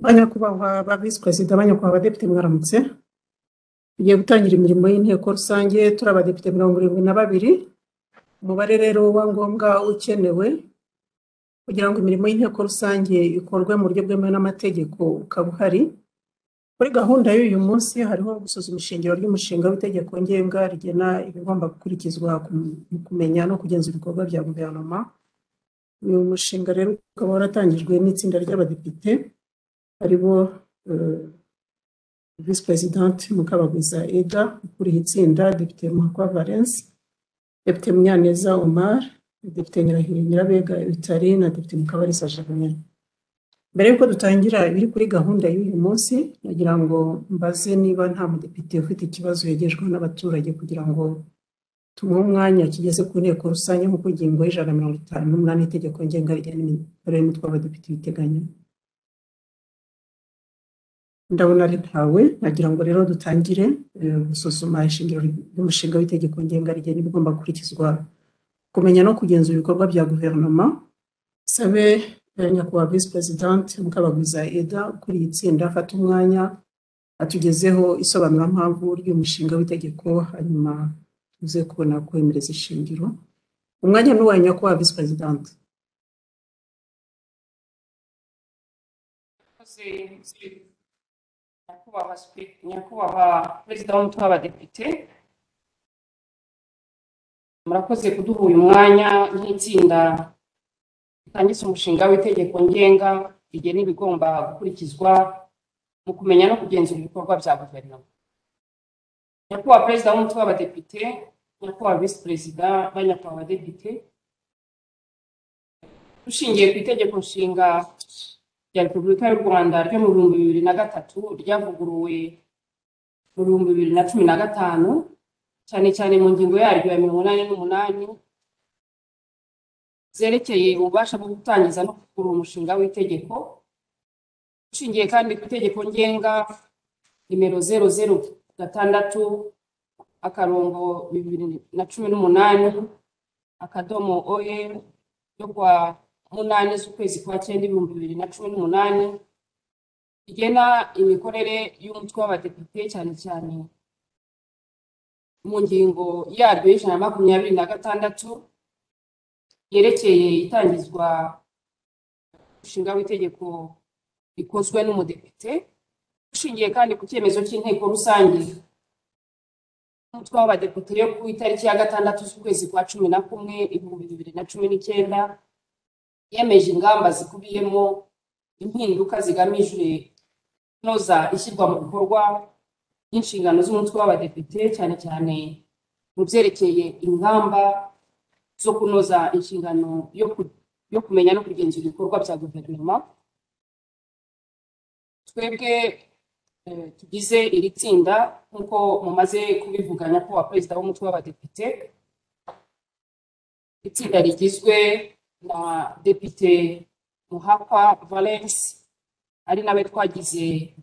ba nyakubahwa ba visi perezida ba nyakubahwa abadepite mwaramutse tugiye gutangira imirimo y'inteko rusange turi abadepite mirongo irindwi na babiri umubare rero wa ngombwa ukenewe kugira ngo imirimo y'inteko rusange ikorwe mu buryo bwemewe n'amategeko ukaba uhari kuri gahunda y'uyu munsi hariho gusuzuma ishingiro ry'umushinga w'itegeko ngenga rigena ibigomba gukurikizwa ku- mu kumenya no kugenzura ibikorwa bya guverinoma uyu mushinga rero ukaba waratangijwe n'itsinda ry'abadepite aribo eh, visi perezidante Mukabagwiza Eda ukuriye itsinda depite Muhakwa Valence depite Munyaneza Omar depite Nyirahiri Nyirabega Utari na depite Mukabalisa Germain mbere y'uko dutangira ibiri kuri gahunda y'uyu munsi nagira ngo mbaze niba nta mudepite ufite ikibazo yegejweho n'abaturage kugira ngo tumuhe umwanya kigeze ku nteko rusange nk'uko ingingo y'ijana na mirongo itanu n'umunani itegeko ngenga rigena imikorere y'umutwe w'abadepite ibiteganya ndabona ari ntawe nagira ngo rero dutangire eh, gusuzuma ishingiro ry'umushinga w'itegeko ngenga rigena ibigomba gukurikizwa kumenya no kugenzura ibikorwa bya guverinoma sabe eh, nyakubahwa visi perezidante mukabagwiza eda ukuriye itsinda afata umwanya atugezeho isobanurampamvu ry'umushinga w'itegeko hanyuma tuze kubona kwemereza ishingiro umwanya ni uwa nyakubahwa visi perezidante Murakoze, nyakubahwa spi- nyakubahwa perezida w'umutwe w'abadepite murakoze kuduha uyu mwanya nk'itsinda ritangiza umushinga w'itegeko ngenga rigena ibigomba gukurikizwa mu kumenya no kugenzura ibikorwa bya guverinoma nyakubahwa perezida w'umutwe w'abadepite nyakubahwa visi perezida ba nyakubahwa abadepite dushingiye ku itegeko nshinga rya repubulika y'u rwanda ryo mu bihumbi bibiri na gatatu ryavuguruwe mu bihumbi bibiri na cumi na gatanu cyane cyane mu ngingo yaryo ya mirongo inani n'umunani zerekeye ububasha bwo gutangiza no kuvugurura umushinga w'itegeko ushingiye kandi ku itegeko ngenga nimero zeru zeru gatandatu akarongo bibiri na cumi n'umunani akadomo oer yo kuwa munani z'ukwezi kwa cyenda ibihumbi bibiri na cumi n'umunani rigena imikorere y'umutwe w'abadepite cyane cyane mu ngingo yaryo y'ijana na makumyabiri na gatandatu yerekeye itangizwa umushinga w'itegeko rikozwe n'umudepite ushingiye kandi ku cyemezo cy'inteko rusange y'umutwe w'abadepite yo ku itariki ya gatandatu z'ukwezi kwa cumi na kumwe ibihumbi bibiri na cumi n'icyenda yemeje ingamba zikubiyemo impinduka zigamije kunoza ishyirwa mu bikorwa ry'inshingano z'umutwe w'abadepite cyane cyane mu byerekeye ingamba zo kunoza inshingano yo ku- yo kumenya no kugenzura ibikorwa bya guverinoma twebwe eh, tugize iri tsinda nk'uko mumaze kubivuganya ko wa perezida w'umutwe w'abadepite itsinda rigizwe na depite muhakwa valence ari nawe twagize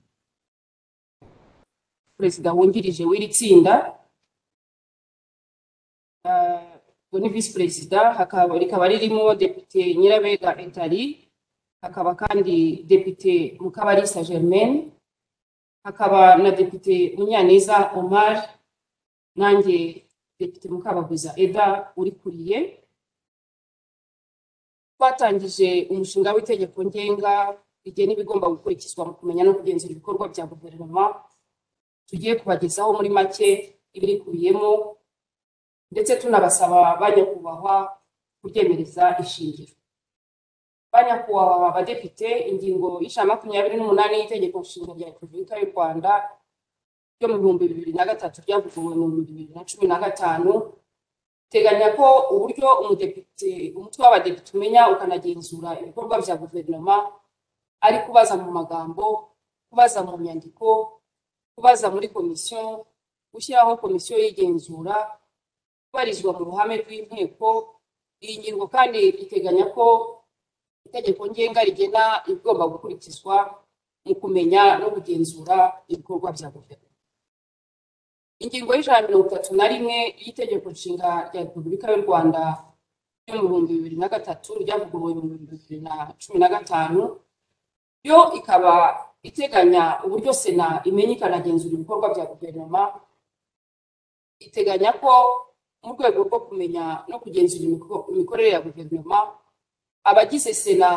perezida wungirije w'iri tsinda eh, we ni visi perezida hakaba- rikaba ririmo depite nyirabega etari hakaba kandi depite mukabarisa germaine hakaba na depite munyaneza omar nanjye depite mukabaguza eda urikuriye twatangije umushinga w'itegeko ngenga rigena ibigomba gukurikizwa mu kumenya no kugenzura ibikorwa bya guverinoma tugiye kubagezaho muri make ibirikubiyemo ndetse tunabasaba ba nyakubahwa kubyemereza ishingiro ba nyakubahwa abadepite ingingo y'ijana na makumyabiri n'umunani y'itegeko nshinga rya repubulika y'u rwanda ryo mu bihumbi bibiri na gatatu ryavuguruwe mu bihumbi bibiri na cumi na gatanu teganya ko uburyo umudepite umutwe w'abadepite umenya ukanagenzura ibikorwa bya guverinoma ari kubaza mu magambo kubaza mu nyandiko kubaza muri komisiyo gushyiraho komisiyo y'igenzura kubarizwa mu ruhame rw'inteko iyi ngingo kandi iteganya ko itegeko ngenga rigena ibigomba gukurikizwa mu kumenya no kugenzura ibikorwa bya guverinoma ingingo y'ijana na mirongo itatu na rimwe y'itegeko nshinga rya repubulika y'u rwanda ryo mu bihumbi bibiri na gatatu ryavuguruwe mu bihumbi bibiri na cumi na gatanu yo ikaba iteganya uburyo sena imenya ikanagenzura ibikorwa bya guverinoma iteganya ko mu rwego rwo kumenya no kugenzura imiko- imikorere ya guverinoma abagize sena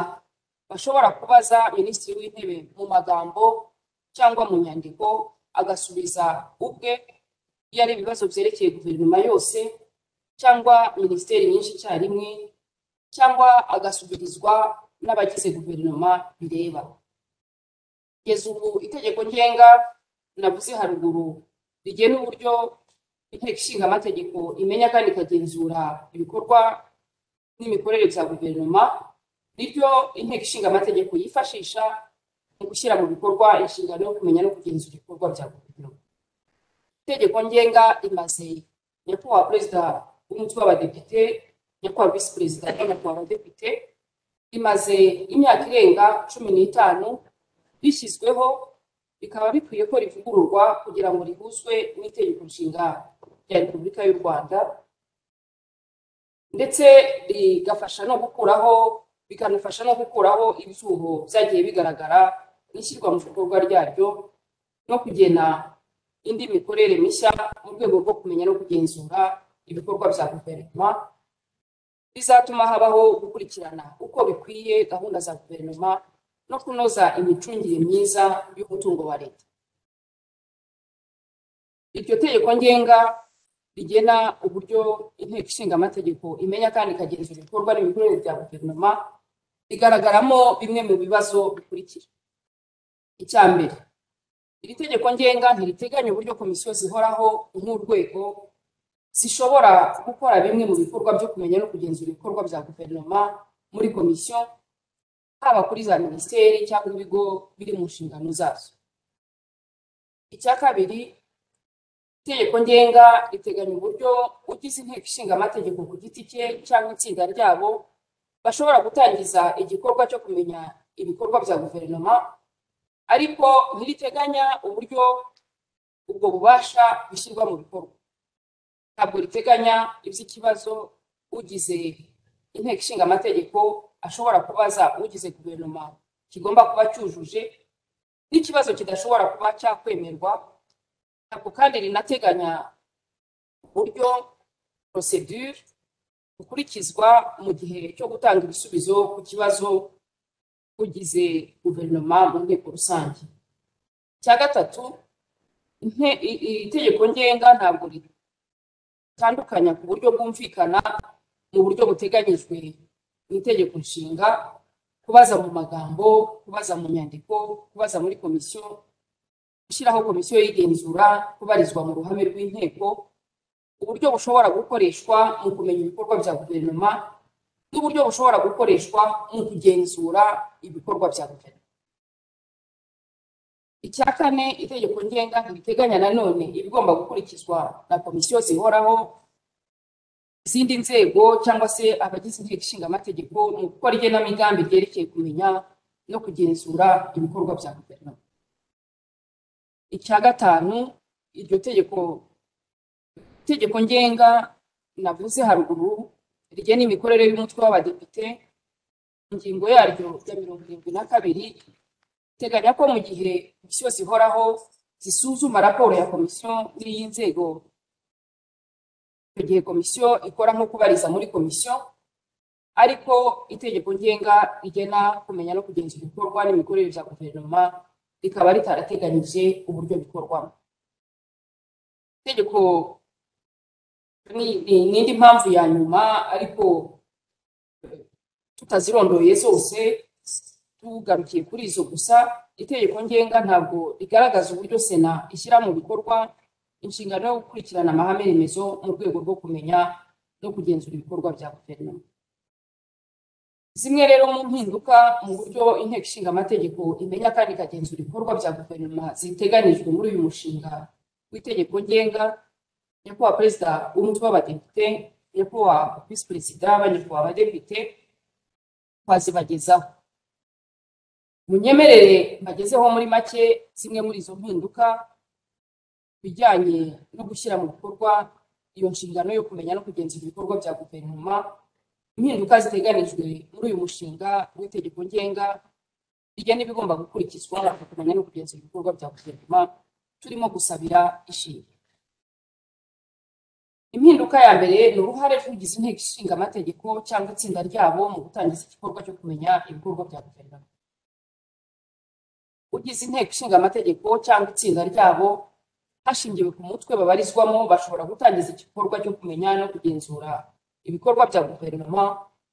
bashobora kubaza minisitiri w'intebe mu magambo cyangwa mu nyandiko agasubiza ubwe iyo ari ibibazo byerekeye guverinoma yose cyangwa minisiteri nyinshi icyarimwe cyangwa agasubirizwa n'abagize guverinoma bireba kugeza ubu itegeko ngenga navuze haruguru rigena uburyo inteko ishinga amategeko imenya kandi ikagenzura ibikorwa n'imikorere bya guverinoma niryo inteko ishinga amategeko yifashisha mu gushyira mu bikorwa inshingano yo kumenya no kugenzura ibikorwa bya guverinoma itegeko ngenga imaze nyakubahwa perezida w'umutwe w'abadepite nyakubahwa visi perezida nyakubahwa abadepite rimaze imyaka irenga cumi n'itanu rishyizweho bikaba bikwiye ko rivugururwa kugira ngo rihuzwe n'itegeko nshinga rya repubulika y'u rwanda ndetse rigafasha no gukuraho bikanafasha no gukuraho ibyuho byagiye bigaragara n'ishyirwa mu bikorwa ryaryo no kugena indi mikorere mishya mu rwego rwo kumenya no kugenzura ibikorwa bya guverinoma bizatuma habaho gukurikirana uko bikwiye gahunda za guverinoma no kunoza imicungire myiza y'umutungo wa leta iryo tegeko ngenga rigena uburyo inteko ishinga amategeko imenya kandi ikagenzura ibikorwa n'imikorere bya guverinoma rigaragaramo bimwe mu bibazo bikurikira icya mbere iri tegeko ngenga ntiriteganya uburyo komisiyo zihoraho nk'urwego zishobora gukora bimwe mu bikorwa byo kumenya no kugenzura ibikorwa bya guverinoma muri komisiyo haba kuri za minisiteri cyangwa ibigo biri mu nshingano zazo icya kabiri itegeko ngenga riteganya uburyo ugize inteko ishinga amategeko ku giti cye cyangwa itsinda ryabo bashobora gutangiza igikorwa cyo kumenya ibikorwa bya guverinoma ariko ntiriteganya uburyo ubwo bubasha bushyirwa mu bikorwa ntabwo riteganya iby'ikibazo ugize inteko ishinga amategeko ashobora kubaza ugize guverinoma kigomba kuba cyujuje n'ikibazo kidashobora kuba cyakwemerwa ntabwo kandi rinateganya uburyo procedure bukurikizwa mu gihe cyo gutanga ibisubizo ku kibazo ugize guverinoma mu nteko rusange icya gatatu inte- i- i- itegeko ngenga ntabwo ri- bitandukanya ku buryo bwumvikana mu buryo buteganyijwe mu itegeko nshinga kubaza mu magambo kubaza mu nyandiko kubaza muri komisiyo gushyiraho komisiyo y'igenzura kubarizwa mu ruhame rw'inteko uburyo bushobora gukoreshwa mu kumenya ibikorwa bya guverinoma n'uburyo bushobora gukoreshwa mu kugenzura ibikorwa bya guverinoma icya kane itegeko ngenga ntibiteganya nanone ibigomba gukurikizwa na komisiyo zihoraho izindi nzego cyangwa se abagize inteko ishinga amategeko mu gukora igenamigambi ryerekeye kumenya no kugenzura ibikorwa bya guverinoma icya gatanu iryo tegeko itegeko ngenga navuze haruguru rigena imikorere y'umutwe w'abadepite ingingo yaryo ya mirongo irindwi na kabiri iteganya ko mu gihe komisiyo zihoraho zisuzuma raporo ya komisiyo n'iy'inzego icyo gihe komisiyo ikora nko kubariza muri komisiyo ariko itegeko ngenga rigena kumenya no kugenzura ibikorwa n'imikorere bya guverinoma rikaba ritarateganyije uburyo bikorwamo itegeko ni ni- ni indi mpamvu ya nyuma ariko eh, tutazirondoye zose tugarukiye kuri izo gusa itegeko ngenga ntabwo rigaragaza uburyo sena ishyira mu bikorwa inshingano yo gukurikirana amahame remezo mu rwego rwo kumenya no kugenzura ibikorwa bya guverinoma zimwe rero mu mpinduka mu buryo inteko ishinga amategeko imenya kandi ikagenzura ibikorwa bya guverinoma ziteganijwe muri uyu mushinga w'itegeko ngenga nyakubahwa perezida w'umutwe w'abadepite nyakubahwa visi perezida banyakubahwa abadepite twazibagezaho munyemerere mbagezeho muri make zimwe muri izo mpinduka bijyanye no gushyira mu bikorwa iyo nshingano yo kumenya no kugenzura ibikorwa bya guverinoma impinduka ziteganijwe muri uyu mushinga w'itegeko ngenga rigena ibigomba gukurikizwa kumenya no kugenzura ibikorwa bya guverinoma turimo gusabira ishingiro impinduka ya mbere ni uruhare rw'ugize inteko ishinga amategeko cyangwa itsinda ryabo mu gutangiza igikorwa cyo kumenya ibikorwa bya guverinoma ugize inteko ishinga amategeko cyangwa itsinda ryabo hashingiwe ku mutwe babarizwamo bashobora gutangiza igikorwa cyo kumenya no kugenzura ibikorwa bya guverinoma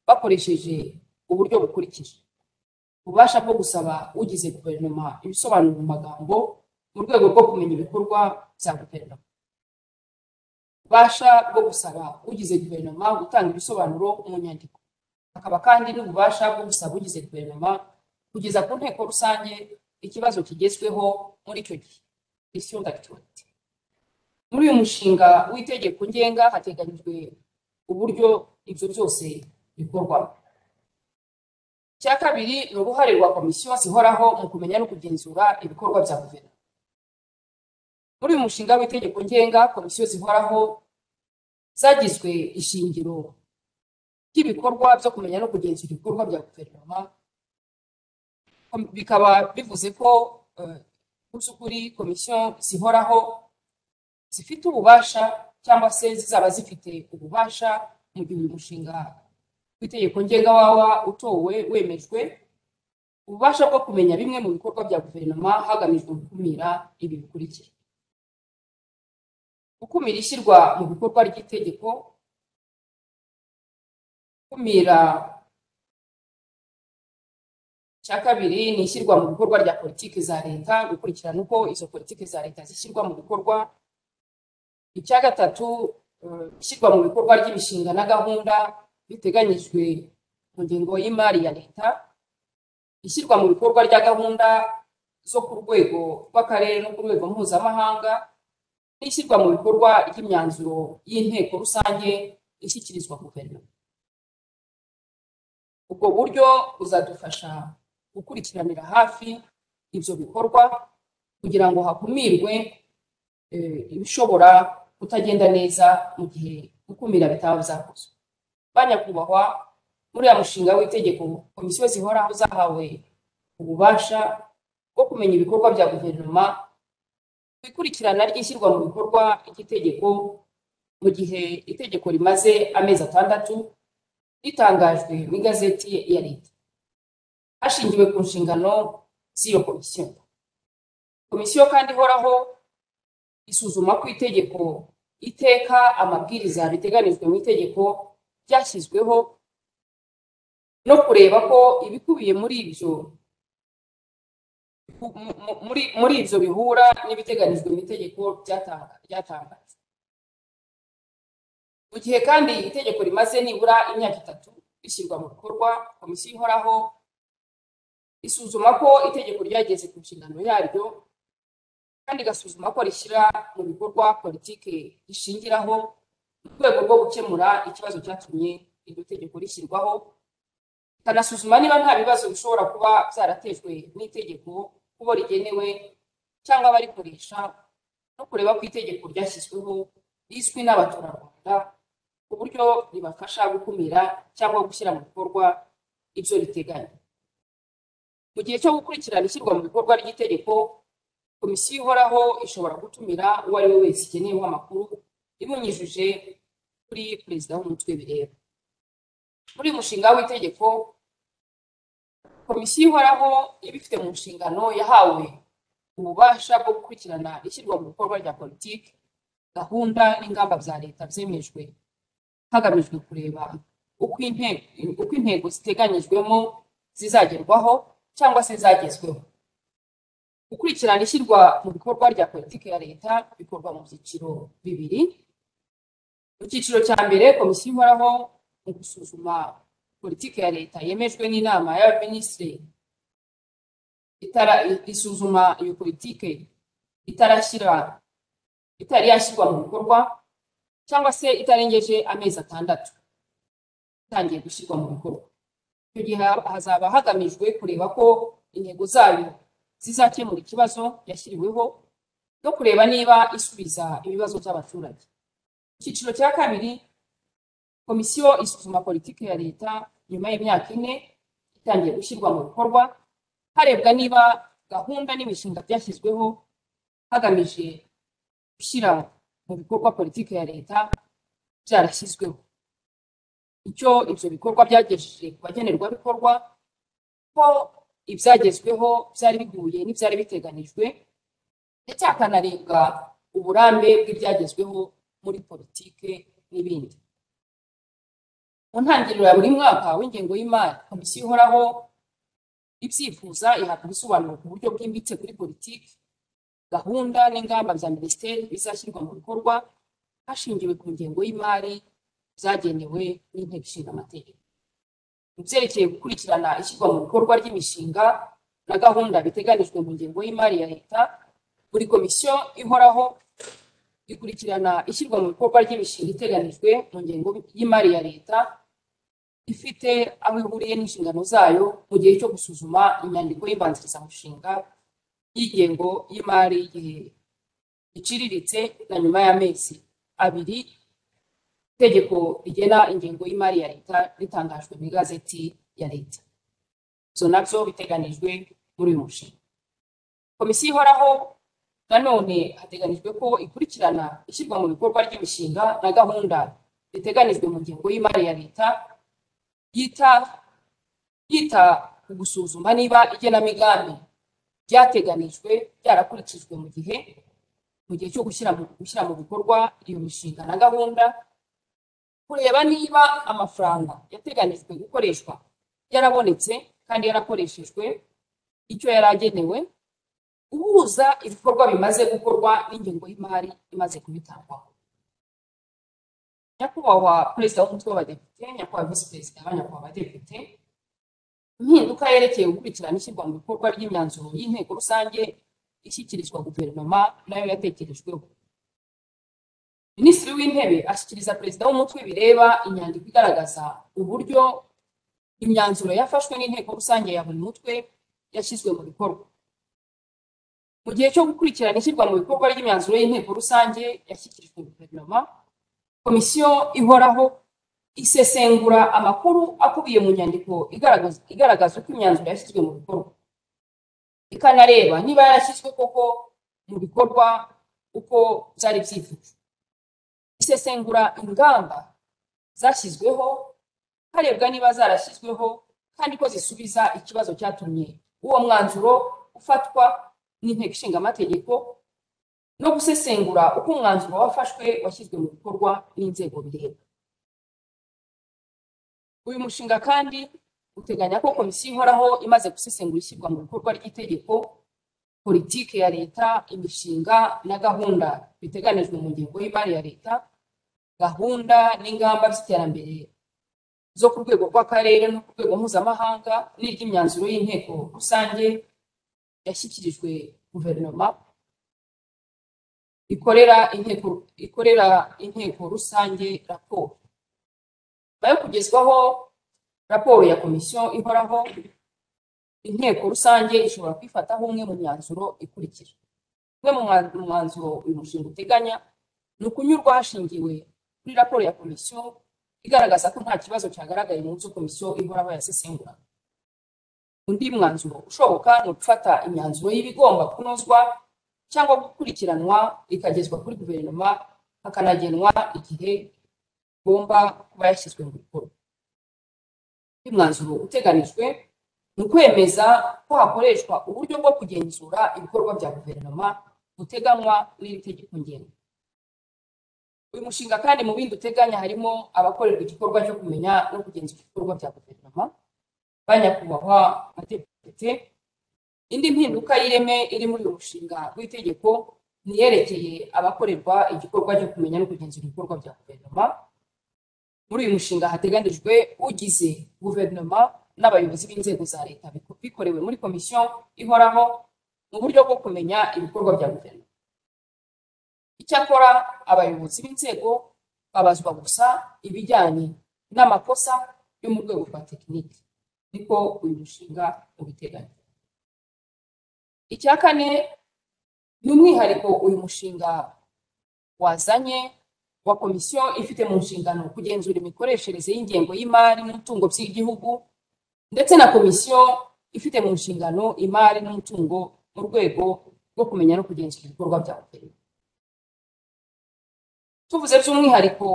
bakoresheje uburyo bukurikije ububasha bwo gusaba ugize guverinoma ibisobanuro mu magambo mu rwego rwo kumenya ibikorwa bya guverinoma ububasha bwo gusaba ugize guverinoma gutanga ibisobanuro mu nyandiko hakaba kandi n'ububasha bwo gusaba ugize guverinoma kugeza ku nteko rusange ikibazo kigezweho muri icyo gihe question d'actualité muri uyu mushinga w'itegeko ngenga hateganyijwe uburyo ibyo byose bikorwamo icya kabiri ni uruhare rwa komisiyo zihoraho mu kumenya no kugenzura ibikorwa bya guverinoma muri uyu mushinga w'itegeko ngenga komisiyo zihoraho zagizwe ishingiro ry'ibikorwa byo kumenya no kugenzura ibikorwa bya guverinoma Kom- bikaba bivuze ko eh, mu by'ukuri komisiyo zihoraho zifite ububasha cyangwa se zizaba zifite ububasha mu gihe uyu mushinga w'itegeko ngenga wawa utowe wemejwe ububasha bwo kumenya bimwe mu bikorwa bya guverinoma hagamijwe gukumira ibi bikurikira gukumira ishyirwa mu bikorwa ry'itegeko gukumira icya kabiri ni ishyirwa mu bikorwa rya politiki za leta gukurikirana uko izo politiki za leta zishyirwa mu bikorwa icya gatatu eh, ishyirwa mu bikorwa ry'imishinga na gahunda biteganyijwe mu ngingo y'imari ya leta ishyirwa mu bikorwa rya gahunda zo ku rwego rw'akarere no ku rwego mpuzamahanga n'ishyirwa mu bikorwa ry'imyanzuro y'inteko rusange ishyikirizwa guverinoma ubwo buryo buzadufasha gukurikiranira hafi ibyo bikorwa kugira ngo hakumirwe eh, ibishobora kutagenda neza mu gihe gukumira bitaba byakozwe banyakubahwa muri ya mushinga w'itegeko komisiyo zihoraho zahawe ububasha bwo kumenya ibikorwa bya guverinoma ku ikurikirana ry'ishyirwa mu bikorwa ry'itegeko mu gihe itegeko rimaze amezi atandatu ritangajwe mu igazeti ya leta hashingiwe ku nshingano z'iyo komisiyo komisiyo kandi ihoraho isuzuma ku itegeko iteka amabwiriza riteganijwe mu itegeko ryashyizweho no kureba ko ibikubiye muri ibyo mu- mu- muri muri ibyo bihura n'ibiteganijwe mu itegeko byatanga- ryatangajwe mu gihe kandi itegeko rimaze nibura imyaka itatu rishyirwa mu bikorwa komisiyo ihoraho isuzuma ko itegeko ryageze ku nshingano yaryo kandi igasuzuma ko rishyira mu bikorwa politiki rishingiraho mu rwego rwo gukemura ikibazo cyatumye iryo tegeko rishyirwaho ikanasuzuma niba nta bibazo bishobora kuba byaratejwe n'itegeko kubo rigenewe cyangwa abarikoresha no kureba ko itegeko ryashyizweho rizwi n'abaturarwanda ku buryo ribafasha gukumira cyangwa gushyira mu bikorwa ibyo riteganya mu gihe cyo gukurikirana ishyirwa mu bikorwa ry'itegeko komisiyo ihoraho ishobora gutumira uwo ari we wese igeneyeho amakuru ibinyujije kuri perezida w'umutwe bireba muri uyu mushinga w'itegeko komisiyo ihoraho ibifite mu nshingano yahawe ububasha bwo gukurikirana ishyirwa mu bikorwa rya politiki gahunda n'ingamba bya leta byemejwe hagamijwe kureba uko inte- uko intego ziteganyijwemo zizagerwaho cyangwa se zagezweho gukurikirana ishyirwa mu bikorwa rya politiki ya leta bikorwa mu byiciro bibiri mu cyiciro cya mbere komisiyo ihoraho mu gusuzuma politiki ya leta yemejwe n'inama y'abaminisitiri itara isuzuma iyo politiki itarashyira itari yashyirwa mu bikorwa cyangwa se itarengeje amezi atandatu itangiye gushyirwa mu bikorwa icyo gihe haba- hazaba hagamijwe kureba ko intego zayo zizakemura ikibazo yashyiriweho no kureba niba isubiza ibibazo by'abaturage icyiciro cya kabiri komisiyo isuzuma politiki ya leta nyuma y'imyaka ine itangiye gushyirwa mu bikorwa harebwa niba gahunda n'imishinga byashyizweho hagamije gushyira mu bikorwa politiki ya leta byarashyizweho icyo ibyo bikorwa byagejeje ku bagenerwabikorwa ko ibyagezweho byari bihuye n'ibyari biteganijwe ndetse hakanarebwa uburambe bw'ibyagezweho muri politiki n'ibindi mu ntangiriro ya buri mwaka w'ingengo y'imari komisiyo ihoraho ibyifuza ihabwa ibisobanuro ku buryo bwimbitse kuri politiki gahunda n'ingamba bya minisiteri bizashyirwa mu bikorwa hashingiwe ku ngengo y'imari zagenewe n'inteko ishinga amategeko mu byerekeye gukurikirana ishyirwa mu bikorwa ry'imishinga na gahunda biteganijwe mu ngengo y'imari ya leta buri komisiyo ihoraho ikurikirana ishyirwa mu bikorwa ry'imishinga iteganijwe mu ngengo y'imari ya leta ifite aho ihuriye n'inshingano zayo mu gihe cyo gusuzuma inyandiko y'imbanzirizamushinga y'ingengo y'imari y'igihe giciriritse na nyuma y'amezi abiri itegeko rigena ingengo y'imari ya leta ritangajwe mu igazeti ya leta ibyo nabyo biteganijwe muri uyu mushinga komisiyo ihoraho nanone hateganijwe ko ikurikirana ishyirwa mu bikorwa ry'imishinga na gahunda biteganijwe mu ngengo y'imari ya leta yita yita ku gusuzuma niba igenamigambi ryateganijwe byarakurikijwe mu gihe mu gihe cyo gushyira mu gushyira mu bikorwa iyo mishinga na gahunda kureba niba amafaranga yateganijwe gukoreshwa yarabonetse kandi yarakoreshejwe icyo yari agenewe uhuza ibikorwa bimaze gukorwa n'ingengo y'imari imaze kubitangwaho nyakubahwa perezida w'umutwe w'abadepite nyakubahwa visi perezida banyakubahwa abadepite impinduka yerekeye gukurikirana ishyirwa mu bikorwa ry'imyanzuro y'inteko rusange ishyikirizwa guverinoma nayo yatekerejweho minisitiri w'intebe ashyikiriza perezida w'umutwe bireba inyandiko igaragaza uburyo imyanzuro yafashwe n'inteko rusange ya buri mutwe yashyizwe mu bikorwa mu gihe cyo gukurikirana ishyirwa mu bikorwa ry'imyanzuro y'inteko rusange yashyikirijwe guverinoma komisiyo ihoraho isesengura amakuru akubiye mu nyandiko igaragaza igaragaza uko imyanzuro yashyizwe mu bikorwa ikanareba niba yarashyizwe koko mu bikorwa uko byari byifuje isesengura ingamba zashyizweho harebwa niba zarashyizweho kandi ko zisubiza ikibazo cyatumye uwo mwanzuro ufatwa n'inteko ishinga amategeko no gusesengura uko umwanzuro wafashwe washyizwe mu bikorwa n'inzego bireba uyu mushinga kandi uteganya ko komisiyo ihoraho imaze gusesengura ishyirwa mu bikorwa ry'itegeko politiki ya leta imishinga na gahunda biteganijwe mu ngengo y'imari ya leta gahunda n'ingamba z'iterambere zo ku rwego rw'akarere no ku rwego mpuzamahanga n'iry'imyanzuro y'inteko rusange yashyikirijwe guverinoma ikorera inteko ikorera inteko rusange raporo nyuma yo kugezwaho raporo ya komisiyo ihoraho inteko rusange ishobora kwifataho umwe mu myanzuro ikurikira umwe mu mwa- mu mwanzuro uyu mushinga uteganya ni ukunyurwa hashingiwe kuri raporo ya komisiyo igaragaza ko nta kibazo cyagaragaye mu byo komisiyo ihoraho yasesengura undi mwanzuro ushoboka ni ugufata imyanzuro y'ibigomba kunozwa cyangwa gukurikiranwa ikagezwa kuri guverinoma hakanagenwa igihe igomba kuba yashyizwe mu bikorwa undi mwanzuro uteganijwe ni ukwemeza ko hakoreshwa uburyo bwo kugenzura ibikorwa bya guverinoma buteganywa n'iri tegeko ngenga uyu mushinga kandi mu bindi uteganya harimo abakorerwa igikorwa cyo kumenya no kugenzura ibikorwa bya guverinoma ba nyakubahwa badepite indi mpinduka y'ireme iri muri uyu mushinga w'itegeko ni iyerekeye abakorerwa igikorwa cyo kumenya no kugenzura ibikorwa bya guverinoma muri uyu mushinga hateganijwe ugize guverinoma n'abayobozi b'inzego za leta biko- bikorewe muri komisiyo ihoraho mu buryo bwo kumenya ibikorwa bya guverinoma icyakora abayobozi b'inzego babazwa gusa ibijyanye n'amakosa yo mu rwego rwa tekiniki niko uyu mushinga ubiteganya icya kane ni umwihariko uyu mushinga wazanye wa komisiyo ifite mu nshingano kugenzura imikoreshereze y'ingengo y'imari n'umutungo by'igihugu ndetse na komisiyo ifite mu nshingano imari n'umutungo mu rwego rwo kumenya no kugenzura ibikorwa bya guverinoma tuvuze by'umwihariko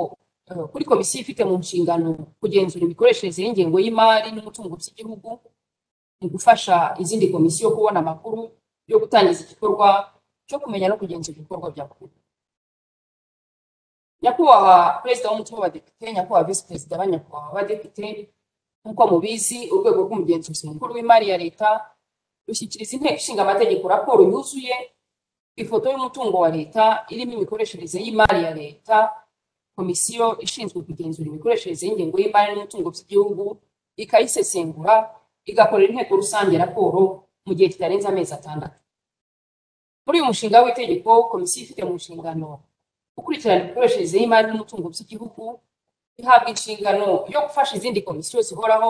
eh, kuri komisiyo ifite mu nshingano kugenzura imikoreshereze y'ingengo y'imari n'umutungo by'igihugu ni gufasha izindi komisiyo kubona amakuru yo gutangiza igikorwa cyo kumenya no kugenzura ibikorwa bya guverinoma nyakubahwa perezida w'umutwe w'abadepite nyakubahwa visi perezida ba nyakubahwa abadepite nk'uko mubizi urwego rw'umugenzuzi mukuru w'imari ya leta rushyikiriza inteko ishinga amategeko raporo yuzuye ifoto y'umutungo wa leta irimo imikoreshereze y'imari ya leta komisiyo ishinzwe kugenzura imikoreshereze y'ingengo y'imari n'umutungo by'igihugu ikayisesengura igakorera inteko rusange raporo mu gihe kitarenze amezi atandatu muri uyu mushinga w'itegeko komisiyo ifite mu nshingano gukurikirana imikoreshereze y'imari n'umutungo by'igihugu ihabwa inshingano yo gufasha izindi komisiyo zihoraho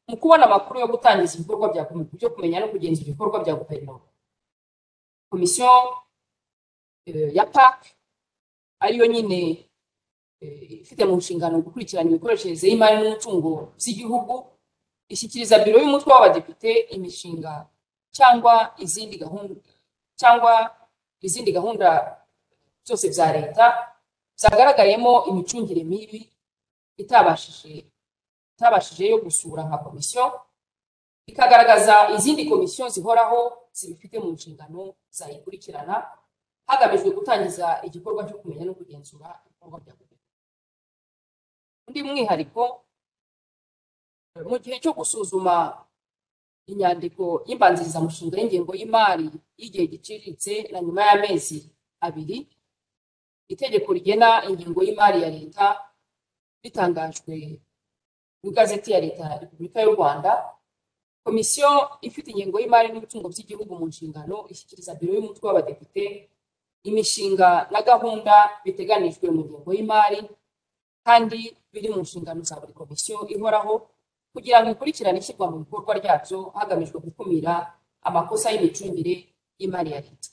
mu kubona amakuru yo gutangiza ibikorwa bya komite byo kumenya no kugenzura ibikorwa bya guverinoma komisiyo eh, ya PAC ariyo nyine eh, ifite mu nshingano gukurikirana imikoreshereze y'imari n'umutungo by'igihugu ishyikiriza biro y'umutwe w'abadepite imishinga cyangwa izindi gahunda cyangwa izindi gahunda byose bya leta byagaragayemo imicungire mibi itabashije itabashije yo gusura nka komisiyo ikagaragaza izindi komisiyo zihoraho zibifite mu nshingano zayikurikirana hagamijwe gutangiza igikorwa cyo kumenya no kugenzura ibikorwa bya guverinoma undi mwihariko mu gihe cyo gusuzuma inyandiko y'imbanzirizamushinga y'ingengo y'imari y'igihe giciriritse na nyuma y'amezi abiri itegeko rigena ingengo y'imari ya leta ritangajwe mu igazeti ya leta ya repubulika y'u rwanda komisiyo ifite ingengo y'imari n'umutungo by'igihugu mu nshingano ishyikiriza biro y'umutwe w'abadepite imishinga na gahunda biteganijwe mu ngengo y'imari kandi biri mu nshingano za buri komisiyo ihoraho kugira ngo ikurikirane ishyirwa mu bikorwa ryabyo hagamijwe gukumira amakosa y'imicungire y'imari ya leta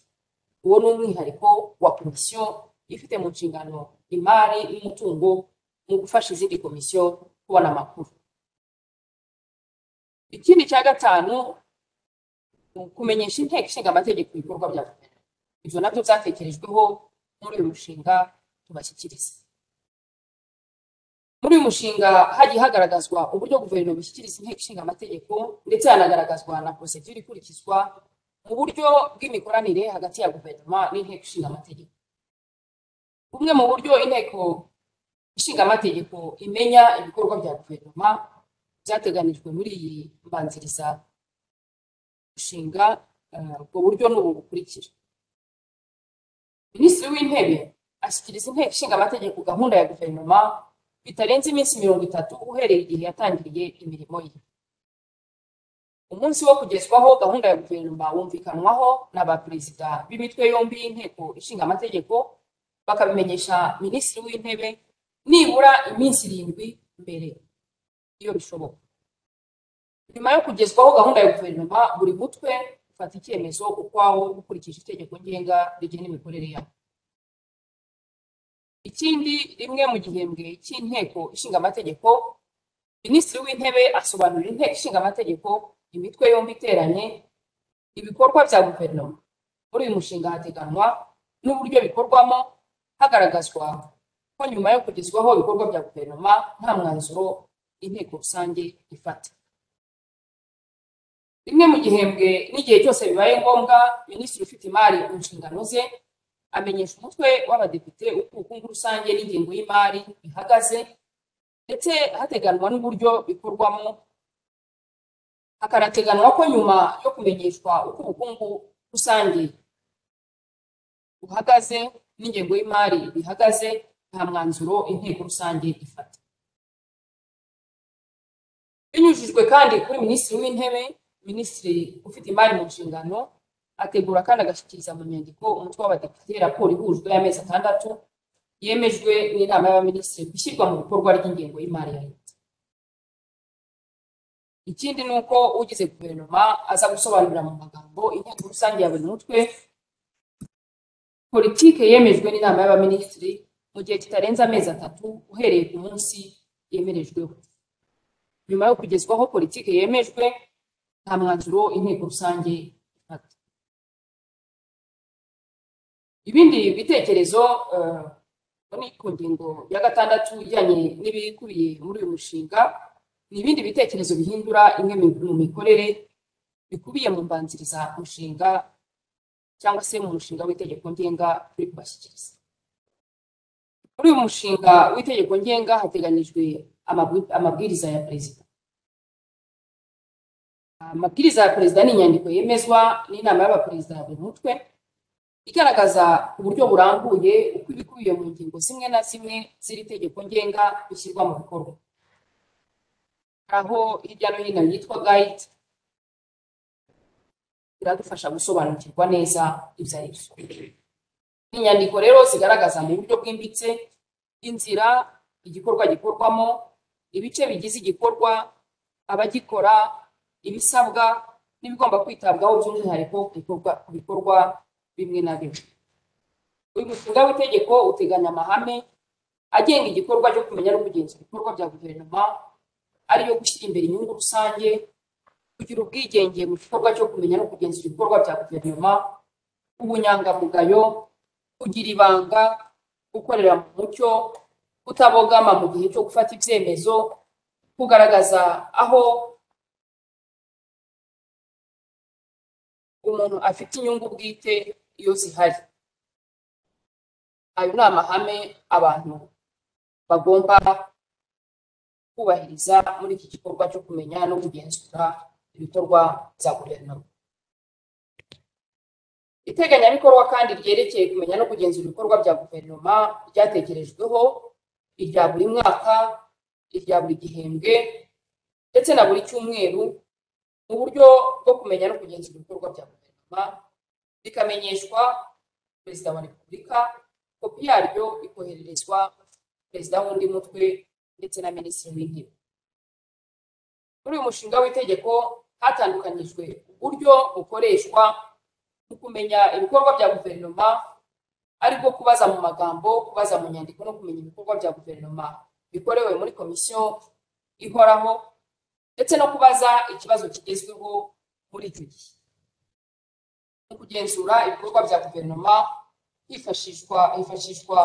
uwo ni umwihariko wa komisiyo ifite mu nshingano imari n'umutungo mu gufasha izindi komisiyo kubona amakuru ikindi cya gatanu ni ukumenyesha inteko ishinga amategeko ibikorwa bya guverinoma ibyo nabyo byatekerejweho muri uyu mushinga tubashyikiriza muri uyu mushinga hagiye hagaragazwa uburyo guverinoma ishyikiriza inteko ishinga amategeko ndetse hanagaragazwa na porosedire ikurikizwa mu buryo bw'imikoranire hagati ya guverinoma n'inteko ishinga amategeko bumwe mu buryo inteko ishinga amategeko imenya ibikorwa bya guverinoma byateganijwe muri iyi mbanziriza gushinga ubwo buryo ni ubu bukurikira minisitiri w'intebe ashyikiriza inteko ishinga amategeko gahunda ya guverinoma bitarenze iminsi mirongo itatu uhereye igihe yatangiriye imirimo ye umunsi wo kugezwaho gahunda ya guverinoma wumvikanwaho na ba perezida b'imitwe yombi y'inteko ishinga amategeko bakabimenyesha minisitiri w'intebe nibura iminsi irindwi mbere iyo bishoboka nyuma yo kugezwaho gahunda ya guverinoma buri mutwe ufata icyemezo ukwawo ukurikije itegeko ngenga rigena imikorere yawo ikindi rimwe mu gihembwe cy'inteko ishinga amategeko minisitiri w'intebe asobanurira inteko ishinga amategeko imitwe yombi iteranye ibikorwa bya guverinoma muri uyu mushinga hateganywa n'uburyo bikorwamo hagaragazwa ko nyuma yo kugezwaho ibikorwa bya guverinoma nta mwanzuro inteko rusange ifata rimwe mu gihembwe n'igihe cyose bibaye ngombwa minisitiri ufite imari mu nshingano ze amenyesha umutwe w'abadepite uko ubukungu rusange n'ingengo y'imari bihagaze ndetse hateganwa n'uburyo bikorwamo hakanateganwa ko nyuma yo kumenyeshwa uko ubukungu rusange buhagaze n'ingengo y'imari bihagaze nta mwanzuro inteko rusange ifata binyujijwe kandi kuri minisitiri w'intebe minisitiri ufite imari mu nshingano ategura kandi agashyikiriza mu nyandiko umutwe w'abadepite raporo ihujwe y'amezi atandatu yemejwe n'inama y'abaminisitiri ku ishyirwa mu bikorwa ry'ingengo y'imari ya leta ikindi ni uko ugize guverinoma aza gusobanurira mu magambo inteko rusange ya buri mutwe politike yemejwe n'inama y'abaminisitiri mu gihe kitarenze amezi atatu uhereye ku munsi yemerejweho nyuma yo kugezwaho politike yemejwe nta mwanzuro inteko rusange ifata ibindi bitekerezo eh, ngo ni ku ngingo ya gatandatu ijyanye n'ibikubiye muri uyu mushinga ni ibindi bitekerezo bihindura imwe mu mu mikorere bikubiye mu mbanziriza mushinga cyangwa se mu mushinga w'itegeko ngenga turi kubashyikiriza muri uyu mushinga w'itegeko ngenga hateganijwe amabwi- amabwiriza ya perezida amabwiriza ya perezida ni inyandiko yemezwa n'inama y'abaperezida ya buri mutwe igaragaza uburyo burambuye uko ibikubiye mu ngingo zimwe na zimwe z'iri tegeko ngenga bishyirwa mu bikorwa aho hirya no hino yitwa guide biradufasha gusobanukirwa neza ibyo ari byo ni inyandiko rero zigaragaza mu buryo bwimbitse inzira igikorwa gikorwamo ibice bigize igikorwa abagikora ibisabwa n'ibigomba kwitabwaho by'umwihariko ku bikorwa- ku bikorwa bimwe na bimwe uyu mushinga w'itegeko uteganya amahame agenga igikorwa cyo kumenya no kugenzura ibikorwa bya guverinoma ariyo gushyira imbere inyungu rusange kugira ubwigenge mu gikorwa cyo kumenya no kugenzura ibikorwa bya guverinoma ubunyangamugayo kugira ibanga gukorera mu mucyo kutabogama mu gihe cyo gufata ibyemezo kugaragaza aho umuntu afite inyungu bwite iyo zihari ayo ni amahame abantu bagomba kubahiriza muri iki gikorwa cyo kumenya no kugenzura ibikorwa bya guverinoma iteganyabikorwa kandi ryerekeye kumenya no kugenzura ibikorwa bya guverinoma ryatekerejweho irya buri mwaka irya buri gihembwe ndetse na buri cyumweru mu buryo bwo kumenya no kugenzura ibikorwa bya guverinoma rikamenyeshwa perezida wa repubulika kopi yaryo ikohererezwa perezida w'undi mutwe ndetse na minisitiri w'intebe muri uyu mushinga w'itegeko hatandukanyijwe uburyo bukoreshwa mu kumenya ibikorwa bya guverinoma aribwo kubaza mu magambo kubaza mu nyandiko no kumenya ibikorwa bya guverinoma bikorewe muri komisiyo ihoraho ndetse no kubaza ikibazo kigezweho muri icyo gihe mu kugenzura ibikorwa bya guverinoma hifashishwa hifashishwa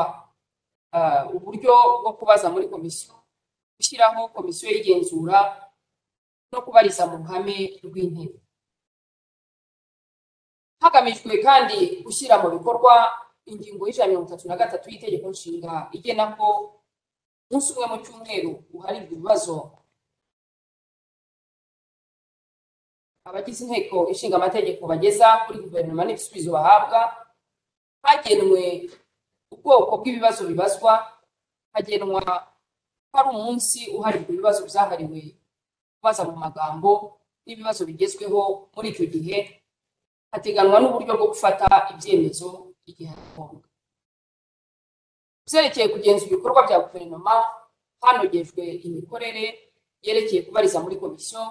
ah, uburyo bwo kubaza muri komisiyo gushyiraho komisiyo y'igenzura no kubariza mu ruhame rw'intebe hagamijwe kandi gushyira mu bikorwa ingingo y'ijana na mirongo itatu na gatatu y'itegeko nshinga igena ko umunsi umwe mu cyumweru uharirwa ibibazo abagize inteko ishinga amategeko bageza kuri guverinoma n'ibisubizo bahabwa hagenwe ubwoko bw'ibibazo bibazwa hagenwa ko ari umunsi uharirwa ibibazo byahariwe kubaza mu magambo n'ibibazo bigezweho muri icyo gihe hateganwa n'uburyo bwo gufata ibyemezo igihe ari ngombwa byerekeye kugenzura ibikorwa bya guverinoma hanogejwe imikorere yerekeye kubariza muri komisiyo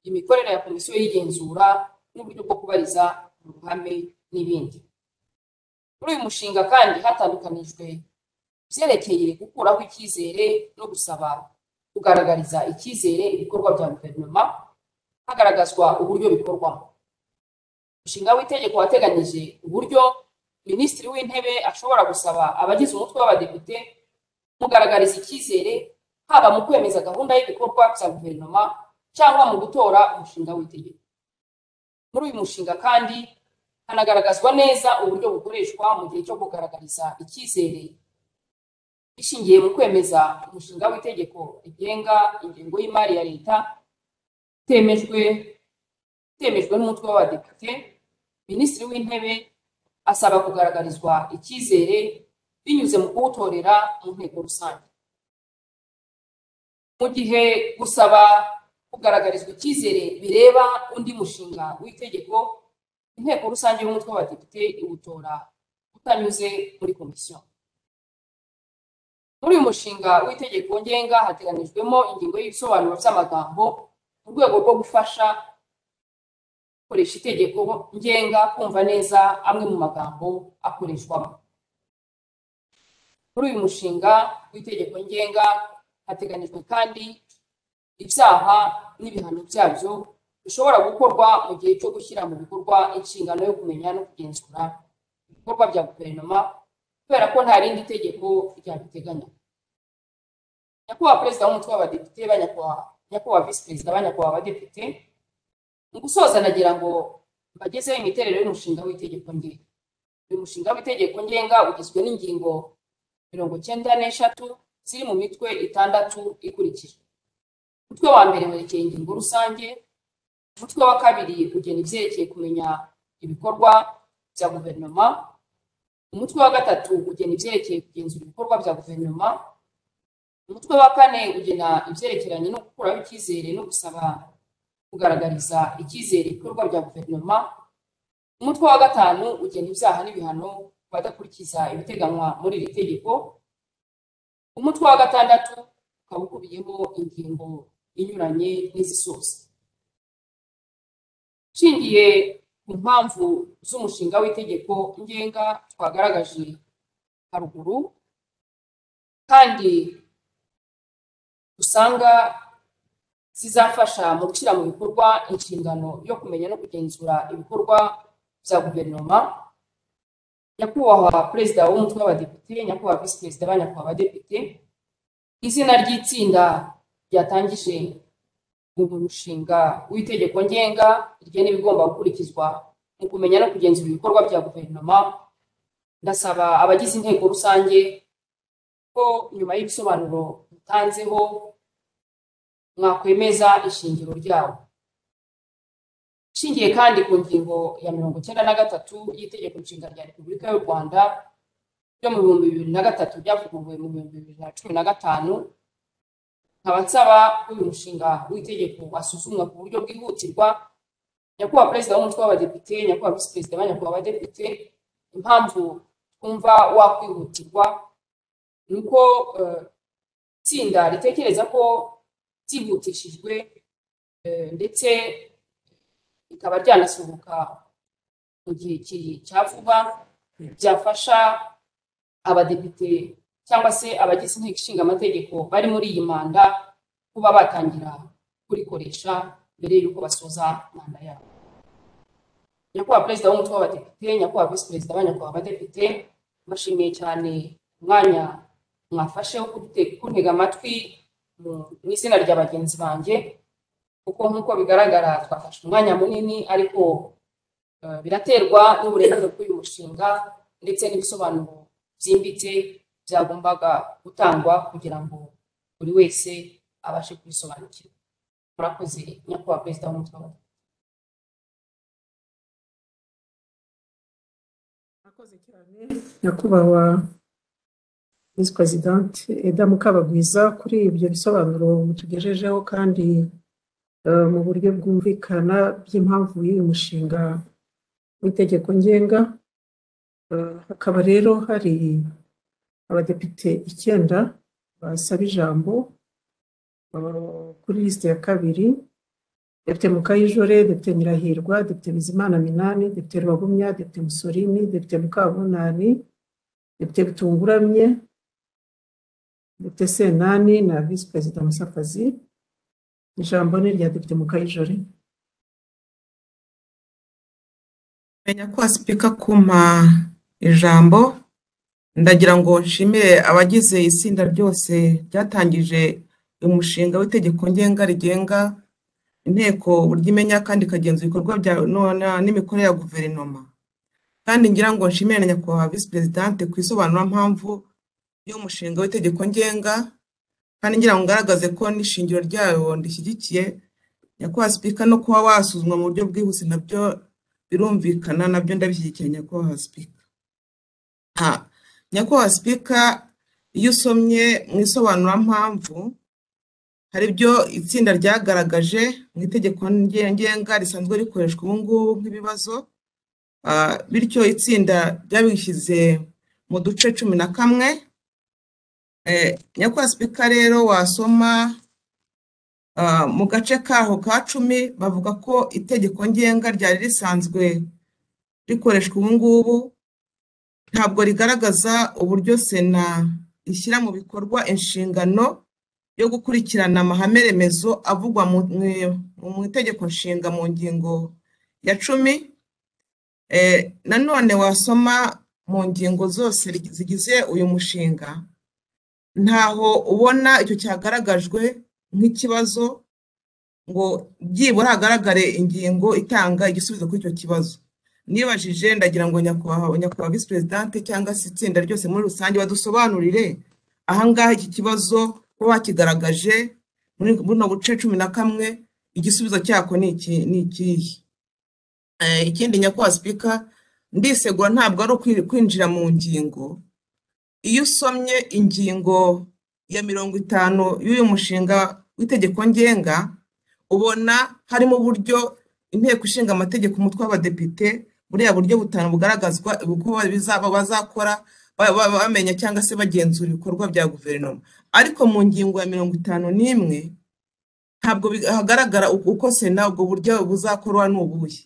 imikorere ya komisiyo y'igenzura n'uburyo bwo kubariza mu ruhame n'ibindi muri uyu mushinga kandi hatandukanijwe byerekeye gukuraho icyizere no gusaba kugaragariza icyizere ibikorwa bya guverinoma hagaragazwa uburyo bikorwamo umushinga w'itegeko wateganyije uburyo minisitiri w'intebe ashobora gusaba abagize umutwe w'abadepite kumugaragariza icyizere haba mu kwemeza gahunda y'ibikorwa bya guverinoma cyangwa mu gutora umushinga w'itegeko muri uyu mushinga kandi hanagaragazwa neza uburyo bukoreshwa mu gihe cyo kugaragariza icyizere ishingiye mu kwemeza umushinga w'itegeko rigenga ingengo y'imari ya leta itemejwe itemejwe n'umutwe w'abadepite minisitiri w'intebe asaba kugaragarizwa icyizere binyuze mu kuwutorera mu nteko rusange mu gihe gusaba kugaragarizwa icyizere bireba undi mushinga w'itegeko inteko rusange y'umutwe w'abadepite iwutora utanyuze muri komisiyo muri uyu mushinga w'itegeko ngenga hateganijwemo ingingo y'ibisobanuro by'amagambo mu rwego rwo gufasha gukoresha itegeko ngenga kumva neza amwe mu magambo akoreshwamo muri uyu mushinga w'itegeko ngenga hateganijwe kandi ibyaha n'ibihano byabyo bishobora gukorwa mu gihe cyo gushyira mu bikorwa inshingano yo kumenya no kugenzura ibikorwa bya guverinoma kubera ko nta rindi tegeko ryabiteganya nyakubahwa perezida w'umutwe w'abadepite ba nyakubahwa nyakubahwa visi perezida ba nyakubahwa abadepite mu gusoza nagira ngo mbagezeho imiterere y'umushinga w'itegeko ngenga uyu mushinga w'itegeko ngenga ugizwe n'ingingo mirongo cyenda n'eshatu ziri mu mitwe itandatu ikurikira umutwe wa mbere werekeye ingingo rusange umutwe wa kabiri ugena ibyerekeye kumenya ibikorwa bya guverinoma umutwe wa gatatu ugena ibyerekeye kugenzura ibikorwa bya guverinoma umutwe wa kane ugena ibyerekeranye no gukuraho icyizere no gusaba kugaragariza icyizere ibikorwa bya guverinoma umutwe wa gatanu ugena ibyaha n'ibihano ku badakurikiza ibiteganywa muri iri tegeko umutwe wa gatandatu ukaba ukubiyemo ingingo inyuranye n'izisoza nshingiye ku mpamvu z'umushinga w'itegeko ngenga twagaragaje haruguru kandi usanga zizafasha mu gushyira mu bikorwa inshingano yo kumenya no kugenzura ibikorwa bya guverinoma nyakubahwa perezida w'umutwe w'abadepite nyakubahwa visi perezida ba nyakubahwa abadepite izina ry'itsinda ryatangije mu mushinga w'itegeko ngenga rigena ibigomba gukurikizwa mu kumenya no kugenzura ibikorwa bya guverinoma ndasaba abagize inteko rusange ko nyuma y'ibisobanuro bitanzeho mwakwemeza ishingiro ryawo ishingiye kandi ku ngingo ya mirongo icyenda na gatatu y'itegeko nshinga rya repubulika y'u rwanda ryo mu bihumbi bibiri na gatatu ryavuguruwe mu bihumbi bibiri na cumi na gatanu nkaba nsaba ko uyu mushinga w'itegeko wasuzumwa ku buryo bwihutirwa nyakubahwa perezida w'umutwe w'abadepite nyakubahwa visi perezida ba nyakubahwa abadepite impamvu twumva wakwihutirwa ni uko itsinda ritekereza ko byihutishijwe ndetse rikaba ryanasohoka mu gihe cya vuba byafasha abadepite cyangwa se abagize inteko ishinga amategeko bari muri iyi manda kuba batangira kurikoresha mbere y'uko basoza manda yabo nyakubahwa perezida w'umutwe w'abadepite nyakubahwa visi perezida ba nyakubahwa abadepite mbashimiye cyane umwanya mwafashe wo kuntega amatwi mu izina rya bagenzi banjye kuko nk'uko bigaragara twafashe umwanya munini ariko biraterwa n'uburemere bw'uyu mushinga ndetse n'ibisobanuro byimbitse byagombaga gutangwa kugira ngo buri wese abashe kubisobanukirwa murakoze nyakubahwa perezida w'umutwe w'abadepite murakoze cyane nyakubahwa visi perezidanti eda mukabagwiza kuri ibyo bisobanuro mutugejejeho kandi eh, mu buryo bwumvikana by'impamvu y'uyu mushinga w'itegeko ngenga Eh, hakaba rero hari abadepite icyenda basaba ijambo eh, kuri lisite ya kabiri depite mukayijore depite nyirahirwa depite bizimana minani depite rubagumya depite musorini depite mukabunani depite bitunguramye Depite Senani na Visi Perezida Musakazi. Ijambo ni irya Depite Mukayijore. menya ko wasipika kumpa ijambo ndagira ngo nshimire abagize itsinda ryose ryatangije umushinga w'itegeko ngenga rigenga inteko uburyo imenya kandi ikagenzura ibikorwa bya no- na- n'imikorere ya guverinoma kandi ngira ngo nshimire na nyakubahwa visi perezidante ku isobanurampamvu y'umushinga w'itegeko ngenga kandi ngira ngo ngaragaze ko n'ishingiro ryayo ndishyigikiye nyakubahwa sipika no kuba wasuzumwa mu buryo bwihuse nabyo birumvikana nabyo ndabishyigikiye nyakubahwa sipika Ah, nyakubahwa sipika iyo usomye mu isobanurampamvu hari ibyo itsinda ryagaragaje mu itegeko nge- ngenga risanzwe rikoreshwa ubu ngubu nk'ibibazo Ah, bityo itsinda ryabishyize mu duce cumi na kamwe Eh, nyakubahwa sipika rero wasoma ah, mu gace kaho ka cumi bavuga ko itegeko ngenga ryari risanzwe rikoreshwa ubu ngubu ntabwo rigaragaza uburyo sena ishyira mu bikorwa inshingano yo gukurikirana amahame remezo avugwa mu mu- mu itegeko nshinga mu ngingo ya cumi Eh, nanone wasoma mu ngingo zose zigize uyu mushinga ntaho ubona icyo cyagaragajwe nk'ikibazo ngo byibura hagaragare ingingo itanga igisubizo kuri icyo kibazo nibajije ndagira ngo nyakubahwa nyakubahwa visi perezidante cyangwa se itsinda ryose muri rusange badusobanurire ahangaha iki kibazo bo bakigaragaje muri buno buce cumi na kamwe igisubizo cyako ni iki ni ikihe Eh, ikindi nyakubahwa sipika ndisegura ntabwo ari ukwi- kwinjira mu ngingo iyo usomye ingingo ya mirongo itanu y'uyu mushinga w'itegeko ngenga ubona harimo uburyo inteko ishinga amategeko umutwe w'abadepite buriya buryo butanu bugaragazwa uko bizaba bazakora ba- ba- bamenya cyangwa se bagenzura ibikorwa bya guverinoma ariko mu ngingo ya mirongo itanu n'imwe ntabwo biga- hagaragara uko uko sena ubwo buryo buzakorwa ni ubuhe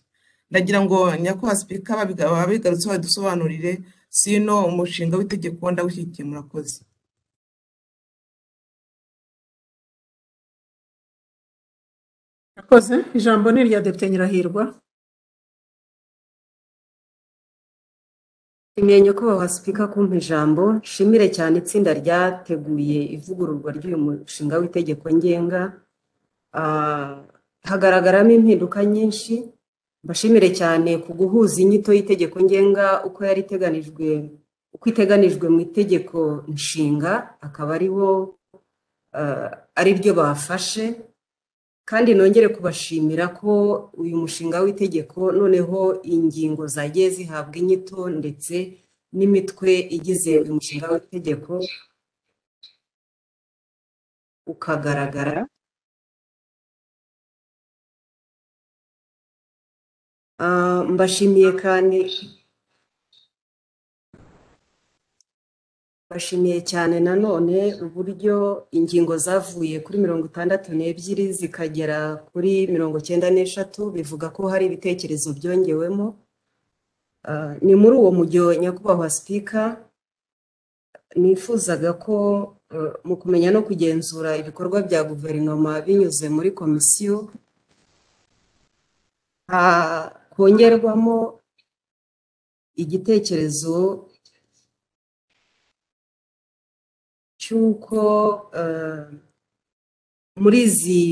ndagira ngo nyakubahwa sipika ababiga- ababigarutseho badusobanurire sino umushinga w'itegeko ndawushyigikiye murakoze Murakoze ijambo ni irya Depite Nyirahirwa Nshimiye nyakubahwa sipika kumpa ijambo nshimire cyane itsinda ryateguye ivugururwa ry'uyu mushinga w'itegeko ngenga Ah, hagaragaramo impinduka nyinshi mbashimire cyane ku guhuza inyito y'itegeko ngenga uko yari iteganijwe uko iteganijwe mu itegeko nshinga akaba ari wo ah, ari ryo bafashe kandi nongere kubashimira ko uyu mushinga w'itegeko noneho ingingo zagiye zihabwa inyito ndetse n'imitwe igize uyu mushinga w'itegeko ukagaragara Ah, mbashimiye kandi mbashimiye cyane nanone uburyo ingingo zavuye kuri mirongo itandatu n'ebyiri zikagera kuri mirongo cyenda n'eshatu bivuga ko hari ibitekerezo byongewemo Ah, ni muri uwo mujyo nyakubahwa sipika nifuzaga ko eh, mu kumenya no kugenzura ibikorwa bya guverinoma binyuze muri komisiyo ah, kongerwamo igitekerezo cy'uko eh, muri izi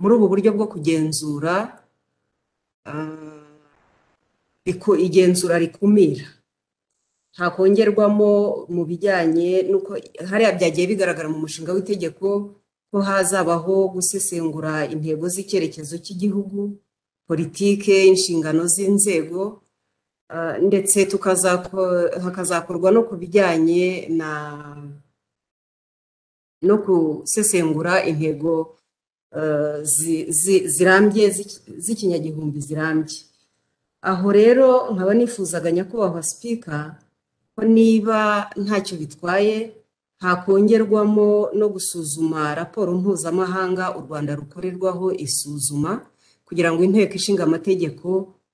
muri ubu buryo bwo kugenzura ah, biku- igenzura rikumira ntakongerwamo mu bijyanye n'uko hariya byagiye bigaragara mu mushinga w'itegeko ko hazabaho gusesengura intego z'icyerekezo cy'igihugu politike inshingano z'inzego ah, ndetse tukazako- hakazakorwa no ku bijyanye na no gusesengura intego eh, zi- zi- zirambye z'iki- z'ikinyagihumbi zirambye aho rero nkaba nifuzaga nyakubahwa sipika ko niba ntacyo bitwaye hakongerwamo no gusuzuma raporo mpuzamahanga u rwanda rukorerwaho isuzuma kugira ngo inteko ishinga amategeko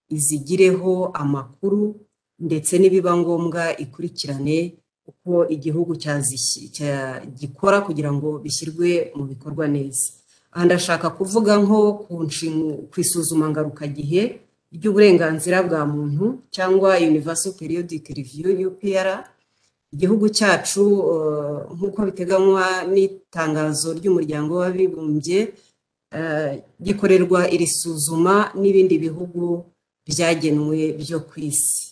izigireho amakuru ndetse nibiba ngombwa ikurikirane uko igihugu cyazishyi- cya- gikora kugira ngo bishyirwe mu bikorwa neza aha ndashaka kuvuga nko ku nshinga- ku isuzuma ngarukagihe ry'uburenganzira bwa muntu cyangwa universal periodic review UPR igihugu cyacu eh, nk'uko biteganywa n'itangazo ry'umuryango w'abibumbye eh, gikorerwa iri suzuma n'ibindi bihugu byagenwe byo ku isi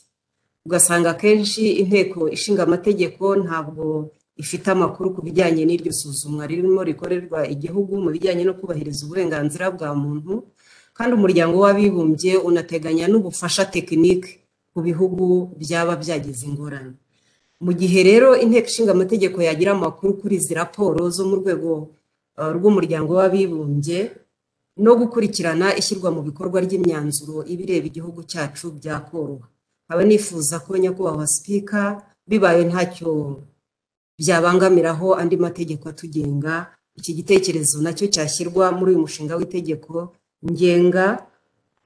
ugasanga akenshi inteko ishinga amategeko ntabwo ifite amakuru ku bijyanye n'iryo suzumwa ririmo rikorerwa igihugu mu bijyanye no kubahiriza uburenganzira bwa muntu kandi umuryango w'abibumbye unateganya n'ubufasha tekinike ku bihugu byaba byagize ingorane mu gihe rero inteko ishinga amategeko yagira amakuru kuri izi raporo zo mu rwego eh, rw'umuryango w'abibumbye no gukurikirana ishyirwa mu bikorwa ry'imyanzuro ibireba igihugu cyacu byakoroha nkaba nifuza ko nyakubahwa sipika bibaye ntacyo byabangamiraho andi mategeko atugenga iki gitekerezo nacyo cyashyirwa muri uyu mushinga w'itegeko ngenga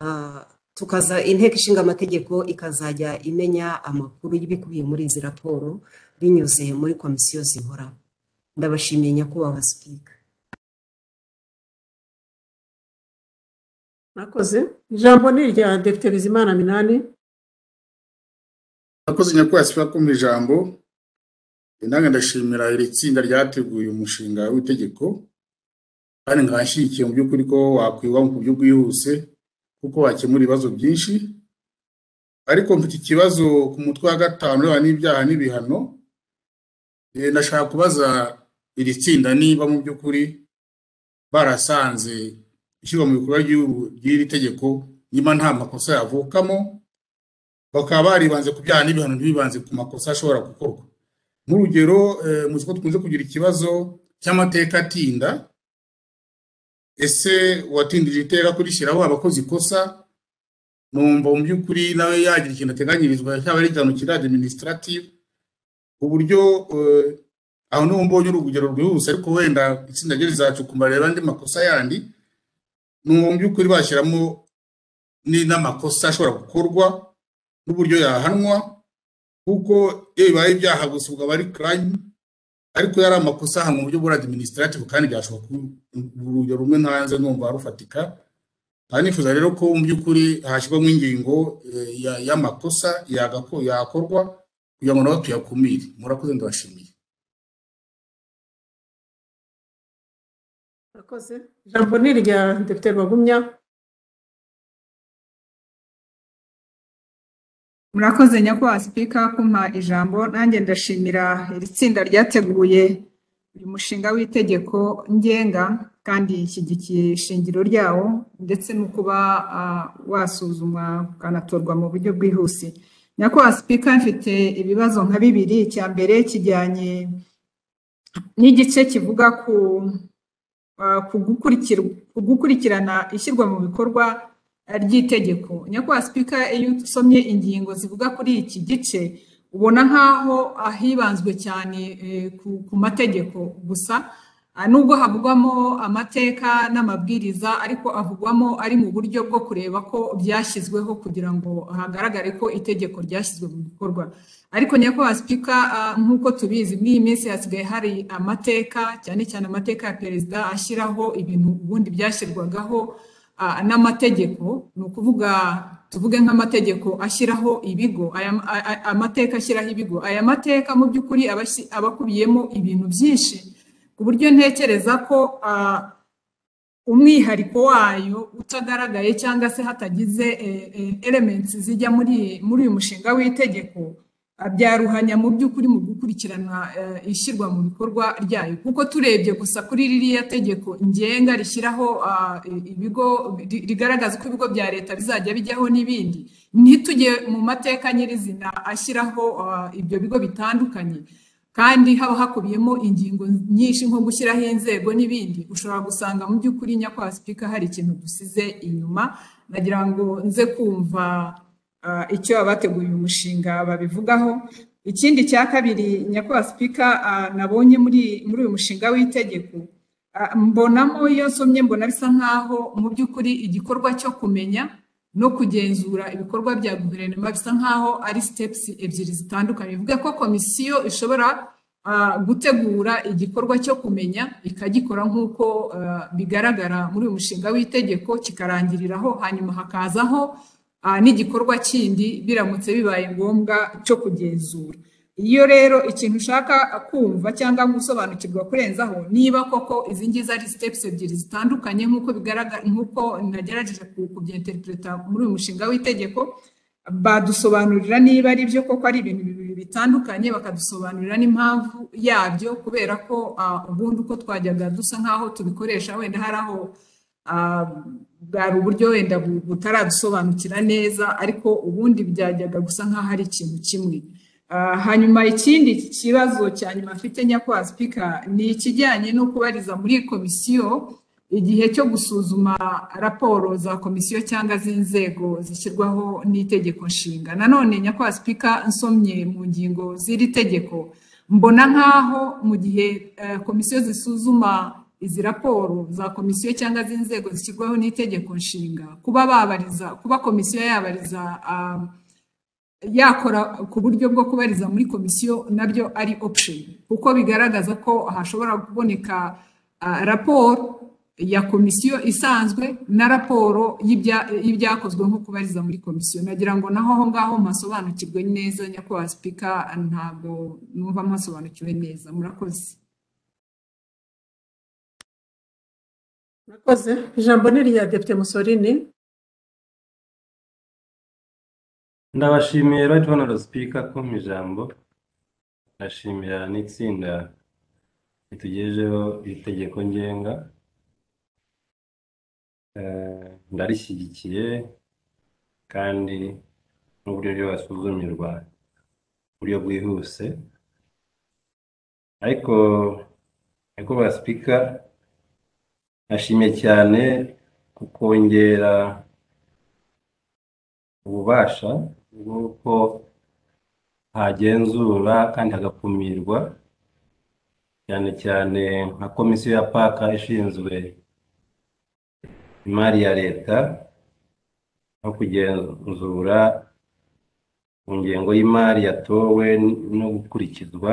ah, tukaza inteko ishinga amategeko ikazajya imenya amakuru y'ibikubiye muri izi raporo binyuze muri komisiyo zihoraho ndabashimiye nyakubahwa sipika mwakoze ijambo ni irya depite bizimana minani Akoze nyakubahwa sipika kumva ijambo nange ndashimira iri tsinda ryateguye umushinga w'itegeko kandi nkaba nshyigikiye mu by'ukuri ko wakwiga mu buryo bwihuse kuko wakemura ibibazo byinshi ariko mfite ikibazo ku mutwe wa gatanu urebana n'ibyaha n'ibihano Eh, ndashaka kubaza iri tsinda niba mu by'ukuri barasanze ishyirwa mu bikorwa ry'ubu- ry'iri tegeko niba nta makosa yavukamo bakaba baribanze ku byaha n'ibihano ntibibanze ku makosa ashobora gukorwa nk'urugero eh, muzi ko dukunze kugira ikibazo cy'amateka atinda ese uwatindije iteka kurishyiraho abakoze ikosa numva mu by'ukuri nawe yagira ikintu ateganyirizwa cyaba ari igihano kiri administrative uburyo eh, aho niho mbonye urugero rwihuse ariko wenda itsinda ryo rizacukuma reba andi makosa yandi numva mu by'ukuri bashyiramo ni- n'amakosa ashobora gukorwa n'uburyo yahanwa kuko iyo bibaye ibyaha gusa ubwo aba ari crime ariko yari amakosa ahanwa mu buryo bwa administrative kandi byashoboka ku- urugero rumwe ntanze numva rufatika aha nifuza rero ko mu by'ukuri hashyirwamo ingingo eh, ya- y'amakosa yagako- yakorwa kugira ngo nabo tuyakumire murakoze ndabashimiye mwakoze ijambo ni irya depite rwagumya murakoze nyakubahwa sipika kumpa ijambo nanjye ndashimira iri tsinda ryateguye uyu mushinga w'itegeko ngenga kandi ishyigikiye ishingiro ryawo ndetse no kuba ah, wasuzumwa ukanatorwa mu buryo bwihuse nyakubahwa sipika mfite ibibazo nka bibiri icya mbere kijyanye n'igice kivuga ku ah, ku gukurikir- ku gukurikirana ishyirwa mu bikorwa ah, ry'itegeko nyakubahwa sipika iyo usomye ingingo zivuga kuri iki gice ubona nk'aho ahibanzwe cyane eh, ku, ku mategeko gusa ah, nubwo havugwamo amateka n'amabwiriza ariko avugwamo ari mu buryo bwo kureba ko byashyizweho kugira ngo hagaragare ko itegeko ryashyizwe mu bikorwa ariko nyakubahwa sipika ah, nk'uko tubizi muri iyi minsi hasigaye hari amateka cyane cyane amateka ya perezida ashyiraho ibintu ubundi byashyirwagaho ah, n'amategeko ni ukuvuga tuvuge nk'amategeko ashyiraho ibigo aya ma- a- a- amateka ashyiraho ibigo aya mateka mu by'ukuri aba ashi- aba akubiyemo ibintu byinshi ku buryo ntekereza ko ah, umwihariko wayo utagaragaye cyangwa se hatagize eh, eh, elements zijya muri muri uyu mushinga w'itegeko ah, byaruhanya mu by'ukuri mu gukurikirana eh, ishyirwa mu bikorwa ryayo kuko turebye gusa kuri ririya tegeko ngenga rishyiraho ah, i- ibigo ri- rigaragaza ko ibigo bya leta bizajya bijyaho n'ibindi ntitujye mu mateka nyirizina ashyiraho ah, ibyo bigo bitandukanye kandi haba hakubiyemo ingingo nyinshi nko gushyiraho inzego n'ibindi ushobora gusanga mu by'ukuri nyakubahwa sipika hari ikintu dusize inyuma nagira ngo nze kumva ah, icyo abateguye uyu mushinga babivugaho ikindi cya kabiri nyakubahwa sipika ah, nabonye muri muri uyu mushinga w'itegeko ah, mbonamo iyo nsomye mbona bisa nk'aho mu by'ukuri igikorwa cyo kumenya no kugenzura ibikorwa bya guverinoma bisa nk'aho ari steps ebyiri zitandukanye bivuga ko komisiyo ishobora ah, gutegura igikorwa cyo kumenya ikagikora nk'uko ah, bigaragara muri uyu mushinga w'itegeko kikarangiriraho hanyuma hakazaho ah, n'igikorwa kindi biramutse bibaye ngombwa cyo kugenzura iyo rero ikintu ushaka kumva cyangwa gusobanukirwa kurenzaho niba koko izi ngizi ari steps ebyiri zitandukanye nk'uko bigaragara nk'uko nagerageje ku- kubyenterpreta muri uyu mushinga w'itegeko badusobanurira niba ari byo koko ari ibintu bibiri bitandukanye bakadusobanurira n'impamvu yabyo kubera ko ah, ubundi uko twajyaga dusa nk'aho tubikoresha wenda hari aho ah, bwari uburyo wenda bu- butaradusobanukira neza ariko ubundi byajyaga gusa nk'aho ari ikintu kimwe Ah, hanyuma ikindi kibazo cya nyuma mfite nyakubahwa sipika ni ikijyanye no kubariza muri komisiyo igihe cyo gusuzuma raporo za komisiyo cyangwa z'inzego zishyirwaho n'itegeko nshinga nanone nyakubahwa sipika nsomye mu ngingo z'iri tegeko mbona nk'aho mu gihe eh, komisiyo zisuzuma izi raporo za komisiyo cyangwa z'inzego zishyirwaho n'itegeko nshinga kuba babariza kuba komisiyo yabariza ah, yakora ku buryo bwo kubariza muri komisiyo nabyo ari option kuko bigaragaza ko hashobora kuboneka ah, raporo ya komisiyo isanzwe na raporo y'ibya- y'ibyakozwe nko kubariza muri komisiyo nagira ngo naho aho ngaho mpasobanukirwe neza nyakubahwa sipika ntabwo numva mpasobanukiwe neza murakoze murakoze ijambo ni irya depite musorini ndabashimiye right honorable speaker ko mu ijambo ndashimira n'itsinda ritugejejeho iri tegeko ngenga Eh, ndarishyigikiye kandi n'uburyo ryo basuzumirwa uburyo bwihuse ariko nyakubahwa speaker nashimye cyane kukongera ububasha bw'uko hagenzura kandi hagakumirwa cyane cyane nka komisiyo ya paka ishinzwe imari ya leta no kugenzura ku ngengo y'imari yatowe no gukurikizwa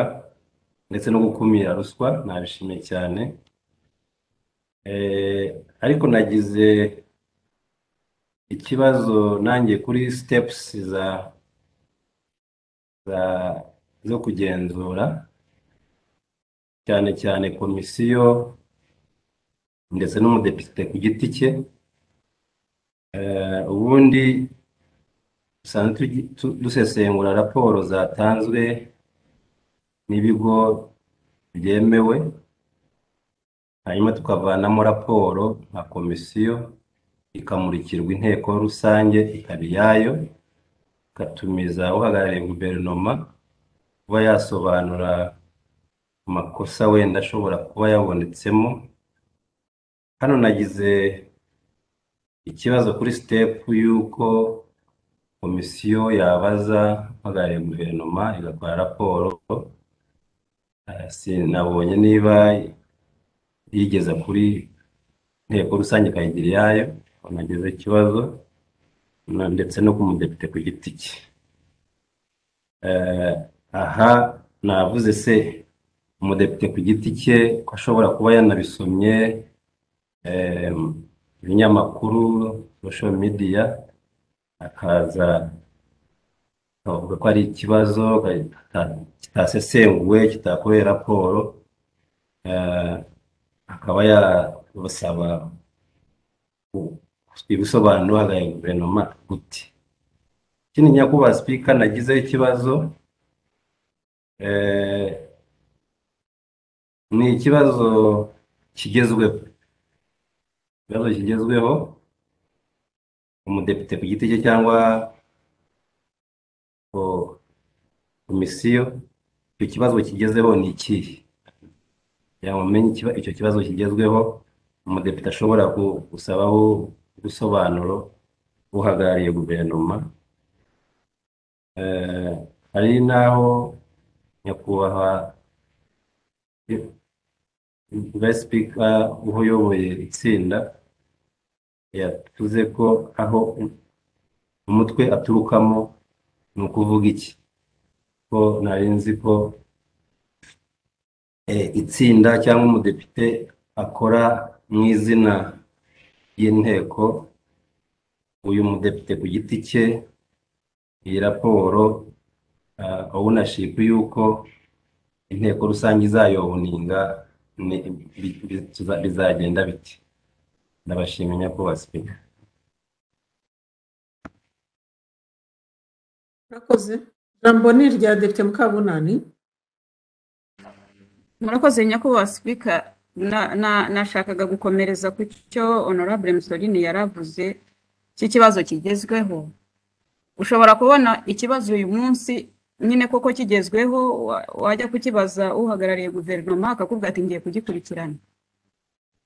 ndetse no gukumira ruswa nabishimiye cyane Eh, ariko nagize ikibazo nanjye kuri stepusi za za zo kugenzura cyane cyane komisiyo ndetse n'umudepite ku giti cye Eh, ubundi dusanzwe tugi- tu- dusesengura raporo zatanzwe n'ibigo byemewe hanyuma tukavanamo raporo nka komisiyo ikamurikirwa inteko rusange ikaba iyayo igatumiza uhagarariye guverinoma kuba yasobanura amakosa wenda ashobora kuba yabonetsemo hano nagize ikibazo kuri sitepu y'uko komisiyo yabaza uhagarariye guverinoma igakora raporo Eh, sinabonye niba yigeza kuri inteko rusange ikayigira iyayo banageze ikibazo na- ndetse no ku mudepite ku giti cye Eh, aha navuze se umudepite ku giti cye ko ashobora kuba yanabisomye eh, ibinyamakuru social media akaza akavuga ko ari ikibazo aka- kita- kitasesenguwe kitakorewe raporo eh, akaba yabasaba ibisobanuro hagaya guverinoma gute ikindi nyakubahwa sipika nagizeho ikibazo eh, ni ikibazo kigezweho ikibazo kigezweho umudepite ku giti cye cyangwa ko- komisiyo icyo kibazo kigezeho ni ikihe kugira ngo umenye ikiba- icyo kibazo kigezweho umudepite ashobora gu- gusabaho ubusobanuro uhagarariye guverinoma Eh, hari n'aho nyakubahwa vice speaker uyoboye itsinda yavuze ko aho umutwe aturukamo ni ukuvuga iki ko nari nzi ko eh, itsinda cyangwa umudepite akora mu izina y'inteko uyu mudepite ku giti cye iyi raporo ownership y'uko inteko rusange izayoboninga ni- bi- bi- tuza- bizagenda biti ndabashimye nyakubahwa sipika murakoze ijambo ni irya depite mukabunani murakoze nyakubahwa sipika Na- na- nashakaga gukomereza ku cyo honorable musorini yaravuze cy'ikibazo kigezweho ushobora kubona ikibazo uyu munsi nyine koko kigezweho wa- wajya kukibaza uhagarariye guverinoma akakubwira ati ngiye kugikurikirana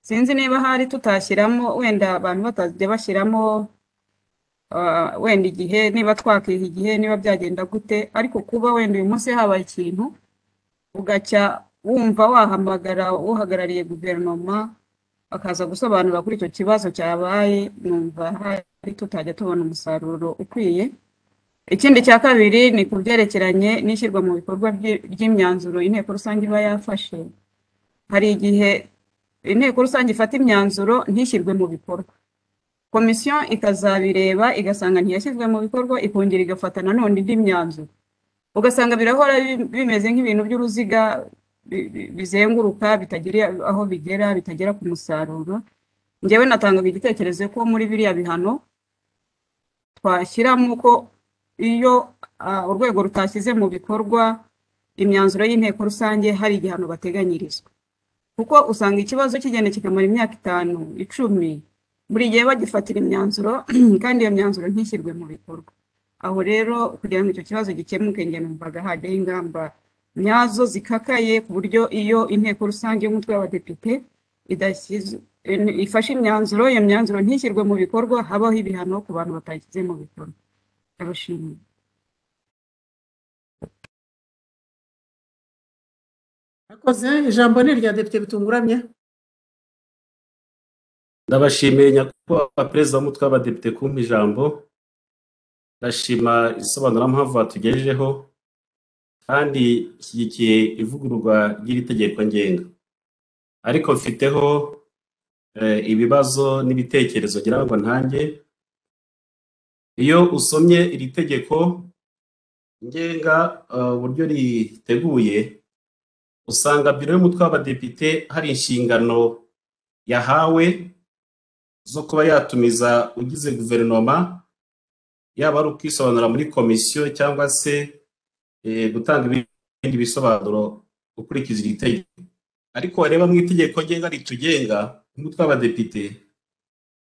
sinzi niba hari tutashyiramo wenda abantu batajya bashyiramo ah, wenda igihe niba twakiha igihe niba byagenda gute ariko kuba wenda uyu munsi habaye ikintu ugacya wumva wahamagara uhagarariye guverinoma akaza gusobanura kuri icyo kibazo cyabaye numva hari tutajya tubona umusaruro ukwiye ikindi cya kabiri ni ku byerekeranye n'ishyirwa mu bikorwa ry'i- ry'imyanzuro inteko rusange iba yafashe hari igihe inteko rusange ifata imyanzuro ntishyirwe mu bikorwa komisiyo ikazabireba igasanga ntiyashyizwe mu bikorwa ikongera igafata nanone indi myanzuro ugasanga birahora bi- bimeze nk'ibintu by'uruziga bi- bi- bizenguruka bitagera aho bigera bitagera ku musaruro njyewe natangaga igitekerezo ko muri biriya bihano twashyiramo ko iyo ah, urwego rutashyize mu bikorwa imyanzuro y'inteko rusange hari igihano bateganyirizwa kuko usanga ikibazo kigenda kikamara imyaka itanu icumi buri gihe bagifatira imyanzuro kandi iyo myanzuro ntishyirwe mu bikorwa aho rero kugira ngo icyo kibazo gikemuke njye numvaga hajyaho ingamba nyazo zikakaye ku buryo iyo inteko rusange y'umutwe w'abadepite idashyize ifashe imyanzuro iyo myanzuro ntishyirwe mu bikorwa habaho ibihano ku bantu batashyize mu bikorwa ndabashimiye Akoze ijambo ni irya depite bitunguramye. ndabashimiye nyakubahwa perezida w'umutwe w'abadepite kumpa ijambo ndashima isobanurampamvu batugejejeho kandi nshyigikiye ivugururwa ry'iri tegeko ngenga ariko mfiteho eh, ibibazo n'ibitekerezo ngira ngo ntange iyo usomye iri tegeko ngenga eh, uburyo riteguye usanga biro y'umutwe w'abadepite hari inshingano yahawe zo kuba yatumiza ugize guverinoma yaba ari ukwisobanura muri komisiyo cyangwa se eh, gutanga ibindi bisobanuro gukurikiza iri tegeko ariko wareba mu itegeko ngenga ritugenga umutwe w'abadepite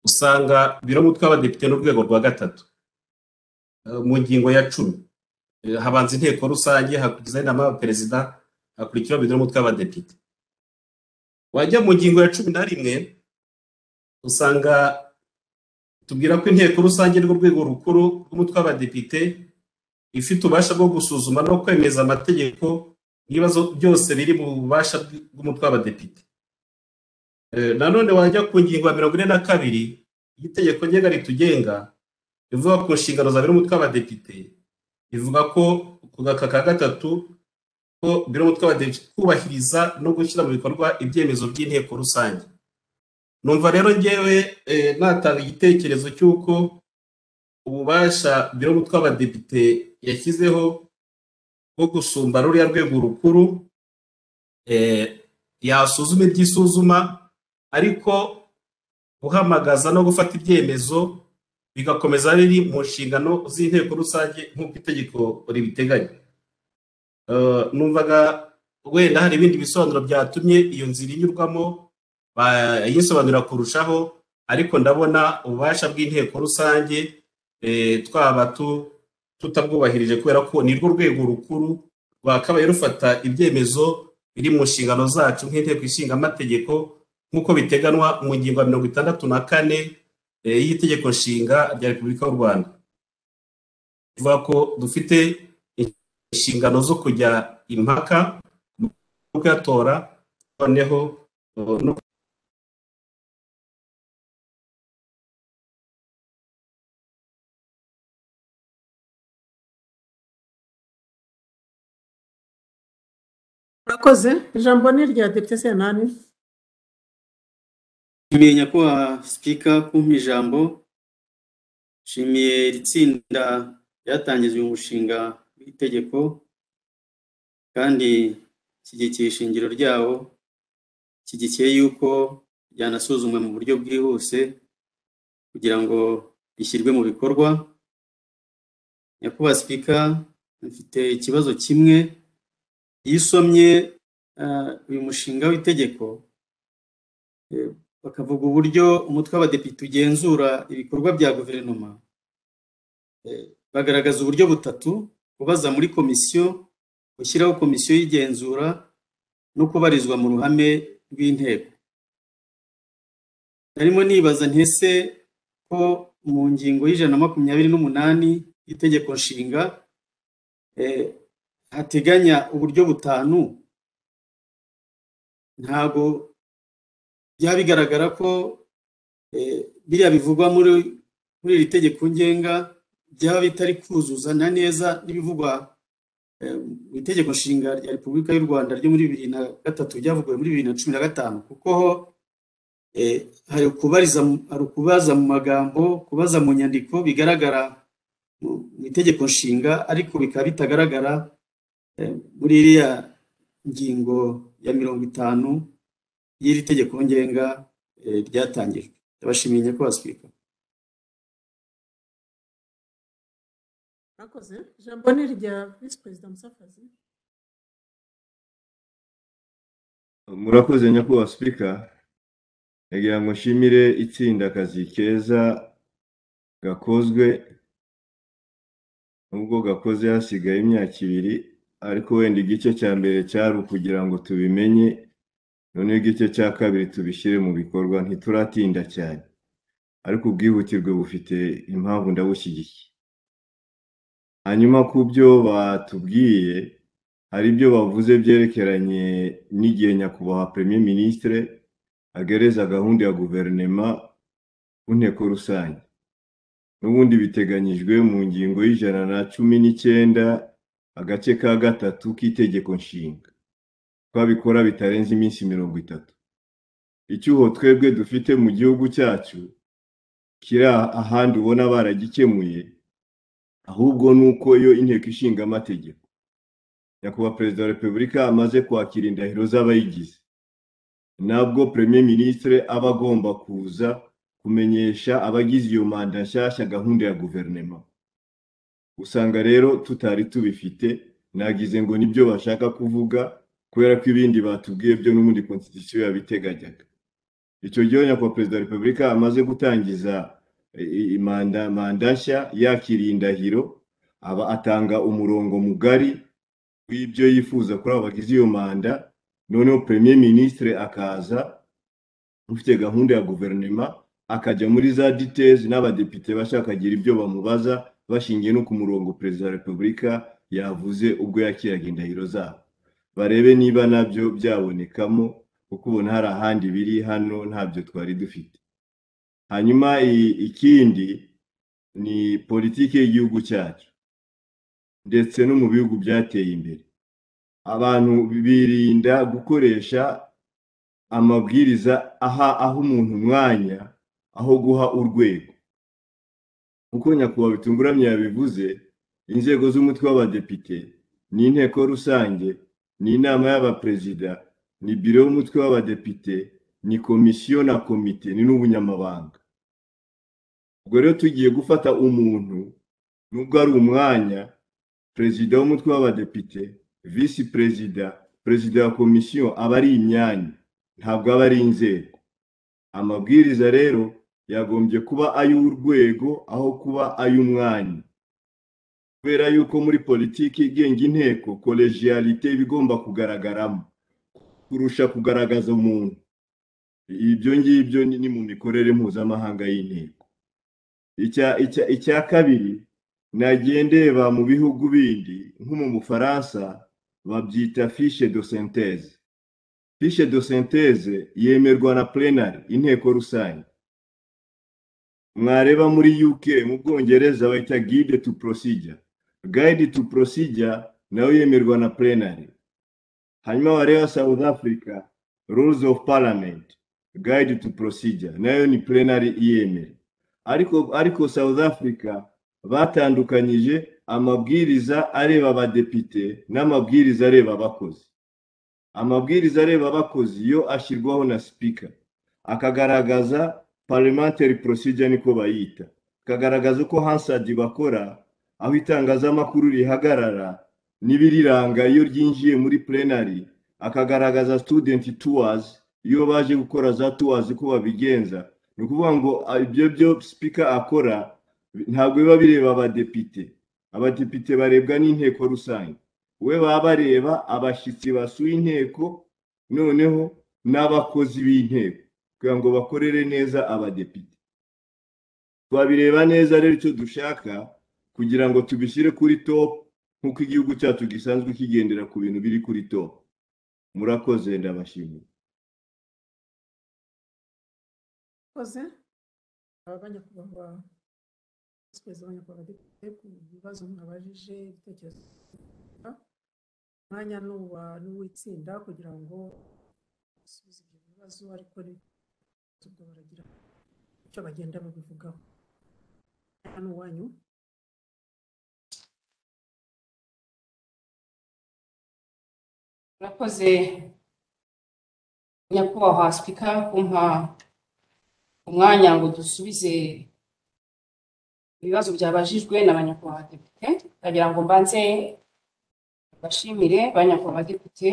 usanga biro umutwe w'abadepite n'urwego rwa gatatu eh, mu ngingo ya cumi Eh, habanza inteko rusange hakurikizaho inama y'abaperezida hakurikiraho biro umutwe w'abadepite wajya mu ngingo ya cumi na rimwe usanga tubwira ko inteko rusange rw'urwego rukuru rw'umutwe w'abadepite ifite ububasha bwo gusuzuma no kwemeza amategeko n'ibibazo byose biri mu bubasha bw'umutwe w'abadepite Eh, nanone wajya ku ngingo ya mirongo ine na kabiri y'itegeko ngenga ritugenga ivuga ku nshingano za biro umutwe w'abadepite ivuga ko ku gaka ka gatatu ko biro umutwe w'abadepite kubahiriza no gushyira mu bikorwa ibyemezo by'inteko rusange numva rero ngewe eh, natanga igitekerezo cy'uko ububasha biro umutwe w'abadepite yashyizeho bwo gusumba ruriya rwego rukuru eh, yasuzuma iby'isuzuma ariko guhamagaza no gufata ibyemezo bigakomeza biri mu nshingano z'inteko rusange nk'uko itegeko ribiteganya Eh, numvaga wenda hari ibindi bisobanuro byatumye iyo nzira inyurwamo bayisobanurira kurushaho ariko ndabona ububasha bw'inteko rusange eh, twaba tu- tutabwubahirije kubera ko ni rwo rwego rukuru rwakabaye rufata ibyemezo biri mu nshingano zacu nk'inteko ishinga amategeko nk'uko biteganwa mu ngingo ya mirongo itandatu na kane eh, y'itegeko nshinga rya repubulika y'u rwanda bivuga ko dufite inshingano zo kujya impaka no kuyatora noneho eh, no Murakoze ijambo ni irya depite Sentani. nshimiye nyakubahwa sipika kumpa ijambo nshimiye iri tsinda ryatangijwe umushinga w'itegeko kandi shyigikiye ishingiro ryawo shyigikiye yuko ryanasuzumwe mu buryo bwihuse kugira ngo rishyirwe mu bikorwa nyakubahwa sipika mfite ikibazo kimwe iyo usomye ah, uyu mushinga w'itegeko eh, bakavuga uburyo umutwe w'abadepite ugenzura ibikorwa bya guverinoma Eh, bagaragaza uburyo butatu kubaza muri komisiyo gushyiraho komisiyo y'igenzura no kubarizwa mu ruhame rw'inteko narimo nibaza ntese ko mu ngingo y'ijana na makumyabiri n'umunani y'itegeko nshinga eh, hateganya uburyo butanu ntago byaba bigaragara ko eh, biriya bivugwa muri muri iri tegeko ngenga byaba bitari kuzuzana neza n'ibivugwa eh, mu itegeko nshinga rya repubulika y'u rwanda ryo muri bibiri na gatatu ryavuguwe muri bibiri na cumi na gatanu kuko ho Eh, hari ukubariza mu- hari ukubaza mu magambo kubaza mu nyandiko bigaragara mu mu itegeko nshinga ariko bikaba bitagaragara eh, muri iriya ngingo ya mirongo itanu y'iri tegeko ngenga eh, ryatangijwe ndabashimiye nyakubahwa sipika mwakoze ijambo ni irya visi perezida musafazi murakoze nyakubahwa sipika ngira ngo nshimire itsinda akazi keza gakozwe nubwo gakoze hasigaye imyaka ibiri ariko wenda igice cya mbere cyari ukugira ngo tubimenye noneho igice cya kabiri tubishyire mu bikorwa ntituratinda cyane ariko ubwihutirwe bufite impamvu ndabushyigikiye hanyuma ku byo batubwiye hari ibyo bavuze byerekeranye n'igihe nyakubahwa premier ministre agereza gahunda ya guverinema ku nteko rusange n'ubundi biteganyijwe mu ngingo y'ijana na cumi n'icyenda agace ka gatatu k'itegeko nshinga twabikora bitarenze iminsi mirongo itatu icyuho twebwe dufite mu gihugu cyacu kiri ahandi ubona baragikemuye ahubwo ni uko iyo inteko ishinga amategeko nyakubahwa perezida wa repubulika amaze kwakira indahiro z'abayigize nabwo premier ministre aba agomba kuza kumenyesha abagize iyo manda nshyashya gahunda ya guverinema usanga rero tutari tubifite nagize ngo nibyo bashaka kuvuga kubera ko ibindi batubwiye byo n'ubundi constitution yabiteganyaga icyo gihe nyakubahwa perezida wa repubulika amaze gutangiza eh, manda manda nshya yakiriye indahiro aba atanga umurongo mugari w'ibyo yifuza kuri abo bagize iyo manda noneho premier ministre akaza ufite gahunda ya guverinema akajya muri za details n'abadepite bashaka akagira ibyo bamubaza bashingiye no ku murongo perezida wa repubulika yavuze ubwo yakiraga indahiro zabo barebe niba nabyo byabonekamo kuko ubona hari ahandi biri hano ntabyo twari dufite hanyuma i- ikindi ni politiki y'igihugu cyacu ndetse no mu bihugu byateye imbere abantu birinda gukoresha amabwiriza aha aho umuntu umwanya aho guha urwego nk'uko nyakubahwa bitunguramye yabivuze inzego z'umutwe w'abadepite ni inteko rusange ni inama y'abaperezida ni biro y'umutwe w'abadepite ni komisiyo na komite ni n'ubunyamabanga ubwo rero tugiye gufata umuntu nubwo ari umwanya perezida w'umutwe w'abadepite visi perezida perezida wa komisiyo aba ari imyanya ntabwo aba ari inzego amabwiriza rero yagombye kuba ay'urwego aho kuba ay'umwanya kubera yuko muri politiki igenga inteko kolegiyarite iba igomba kugaragaramo kurusha kugaragaza umuntu ibyo ngibyo ni ni mu mikorere mpuzamahanga y'inteko icya icya icya kabiri nagiye ndeba mu bihugu bindi nko mu bufaransa babyita fishe do senteze fishe do senteze yemerwa na plenary inteko rusange mwareba muri uk mu bwongereza bayita guide to procedure guide to procedure nayo yemerwa na plenary hanyuma wareba south africa rules of parliament guide to procedure nayo ni plenary iyemera ariko ariko south africa batandukanyije amabwiriza areba abadepite n'amabwiriza areba abakozi amabwiriza areba abakozi yo ashyirwaho na sipika akagaragaza parliamentary procedure niko bayita akagaragaza uko hansadi bakora aho itangazamakuru rihagarara n'ibiriranga iyo ryinjiye muri plenary akagaragaza student tours iyo baje gukora za tours uko babigenza ni ukuvuga ngo ah, ibyo byo sipika akora ntabwo biba bireba abadepite abadepite barebwa n'inteko rusange we baba bareba abashyitsi basuye inteko noneho n'abakozi b'inteko kugira ngo bakorere neza abadepite twabireba neza rero icyo dushaka kugira ngo tubishyire kuri top nk'uko igihugu cyacu gisanzwe kigendera ku bintu biri kuri top murakoze ndabashimiye mwakoze aba banyakubahwa visi perezida banyakubahwa badepite ku bibazo mwabajije ibitekerezo umwanya ni uwa- ni uw'itsinda kugira ngo asubize ibyo bibazo ariko ni ubwo baragira icyo bagenda babivugaho hano iwanyu murakoze nyakubahwa sipika kumpa umwanya ngo dusubize ibibazo byabajijwe n'abanyakubahwa depite ndagira ngo mbanze bashimire banyakubahwa depite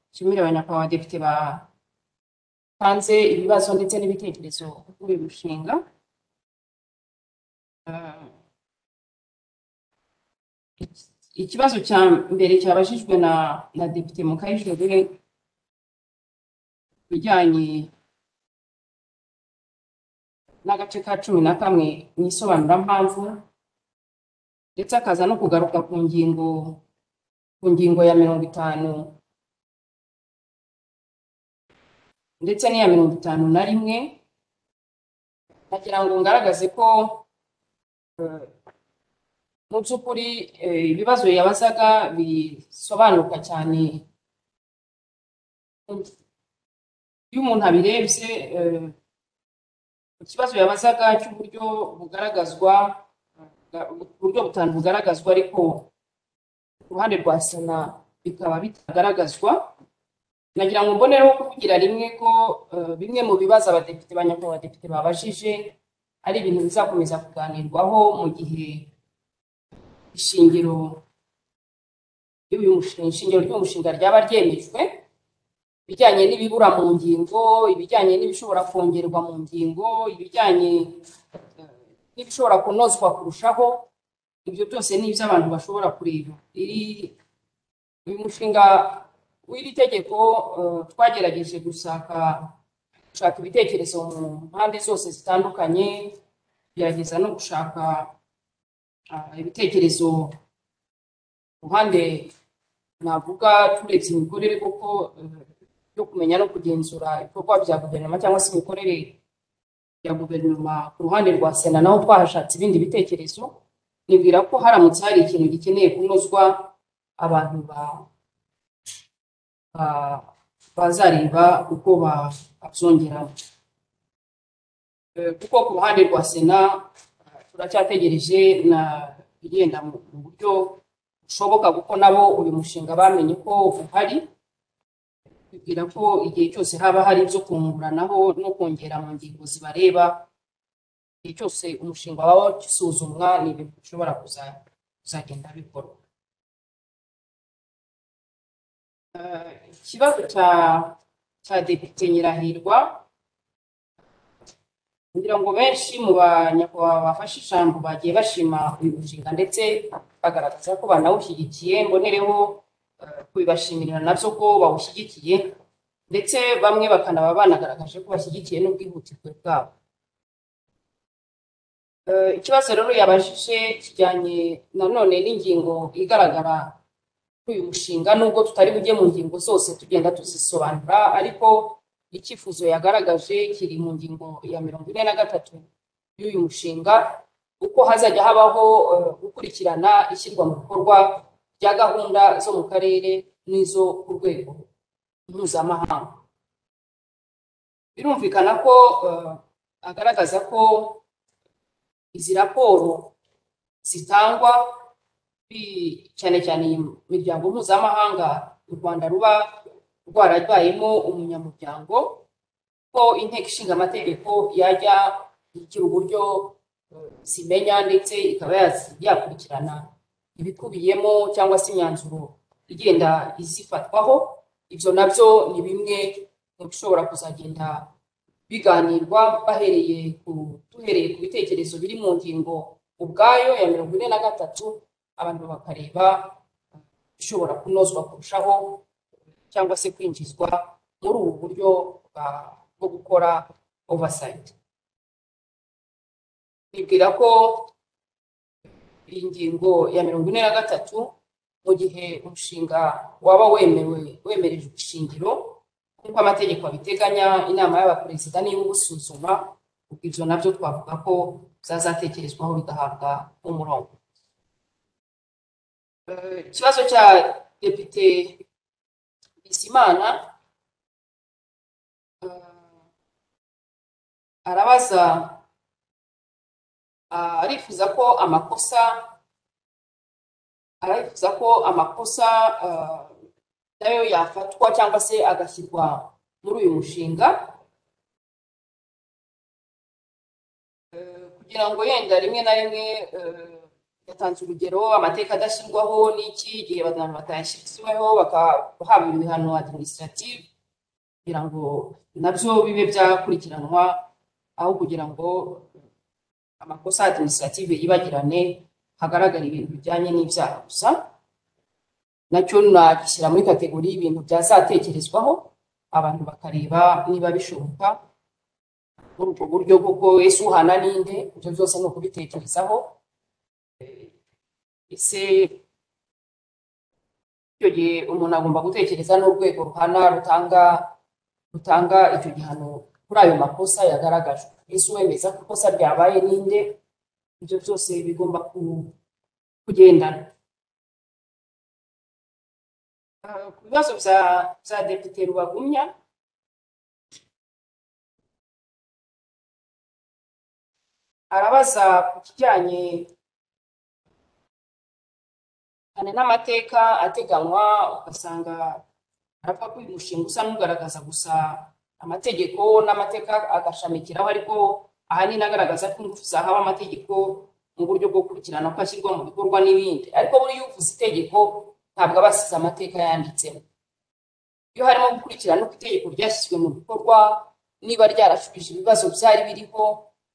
nshimire abanyakubahwa depite batanze ibibazo ndetse n'ibitekerezo kuri uyu mushinga Ah, ikibazo cya mbere cyabajijwe na na depite mukayijogere bijyanye n'agace ka cumi na kamwe mu isobanurampamvu ndetse akaza no kugaruka ku ngingo ku ngingo ya mirongo itanu ndetse n'iya mirongo itanu na rimwe ndagira ngo ngaragaze ko eh, mu by'ukuri eh, ibibazo yabazaga bisobanuka cyane iyo umuntu abirebye eh, ikibazo yabazaga cy'uburyo bugaragazwa eh, uburyo butanu bugaragazwa ariko ku ruhande rwa sena bikaba bitagaragazwa nagira ngo mbonereho kuvugira rimwe ko eh, bimwe mu bibazo abadepite ba nyakubahwa abadepite babajije ari ibintu bizakomeza kuganirwaho mu gihe ishingiro ry'uyu mushinga ishingiro ry'umushinga ryaba ryemejwe ibijyanye n'ibibura mu ngingo ibijyanye n'ibishobora kongerwa mu ngingo ibijyanye eh, n'ibishobora kunozwa kurushaho ibyo byose ni ibyo abantu bashobora kureba iri uyu mushinga w'iri tegeko eh, twagerageje gushaka gushaka ibitekerezo mu mpande zose zitandukanye tugerageza no gushaka ah, ibitekerezo ku ruhande navuga turebye imikorere kuko eh, yo kumenya no kugenzura ibikorwa bya guverinoma cyangwa se imikorere ya guverinoma ku ruhande rwa sena naho twahashatse ibindi bitekerezo nibwira ko haramutse hari ikintu gikeneye kunozwa abantu ba- ba- bazareba uko babyongeramo kuko ku ruhande rwa sena eh, turacyategereje na igenda mu mu buryo bushoboka kuko nabo uyu mushinga bamenye ko uhari bibwira ko igihe cyose haba hari ibyo kunguranaho no kongera mu ngingo zibareba igihe cyose umushinga waba usuzumwa ni ibintu bishobora kuza- kuzagenda bikorwa Eh, ikibazo cya cya depite nyirahirwa kugira ngo benshi mu banyakubahwa bafashe ijambo bagiye bashima uyu mushinga ndetse bagaragaza ko banawushyigikiye mbonereho eh, kubibashimirira nabyo ko bawushyigikiye ndetse bamwe bakanaba banagaragaje ko bashyigikiye n'ubwihutirwe bwabo Eh, ikibazo rero yabajije kijyanye nanone n'ingingo igaragara kuri uyu mushinga nubwo tutari bujye mu ngingo zose tugenda tuzisobanura ariko icyifuzo yagaragaje kiri mu ngingo ya mirongo ine na gatatu y'uyu mushinga uko hazajya habaho eh, gukurikirana ishyirwa mu bikorwa rya gahunda zo mu karere n'izo ku rwego mpuzamahanga birumvikana ko eh, agaragaza ko izi raporo zitangwa bi- cyane cyane iyi miryango mpuzamahanga u rwanda ruba rwarabayemo umunyamuryango ko inteko ishinga amategeko yajya igira uburyo eh, zimenya ndetse ikaba yaz- yakurikirana ibikubiyemo cyangwa se imyanzuro igenda izifatwaho ibyo nabyo ni bimwe mu bishobora kuzagenda biganirwa bahereye ku duhereye ku bitekerezo biri mu ngingo ubwayo ya mirongo ine na gatatu abantu bakareba ishobora kunozwa kurushaho cyangwa se kwinjizwa muri ubu buryo bwa- bwo gukora oversight bibwira ko iyi ngingo ya mirongo ine na gatatu mu gihe umushinga waba wemewe wemereje ishingiro nk'uko amategeko abiteganya inama y'abaperezida niba ubusuzuma ubwo ibyo nabyo twavuga ko bizazatekerezwaho bigahabwa umurongo Eh, ikibazo cya depite bizimana eh, arabaza ah, arifuza ko amakosa arifuza ko amakosa ah, nayo yafatwa cyangwa se agashyirwa muri uyu mushinga Eh, kugira ngo yenda rimwe na rimwe eh, yatanze urugero amateka adashyirwaho n'iki igihe abantu batayashyiriweho bakahabwa ibihano administrative kugira ngo nabyo bibe byakurikiranwa aho kugira ngo amakosa administrative yibagirane hagaragara ibintu bijyanye n'ibyaha gusa nacyo nagishyira muri kategori y'ibintu byazatekerezwaho abantu bakareba niba bishoboka muri ubwo buryo kuko ese uhana ninde ibyo byose ni ukubitekerezaho ese icyo gihe umuntu agomba gutekereza n'urwego ruhana rutanga rutanga icyo gihano kuri ayo makosa yagaragajwe ese uwemeza ko ikosa ryabaye ninde ibyo byose bigomba ku- kugendana Ah, ku bibazo bya bya depite rubagumya arabaza ku kijyanye cyane n'amateka ateganywa ugasanga arapfa ko uyu mushinga usa n'ugaragaza gusa amategeko n'amateka agashamikiraho ariko ahanini agaragaza ko ingufu zahawe amategeko mu buryo bwo gukurikirana ko ashyirwa mu bikorwa n'ibindi ariko buriya uvuze itegeko ntabwo aba asize amateka yanditsemo iyo harimo gukurikirana uko itegeko ryashyizwe mu bikorwa niba ryarashubije ibibazo byari biriho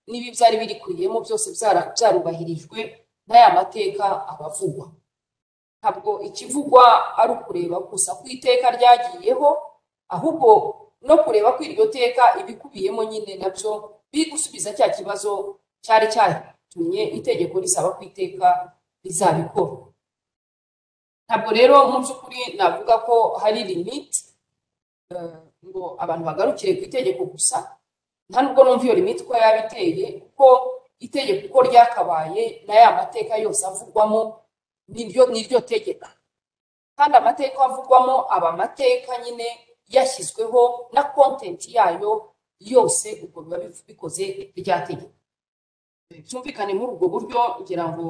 niba ibyari birikuyemo byose byara- byarubahirijwe n'aya mateka aba avugwa ntabwo ikivugwa ari ukureba gusa ku iteka ryagiyeho ahubwo no kureba ko iryo teka ibikubiyemo nyine nabyo biri gusubiza cya kibazo cyari cyatumye itegeko risaba ku iteka rizabikora ntabwo rero mu by'ukuri navuga ko hari limite eh, ngo abantu bagarukire ku itegeko gusa nta nubwo numva iyo limite uko yaba iteye kuko itegeko uko ryakabaye n'aya mateka yose avugwamo niryo niryo tegeko kandi amateka avugwamo aba amateka nyine yashyizweho na content yayo yose ubwo biba bif- bikoze rya tegeko byumvikane muri ubwo buryo ngira ngo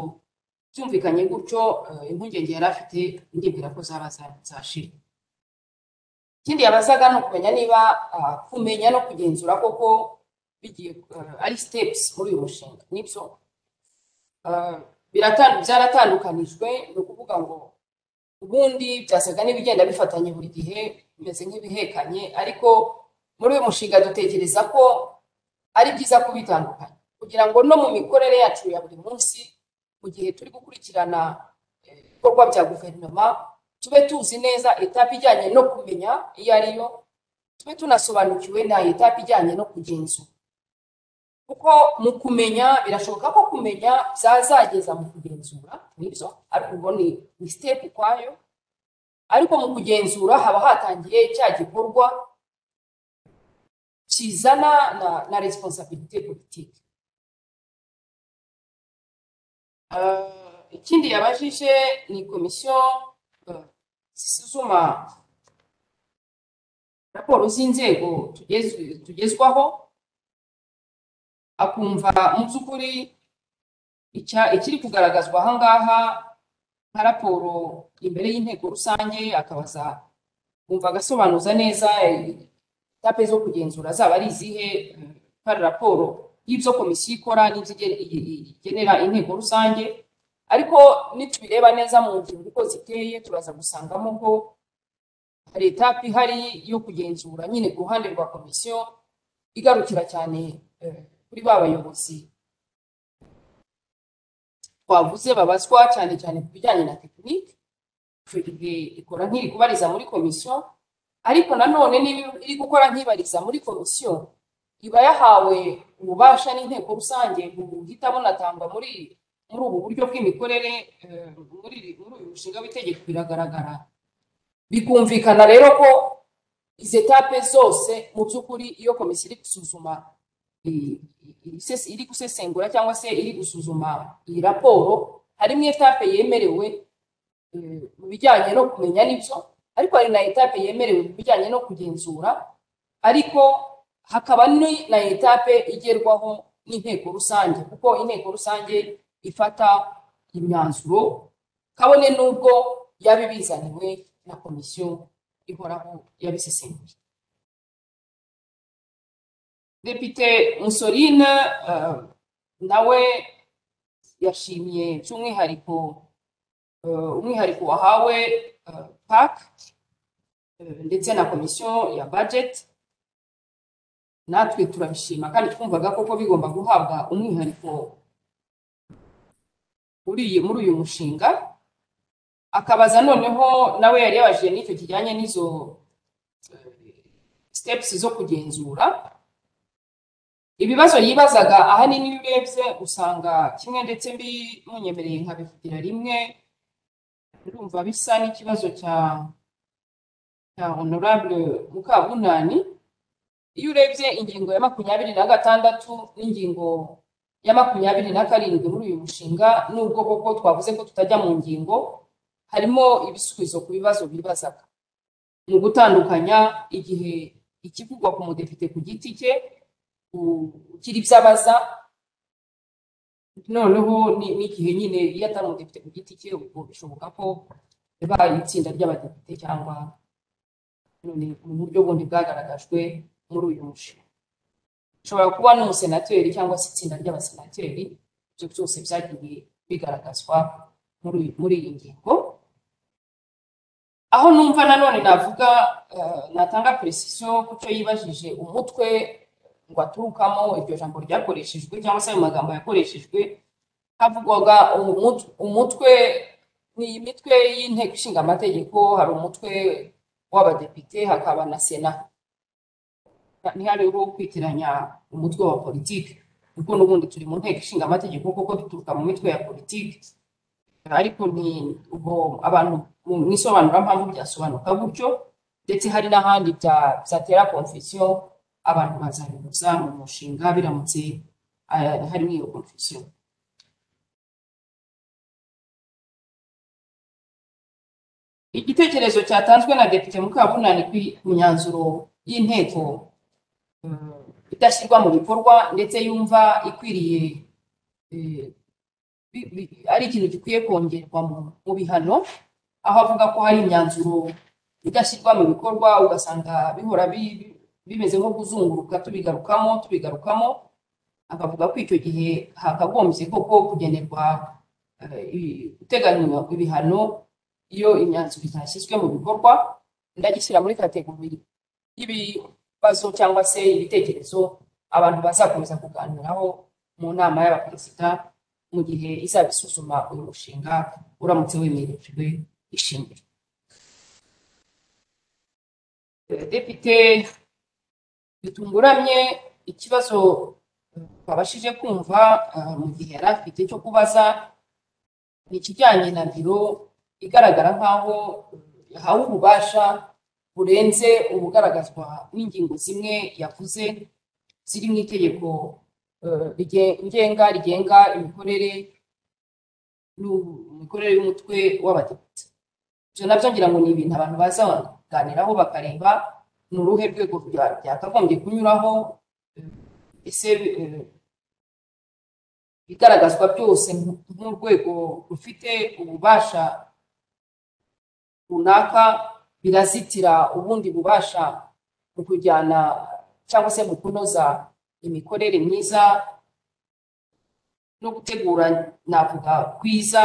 byumvikanye gutyo eh, impungenge yari afite ndibwira ko zaba za- zashira ikindi yabazaga ni ukumenya niba ah, kumenya no kugenzura koko bigiye eh, ari steps muri uyu mushinga nibyo Ah, biratan- byaratandukanijwe ni ukuvuga ngo ubundi byasaga n'ibigenda bifatanye buri gihe bimeze nk'ibihekanye ariko muri uyu mushinga dutekereza ko ari byiza kubitandukanya kugira ngo no mu mikorere yacu ya buri munsi mu gihe turi gukurikirana eh, ibikorwa bya guverinoma tube tuzi neza etape ijyanye no kumenya iyo ari yo tube tunasobanukiwe na etape ijyanye no kugenzura kuko mu kumenya birashoboka ko kumenya byazageza mu kugenzura nibyo ariko ubwo ni ni step ukwayo ariko mu kugenzura haba hatangiye cya gikorwa kizana na, na responsabilité politique Ah, ikindi yabajije ni komisiyo ah, zisuzuma raporo z'inzego tugezwe- tugezwaho akumva mu by'ukuri icya- ikiri kugaragazwa aha ngaha nka raporo imbere y'inteko rusange akabaza kumva agasobanuza neza etape zo kugenzura zaba ari izihe eh, ko ari raporo y'ibyo komisiyo ikora n'ibyo ige- i- i- igenera inteko rusange ariko nitubireba neza mu ngingo uko ziteye turaza gusangamo ko hari etape ihari yo kugenzura nyine ku ruhande rwa komisiyo igarukira cyane eh, kuri ba bayobozi twavuze babazwa cyane cyane ku bijyanye na tekinike icyo gihe ikora nk'iri kubariza muri komisiyo ariko nanone niba iri gukora nk'ibariza muri komisiyo iba yahawe ububasha n'inteko rusange buhita bunatangwa muri muri ubu buryo bw'imikorere eh, muri muri uyu mushinga w'itegeko biragaragara bikumvikana rero ko izi etape zose mu by'ukuri iyo komisiyo iri gusuzuma i- i- isese- iri gusesengura cyangwa se iri gusuzuma iyi raporo harimo etape yemerewe eh, mu bijyanye no kumenya n'ibyo ariko hari na etape yemerewe mu bijyanye no kugenzura ariko hakaba ni na etape igerwaho n'inteko rusange kuko inteko rusange ifata imyanzuro kabone n'ubwo yaba ibizaniwe na komisiyo ihoraho yabisesenguye depite musorine eh, nawe yashimye by'umwihariko eh, umwihariko wahawe eh, pac eh, ndetse na komisiyo ya budget natwe turabishima kandi twumvaga koko bigomba guhabwa umwihariko muri iyi- muri uyu mushinga akabaza noneho nawe yari yabajije n'icyo kijyanye n'izo eh, steps zo kugenzura ibibazo yibazaga ahanini iyo urebye usanga kimwe ndetse mbi munyemereye nkabivugira rimwe ndumva bisa n'ikibazo cya cya honorable mukabunani iyo urebye ingingo ya makumyabiri na gatandatu n'ingingo ya makumyabiri na karindwi muri uyu mushinga nubwo koko twavuze ko tutajya mu ngingo harimo ibisubizo ku bibazo bibazaga mu gutandukanya igihe ikivugwa ku mudepite ku giti cye ugira ibyo abaza noneho ni- n'igihe nyine iyo atari umudepite ku giti cye ubwo bishoboka ko yabaye itsinda ry'abadepite cyangwa none mu buryo bundi bwagaragajwe muri uyu mushinga ushobora kuba n'umusenateri cyangwa se itsinda ry'abasenateri ibyo byose byagiye bigaragazwa muri muri iyi ngingo aho numva nanone navuga eh, natanga precision ku cyo yibajije umutwe ngo aturukamo iryo jambo ryakoreshejwe cyangwa se ayo magambo yakoreshejwe havugwaga umut- umutwe ni imitwe y'inteko ishinga amategeko hari umutwe w'abadepite hakaba na sena ntihariho kwitiranya umutwe wa politiki kuko n'ubundi turi mu nteko ishinga amategeko kuko duturuka mu mitwe ya politiki ariko ni ubwo abantu mu- mu isobanurampamvu byasobanuka gutyo ndetse hari n'ahandi bya- byatera konfisiyo abantu bazabihuza mu mushinga biramutse eh, harimo iyo konfisiyo igitekerezo cyatanzwe na depite mukabunani ku ku myanzuro y'inteko eh, idashyirwa mu bikorwa ndetse yumva ikwiriye eh, bi- bi- ari ikintu gikwiye kongerwa mu mu bihano aho avuga ko hari imyanzuro idashyirwa mu bikorwa ugasanga bihora bi- bi- bimeze nko kuzunguruka tubigarukamo tubigarukamo akavuga ko icyo gihe hakagombye koko kugenerwa eh, i- guteganywa ibihano iyo imyanzuro itashyizwe mu bikorwa ndagishyira muri kategori y'ibibazo cyangwa se ibitekerezo abantu bazakomeza kuganiraho mu nama y'abaperezida mu gihe izaba isuzuma uyu mushinga uramutse wemerejwe ishingiro Eh, depite bitunguramye ikibazo twabashije kumva eh, mu gihe yari afite cyo kubaza ni ikijyanye na biro igaragara nk'aho yahawe ububasha burenze ubugaragazwa n'ingingo zimwe yavuze ziri mu itegeko eh, rige- ngenga rigenga imikorere n'u- imikorere y'umutwe w'abadepite ibyo nabyo ngira ngo ni ibintu abantu bazaganiraho bakareba ni uruhe rwego rwa- byakagombye kunyuraho eh, ese eh, ibigaragazwa byose nk- nk'urwego rufite ububasha runaka birazitira ubundi bubasha mu kujyana cyangwa se mu kunoza imikorere myiza no gutegura navuga kwiza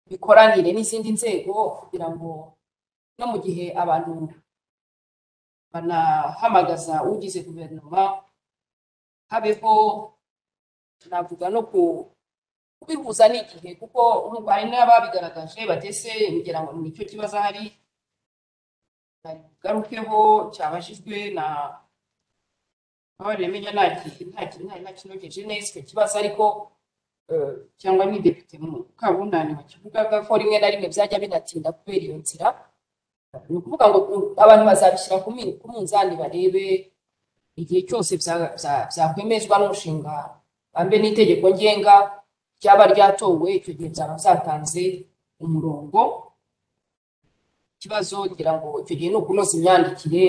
bikoranire n'izindi nzego kugira ngo no mu gihe abantu banahamagaza ugize guverinoma habeho navuga no ku- kubihuza n'igihe kuko nk'ubu hari n'ababigaragaje batese ngira ngo nicyo kibazo ahari garukeho cyabajijwe na babaremenya nakinogeje neza icyo kibazo ariko eh, cyangwa ni depite mukabunani wakivugaga ko rimwe na rimwe byajya binatinda kubera iyo nzira ni ukuvuga ngo u- abantu bazabishyira ku mi- ku munzani barebe igihe cyose bya- bya- byakwemezwa n'umushinga bambe n'itegeko ngenga ryaba ryatowe icyo gihe byaba byatanze umurongo ikibazo ngira ngo icyo gihe ni ukunoza imyandikire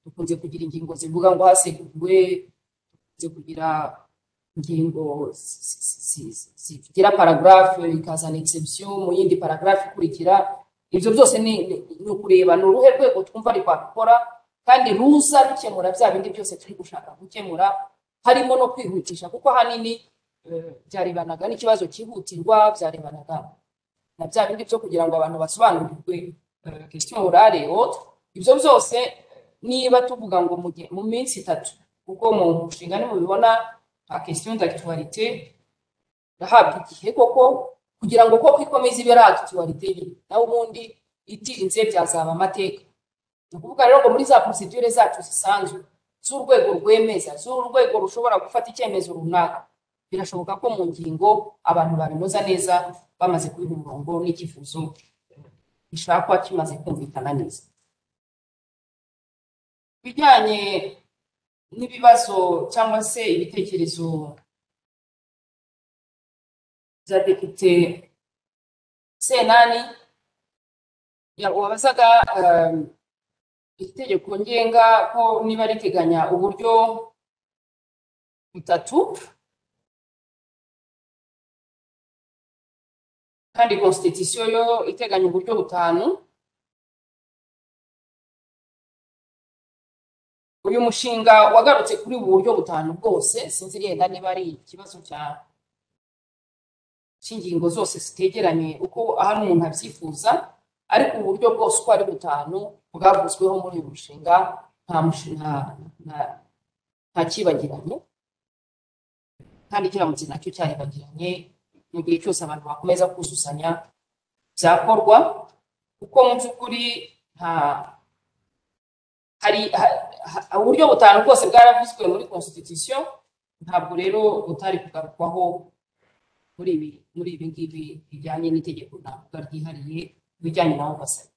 dukunze kugira ingingo zivuga ngo haseguwe dukunze kugira ingingo zi- zi- zi- zigira paragarafu ikazana exception mu yindi paragarafu ikurikira ibyo byose ni ni- ni ukureba ni uruhe rwego twumva ari rwabikora kandi ruza rukemura bya bindi byose turi gushaka gukemura harimo no kwihutisha kuko ahanini eh, byarebanaga n'ikibazo cyihutirwa byarebanaga na bya bindi byo kugira ngo abantu basobanurirwe question orale autre ibyo byose niba tuvuga ngo mu gihe- mu minsi itatu kuko mu mushinga nimubibona nta question d'actualité ndahabwa igihe koko kugira ngo koko ikomeze ibe ari actualité ye nawe ubundi itinze byazaba amateka ni ukuvuga rero ngo muri za procedure zacu zisanzwe z'urwego rwemeza z'urwego rushobora gufata icyemezo runaka birashoboka ko mu ngingo abantu babinoza neza bamaze kubiha umurongo n'icyifuzo gishakwa kimaze kumvikana neza ibijyanye n'ibibazo cyangwa se ibitekerezo bya depite senani ya- wabazaga um, itegeko ngenga ko niba riteganya uburyo butatu kandi constitution yo iteganya uburyo butanu uyu mushinga wagarutse kuri ubu buryo butanu bwose sinzi yenda niba ari ikibazo cya cy'ingingo zose zitegeranye uko ahari umuntu abyifuza ariko ubu buryo bwose uko ari butanu bwavuzweho muri uyu mushinga nta mushi- nta- nta- nta cyibagiranye kandi kiramutse nacyo cyaribagiranye mu gihe cyose abantu bakomeza kuzuzanya byakorwa kuko mu by'ukuri nta hari ha- ha- uburyo butanu bwose bwaravuzwe muri constitution ntabwo rero butari kugarukwaho muri ibi muri ibi ngibi bijyanye n'itegeko navuga ryihariye ibijyanye na oversight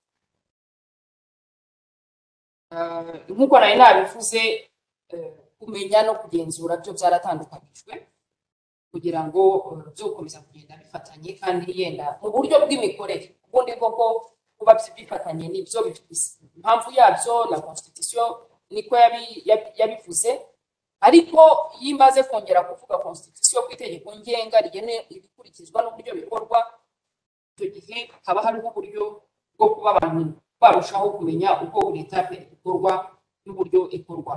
Eh, nk'uko nari nabivuze eh, kumenya no kugenzura byo byaratandukanijwe kugira ngo eh, byokomeza kugenda bifatanye kandi yenda mu buryo bw'imikorere ubundi koko kuba byi- bifatanye nibyo bifise impamvu yabyo na constitution niko yabi- yabi- yabivuze ariko iyo imaze kongera kuvuga constitution ku itegeko ngenga rigena ibikurikizwa n'uburyo bikorwa icyo gihe haba hariho uburyo bwo kuba abantu barushaho kumenya uko buri etape ikorwa n'uburyo ikorwa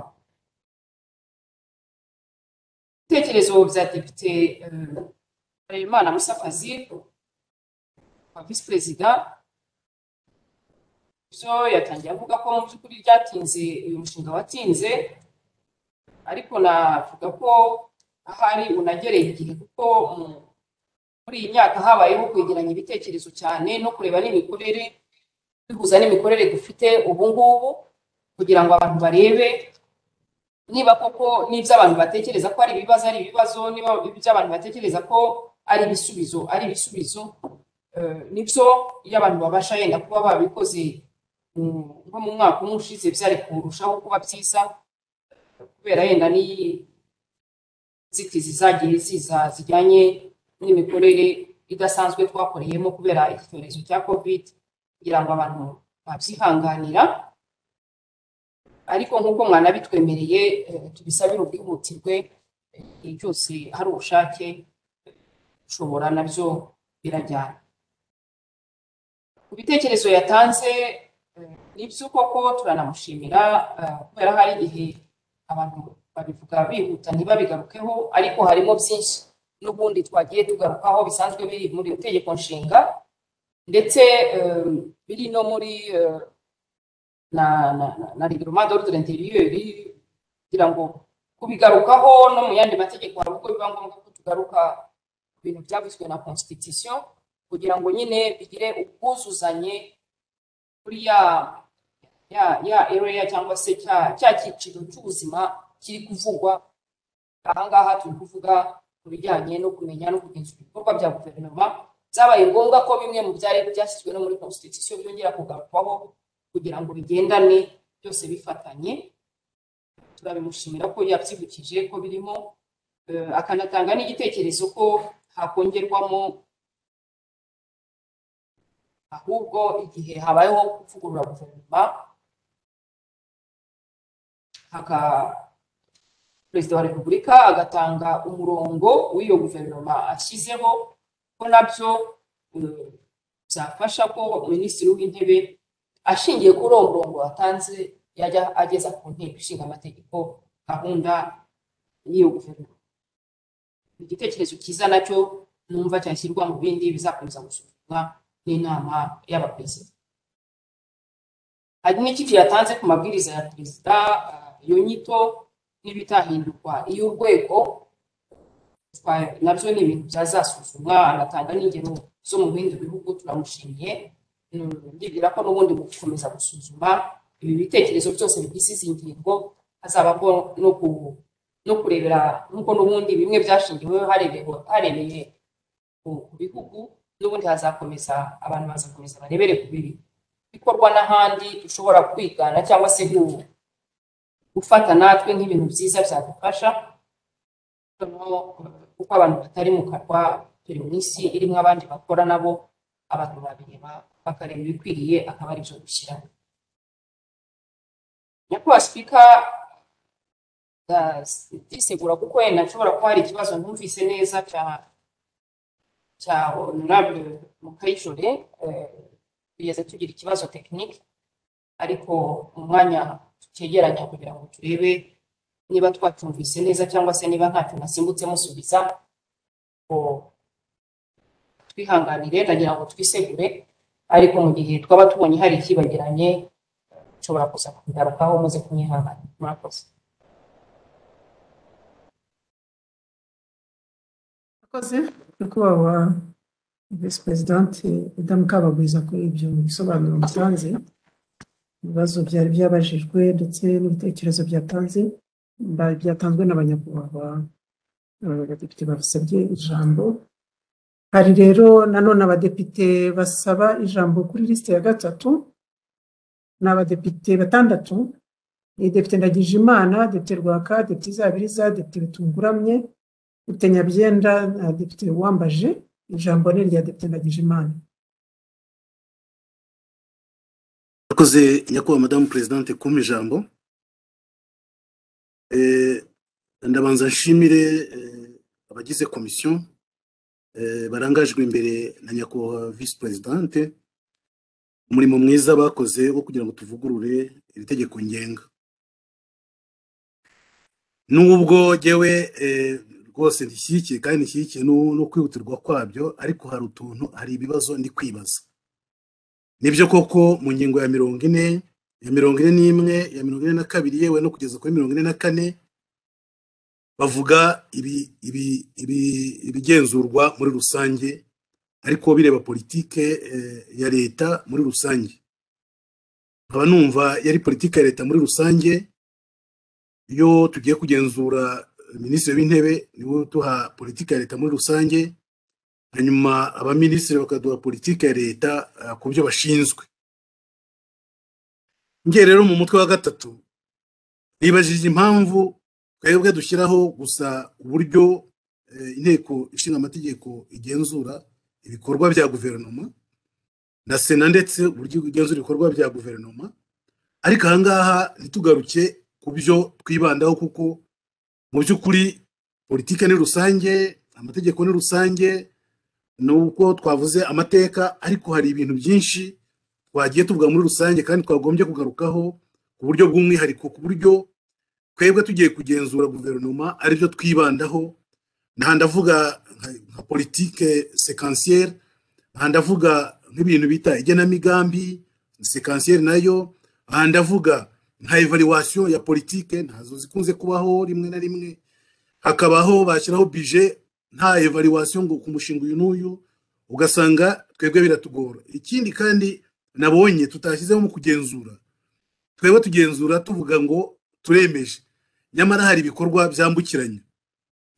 ibitekerezo bya depite harerimana musa fazil wa visi perezida byo yatangiye avuga ko mu by'ukuri ryatinze uyu mushinga watinze ariko navuga ko ahari unagereye igihe kuko mu- muri iyi myaka habayeho kwegeranya ibitekerezo cyane no kureba n'imikorere bihuza n'imikorere dufite ubu ngubu kugira ngo abantu barebe niba koko n'ibyo abantu batekereza ko ari ibibazo ari ibibazo niba ibyo abantu batekereza ko ari ibisubizo ari ibisubizo eh, nibyo iyo abantu babasha yenda kuba babikoze mm, nko mu mwaka umwe ushize byari kurushaho kuba byiza kubera yenda n'iyi nzitizi zagiye ziza zijyanye n'imikorere idasanzwe twakoreyemo kubera icyorezo cya covid kugira ngo abantu babyihanganira ariko nk'uko mwanabitwemereye eh, tubisabire ubwihutirwe eh, igihe cyose hari ubushake ushobora nabyo birajyana ku bitekerezo yatanze eh, nibyo koko turanamushimira eh, kubera hari igihe abantu babivuga bihuta ntibabigarukeho ariko harimo byinshi n'ubundi twagiye tugarukaho bisanzwe biri muri iri tegeko nshinga ndetse eh, biri no muri eh, na na na- na reglement d'ordre intérieur kugira ngo kubigarukaho no mu yandi mategeko hari ubwo biba ngombwa ko tugaruka ku bintu byavuzwe na constitution kugira ngo nyine bigire ubwuzuzanye kuri ya ya ya area cyangwa se cya cya cyiciro cy'ubuzima kiri kuvugwa ahangaha turi kuvuga ku bijyanye no kumenya no kugenzura ibikorwa bya guverinoma byabaye ngombwa ko bimwe mu byari byashyizwe no muri constitution byongera kugarukwaho kugira ngo bigendane byose bifatanye turabimushimira ko yabyibukije ko birimo eh, akanatanga n'igitekerezo ko hakongerwamo ahubwo igihe habayeho kuvugurura guverinoma haka perezida wa repubulika agatanga umurongo w'iyo guverinoma ashyizeho ko nabyo eh, byafasha ko minisitiri w'intebe ashingiye kuri uwo murongo watanze yajya ageza ku nteko ishinga amategeko gahunda y'iyo guverinoma igitekerezo cyiza nacyo numva cyashyirwa mu bindi bizakomeza gusuzumwa n'inama y'abaperezida hari n'icyiciro yatanze ku mabwiriza ya perezida eh, iyo nyito n'ibitahindurwa iyo urwego twa- nabyo ni ibintu byazasuzumwa anatanga n'ingero zo mu bindi bihugu turamushimiye Mm, ndibwira ko n'ubundi mu gukomeza gusuzuma ibi bitekerezo byose bigize izi ngingo hazabaho no ku- no kurebera nk'uko n'ubundi bimwe byashingiweho harebewe- harebeye ku ku bihugu n'ubundi hazakomeza abantu bazakomeza barebere ku biri bikorwa n'ahandi dushobora kwigana cyangwa se ku- gufata natwe nk'ibintu byiza byadufasha noneho kuko abantu batari mu karwa turi mu isi irimo abandi bakora nabo abantu babireba bakareba ibikwiriye akaba ari byo gushyiramo nyakubahwa sipika ndisegura kuko wenda nshobora kuba hari ikibazo ntumvise neza cya cya honorable mukayijore eh, tugeze tugira ikibazo tekinike ariko mu mwanya tukegeranya kugira ngo turebe niba twatumvise neza cyangwa se niba ntacyo nasimbutse musubiza ngo twihanganire ndagira ngo twisegure ariko mu gihe twaba tubonye hari ikibagiranye nshobora kuza kubigarukaho muze kunyihanganira murakoze Murakoze nyakubahwa visi perezidanti madamu Kabagwiza kuri ibyo bisobanuro mutanze ibibazo byari byabajijwe ndetse n'ibitekerezo byatanze ba- byatanzwe n'abanyakubahwa eh, abadepite basabye ijambo hari rero nanone abadepite basaba ijambo kuri lisite ya gatatu ni abadepite batandatu ni depite Ndagijimana depite Rwaka depite Izabiriza depite Bitunguramye depite Nyabyenda na depite Uwambaje ijambo ni irya depite Ndagijimana Murakoze nyakubahwa madamu perezidante kumpa ijambo Eh, ndabanza nshimire eh, abagize komisiyo eh, barangajwe imbere na nyakubahwa visi perezidante umurimo mwiza bakoze wo kugira ngo tuvugurure iri tegeko ngenga nubwo jyewe eh, rwose ndishyigikiye kandi ndishyigikiye no no kwihutirwa kwabyo ariko hari utuntu hari ibibazo ndi kwibaza nibyo koko mu ngingo ya mirongo ine ya mirongo ine n'imwe ya mirongo ine na kabiri yewe no kugeza kuri mirongo ine na kane bavuga ibi- ibi- ibi- ibigenzurwa muri rusange ariko bireba politike eh, ya leta muri rusange nkaba numva yari politike ya leta muri rusange iyo tugiye kugenzura eh, minisitiri w'intebe niwe uduha politike ya leta muri rusange hanyuma abaminisitiri bakaduha politike ya leta eh, ku byo bashinzwe njye rero mu mutwe wa gatatu nibajije impamvu twebwe dushyiraho gusa uburyo eh, inteko ishinga amategeko igenzura ibikorwa bya guverinoma na sena ndetse uburyo igenzura ibikorwa bya guverinoma ariko ahangaha ntitugaruke ku byo twibandaho kuko mu by'ukuri politike ni rusange amategeko ni rusange nubwo twavuze amateka ariko hari ibintu byinshi twagiye tuvuga muri rusange kandi twagombye kugarukaho ku buryo bw'umwihariko ku buryo twebwe tugiye kugenzura guverinoma aribyo twibandaho nta ndavuga nka- nka politike sekansiere aha ndavuga nk'ibintu bita igenamigambi sekansiere nayo aha ndavuga nka evaluation ya politike ntazo zikunze kubaho rimwe na rimwe hakabaho bashyiraho bije nta evaluation ngo ku mushinga uyu n'uyu ugasanga twebwe biratugora ikindi kandi nabonye tutashyizemo mu kugenzura twebwe tugenzura tuvuga ngo turemeje nyamara hari ibikorwa byambukiranya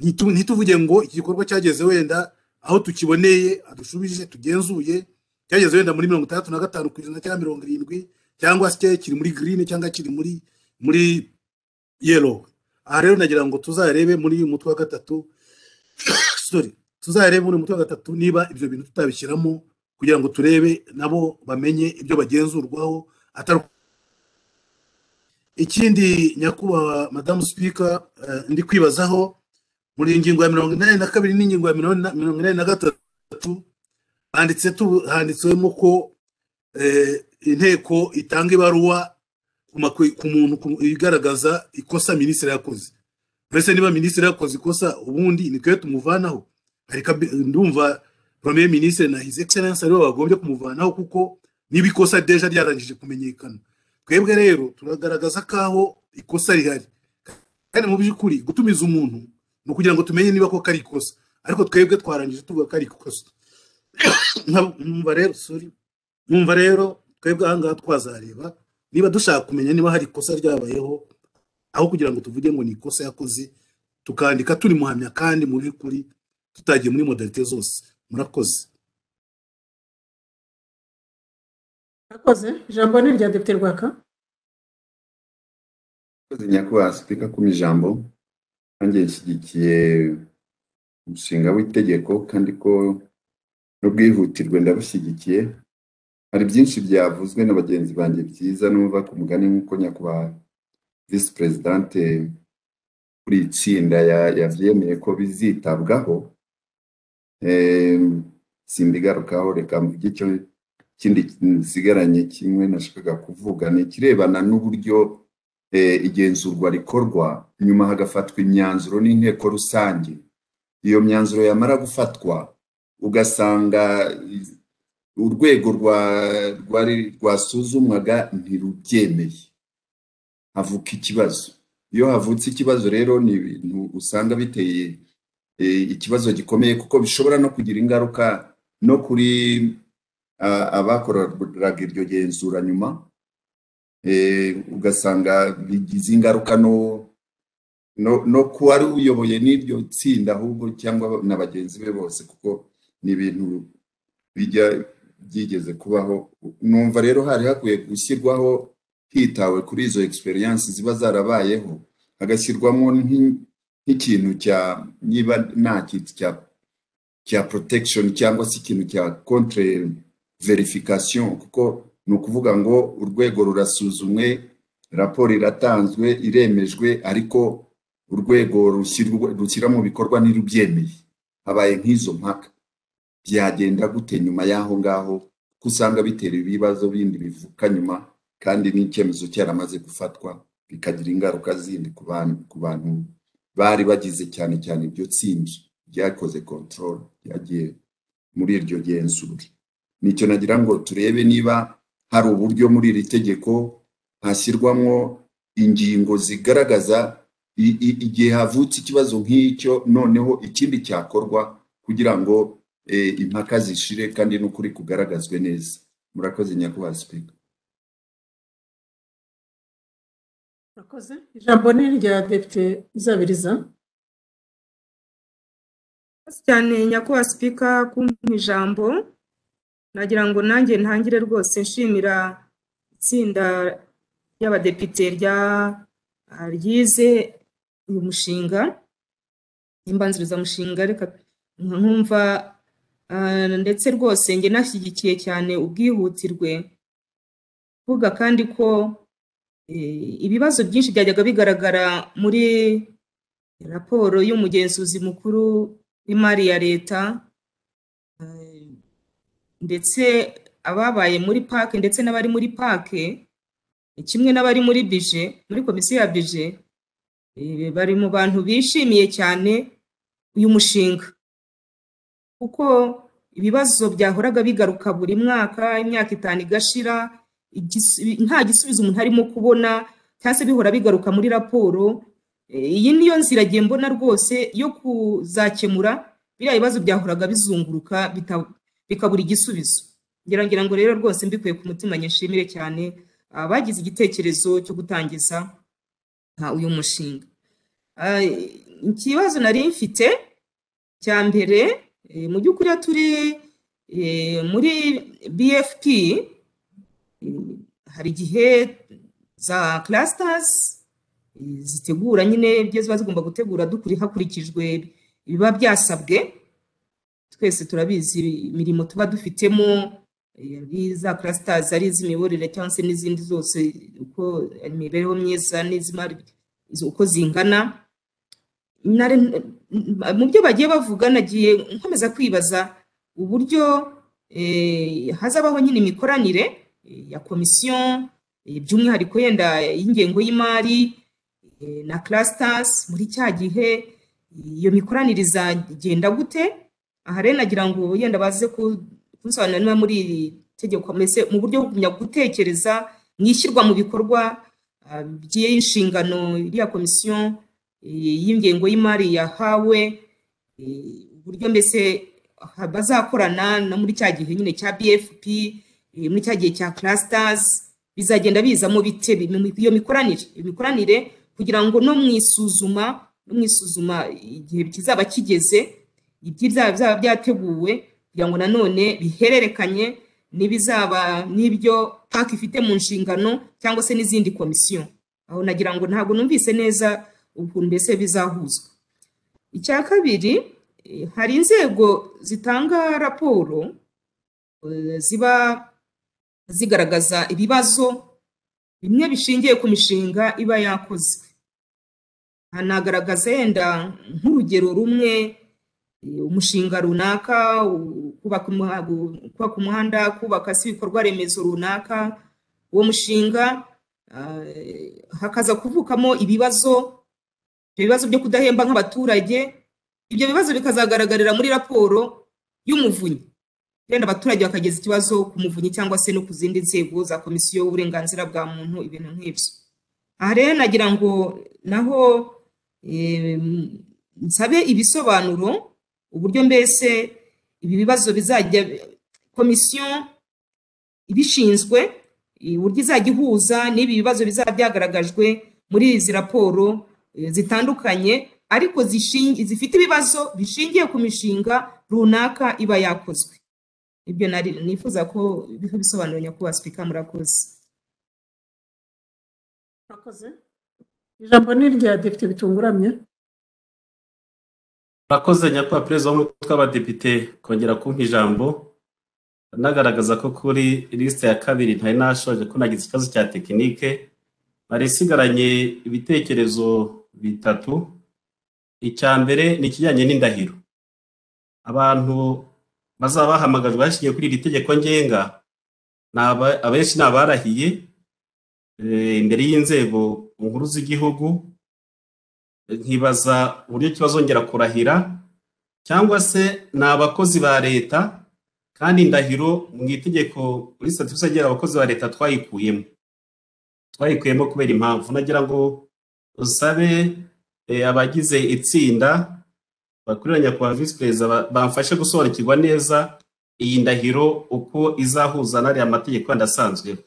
Ntitu- ntituvuge ngo iki gikorwa cyageze wenda aho tukiboneye adushubije tugenzuye cyageze wenda muri mirongo itandatu na gatanu ku ijana cyangwa mirongo irindwi cyangwa se kiri muri green cyangwa kiri muri muri yellow aha rero nagira ngo tuzarebe muri uyu mutwe wa gatatu sorry tuzarebe muri uyu mutwe wa gatatu niba ibyo bintu tutabishyiramo kugira ngo turebe nabo bamenye ibyo bagenzurwaho atari ikindi nyakubahwa madamu sipika eh, ndi kwibazaho muri iyi ngingo ya mirongo inani na kabiri n'ingingo ya mirongo ina- mirongo inani na gatatu handitse tu- handitswemo ko eh, inteko itanga ibaruwa ku makwe- ku muntu ku- igaragaza ikosa minisitiri yakoze mbese niba minisitiri yakoze ikosa ubundi ni twe tumuvanaho ariko ndumva premier ministre na his excellence aribo bagombye kumuvanaho kuko niba ikosa deja ryarangije kumenyekana twebwe rero turagaragaza kaho ikosa rihari kandi mu by'ukuri gutumiza umuntu ni ukugira ngo tumenye niba koko ari ikosa ariko twebwe twarangije tuvuga ko ari ikosa Nka- numva rero sorry numva rero twebwe ahangaha twazareba niba dushaka kumenya niba hari ikosa ryabayeho aho kugira ngo tuvuge ngo ni ikosa yakoze tukandika turi muhamya kandi mu by'ukuri tutagiye muri modalite zose murakoze murakoze ijambo ni irya depite rwaka Murakoze nyakubahwa sipika ku ijambo nanjye nshyigikiye umushinga w'itegeko kandi ko n'ubwihutirwe ndabushyigikiye hari byinshi byavuzwe na bagenzi banjye byiza n'uva ku mugani nk'uko nyakubahwa visi perezidante kuri iri tsinda ya- yabyemeye ko bizitabwaho Em, simbigarukaho reka mvuge icyo kindi nsigaranye kimwe nashakaga kuvuga ni ikirebana n'uburyo eh, igenzurwa rikorwa nyuma hagafatwa imyanzuro n'inteko rusange iyo myanzuro yamara gufatwa ugasanga eh, urwego rwa rwari rwasuzumwaga ntirubyemeye havuka ikibazo iyo havutse ikibazo rero ni ibintu usanga biteye eh, ikibazo gikomeye kuko bishobora no kugira ingaruka no kuri ah, abakoraga iryo genzura nyuma eh, ugasanga bigize ingaruka no no no ku wari uyoboye n'iryo tsinda ahubwo cyangwa na bagenzi be bose kuko ni ibintu bijya byigeze kubaho numva rero hari hakwiye gushyirwaho hitawe kuri izo experience ziba zarabayeho hagashyirwamo nk'i- nk'ikintu cya niba nta kintu cya cya protection cyangwa se ikintu cya contre verification kuko ni ukuvuga ngo urwego rurasuzumwe raporo iratanzwe iremejwe ariko urwego rushyirwa- rushyira mu bikorwa ntirubyemeye habaye nk'izo mpaka byagenda gute nyuma y'aho ngaho ko usanga bitera ibibazo bindi bivuka nyuma kandi n'icyemezo cyaramaze gufatwa bikagira ingaruka zindi ku bantu ku bantu bari bagize cyane cyane iryo tsinda ryakoze control ryagiye muri iryo genzura nicyo nagira ngo turebe niba hari uburyo muri iri tegeko hashyirwamo ingingo zigaragaza i- i- igihe havutse ikibazo nk'icyo noneho ikindi cyakorwa kugira ngo eh, impaka zishire kandi n'ukuri kugaragazwe neza murakoze nyakubahwa sipika murakoze ijambo ni irya depite uzabiriza Murakoze cyane nyakubahwa sipika kumpa ijambo nagira ngo nanjye ntangire rwose nshimira itsinda ry'abadepite rya ryize uyu mushinga imbanzirizamushinga reka nkumva ah, ndetse rwose njye nashyigikiye cyane ubwihutirwe kuvuga kandi ko eh, ibibazo byinshi byajyaga bigaragara muri raporo y'umugenzuzi mukuru w'imari ya leta eh, ndetse ababaye muri pake ndetse n'abari muri pake kimwe n'abari muri bije muri komisiyo ya bije eh, bari mu bantu bishimiye cyane uyu mushinga kuko ibibazo byahoraga bigaruka buri mwaka imyaka itanu igashira igisubi- nta gisubizo umuntu arimo kubona cyangwa se bihora bigaruka muri raporo Eh, iyi niyo nzira ngiye mbona rwose yo kuzakemura biriya bibazo byahoraga bizunguruka bita- bikabura igisubizo ngira ngira ngo rero rwose mbikuye ku mutima nyishimire cyane abagize igitekerezo cyo gutangiza ah, uyu mushinga Ah, ikibazo nari mfite cya mbere eh, mu by'ukuri iyo turi eh, muri bfp eh, hari igihe za clusters eh, zitegura nyine ibyo ziba zigomba gutegura dukuri hakurikijwe ibiba byasabwe twese turabizi imirimo tuba dufitemo za clusters ari iz'imiyoborere cyangwa se n'izindi zose uko imibereho myiza n'iz'imari uko zingana Nari- mu byo bagiye bavuga nagiye nkomeza kwibaza uburyo eh, hazabaho nyine imikoranire eh, ya komisiyo eh, by'umwihariko yenda y'ingengo y'imari eh, na clusters muri cya gihe iyo mikoranire izagenda gute aha rero nagira ngo yenda baze ku- kunsobanurira niba muri iri tegeko mbese mu buryo bwo kugumya gutekereza mu ishyirwa mu bikorwa ah, by'inshingano iriya komisiyo eh, y'ingengo y'imari yahawe eh, uburyo mbese ha- bazakorana no muri cya gihe nyine cya bfp eh, muri cya gihe cya clusters bizagenda bizamo bite bi- mu- iyo mikoranire iyo mikoranire kugira ngo no mu isuzuma no mu isuzuma igihe kizaba kigeze ibyo bizaba byateguwe kugira ngo nanone bihererekanye n'ibizaba n'ibyo paka ifite mu nshingano cyangwa se n'izindi komisiyo aho nagira ngo ntabwo numvise neza ukuntu mbese bizahuzwa icya kabiri eh, hari inzego zitanga raporo eh, ziba zigaragaza ibibazo bimwe bishingiye ku mishinga iba yakozwe hanagaragaza yenda nk'urugero rumwe eh, umushinga runaka u- kubaka umuha- gu- kubaka umuhanda kubaka se ibikorwa remezo runaka uwo mushinga ah, hakaza kuvukamo ibibazo ibyo bibazo byo kudahemba nk'abaturage ibyo bibazo bikazagaragarira muri raporo y'umuvunyi wenda abaturage bakageza ikibazo ku muvunyi cyangwa se no ku zindi nzego za komisiyo y'uburenganzira bwa muntu ibintu nk'ibyo aha rero nagira ngo naho em, nsabe ibisobanuro uburyo mbese ibi bibazo bizajya komisiyo ibishinzwe eh, uburyo izajya ihuza n'ibi bibazo bizaba byagaragajwe muri izi raporo eh, zitandukanye ariko zishingi- zifite ibibazo bishingiye ku mishinga runaka iba yakozwe ibyo nari nifuza ko biha ibisobanuro nyakubahwa sipika murakoze murakoze ijambo ni irya depite bitunguramye murakoze nyakubahwa perezida w'umutwe w'abadepite kongera kumpa ijambo nagaragaza ko kuri lisite ya kabiri ntari nashoje ko nagize ikibazo cya tekinike nari isigaranye ibitekerezo bitatu icya mbere ni ikijyanye n'indahiro abantu bazaba bahamagajwe hashingiye kuri iri tegeko ngenga ni aba- abenshi ni abarahiye eh, imbere y'inzego nkuru z'igihugu nkibaza uburyo kibazongera kurahira cyangwa se ni abakozi ba leta kandi indahiro mu itegeko muri sitati rusange abakozi ba leta twayikuyemo twayikuyemo kubera impamvu nagira ngo usabe eh, abagize itsinda bakorera nyakubahwa visi perezida ba- bamfashe gusobanukirwa neza iyi ndahiro uko izahuza n'ariya mategeko yandi asanzweho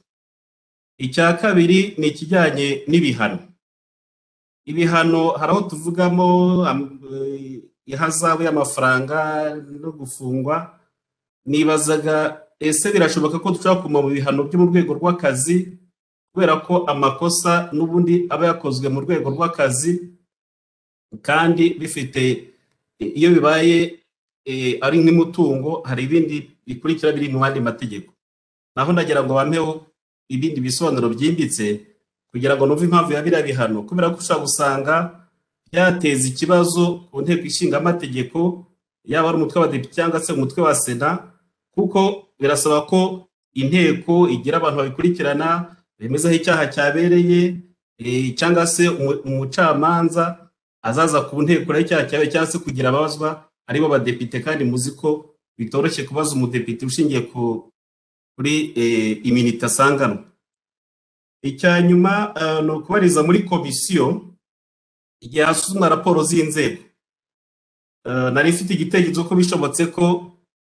icya kabiri ni ikijyanye n'ibihano ibihano hari aho tuvugamo am- eh, ihazabu y'amafaranga no gufungwa nibazaga ese birashoboka ko dushobora kuguma mu bihano byo mu rwego rw'akazi kubera ko amakosa n'ubundi aba yakozwe mu rwego rw'akazi kandi bifite iyo bibaye eh, ari nk'imutungo hari ibindi bikurikira biri mu yandi mategeko naho ndagira ngo bampeho ibindi bisobanuro byimbitse kugira ngo numve impamvu ya biriya bihano kubera ko ushobora gusanga byateza ikibazo ku nteko ishinga amategeko yaba ari umutwe w'abadepite cyangwa se umutwe wa sena kuko birasaba ko inteko igira abantu babikurikirana bemeza aho icyaha cyabereye eh, cyangwa se umu- umucamanza azaza ku nteko rero icyaha cyabereye cyangwa se kugira ababazwa aribo badepite kandi muzi ko bitoroshye kubaza umudepite ushingiye ku- kuri eh, iminita asanganwa icya nyuma eh, ni ukubariza muri komisiyo igihe hasuzumwa raporo z'inzego Eh, nari mfite igitekerezo ko bishobotse ko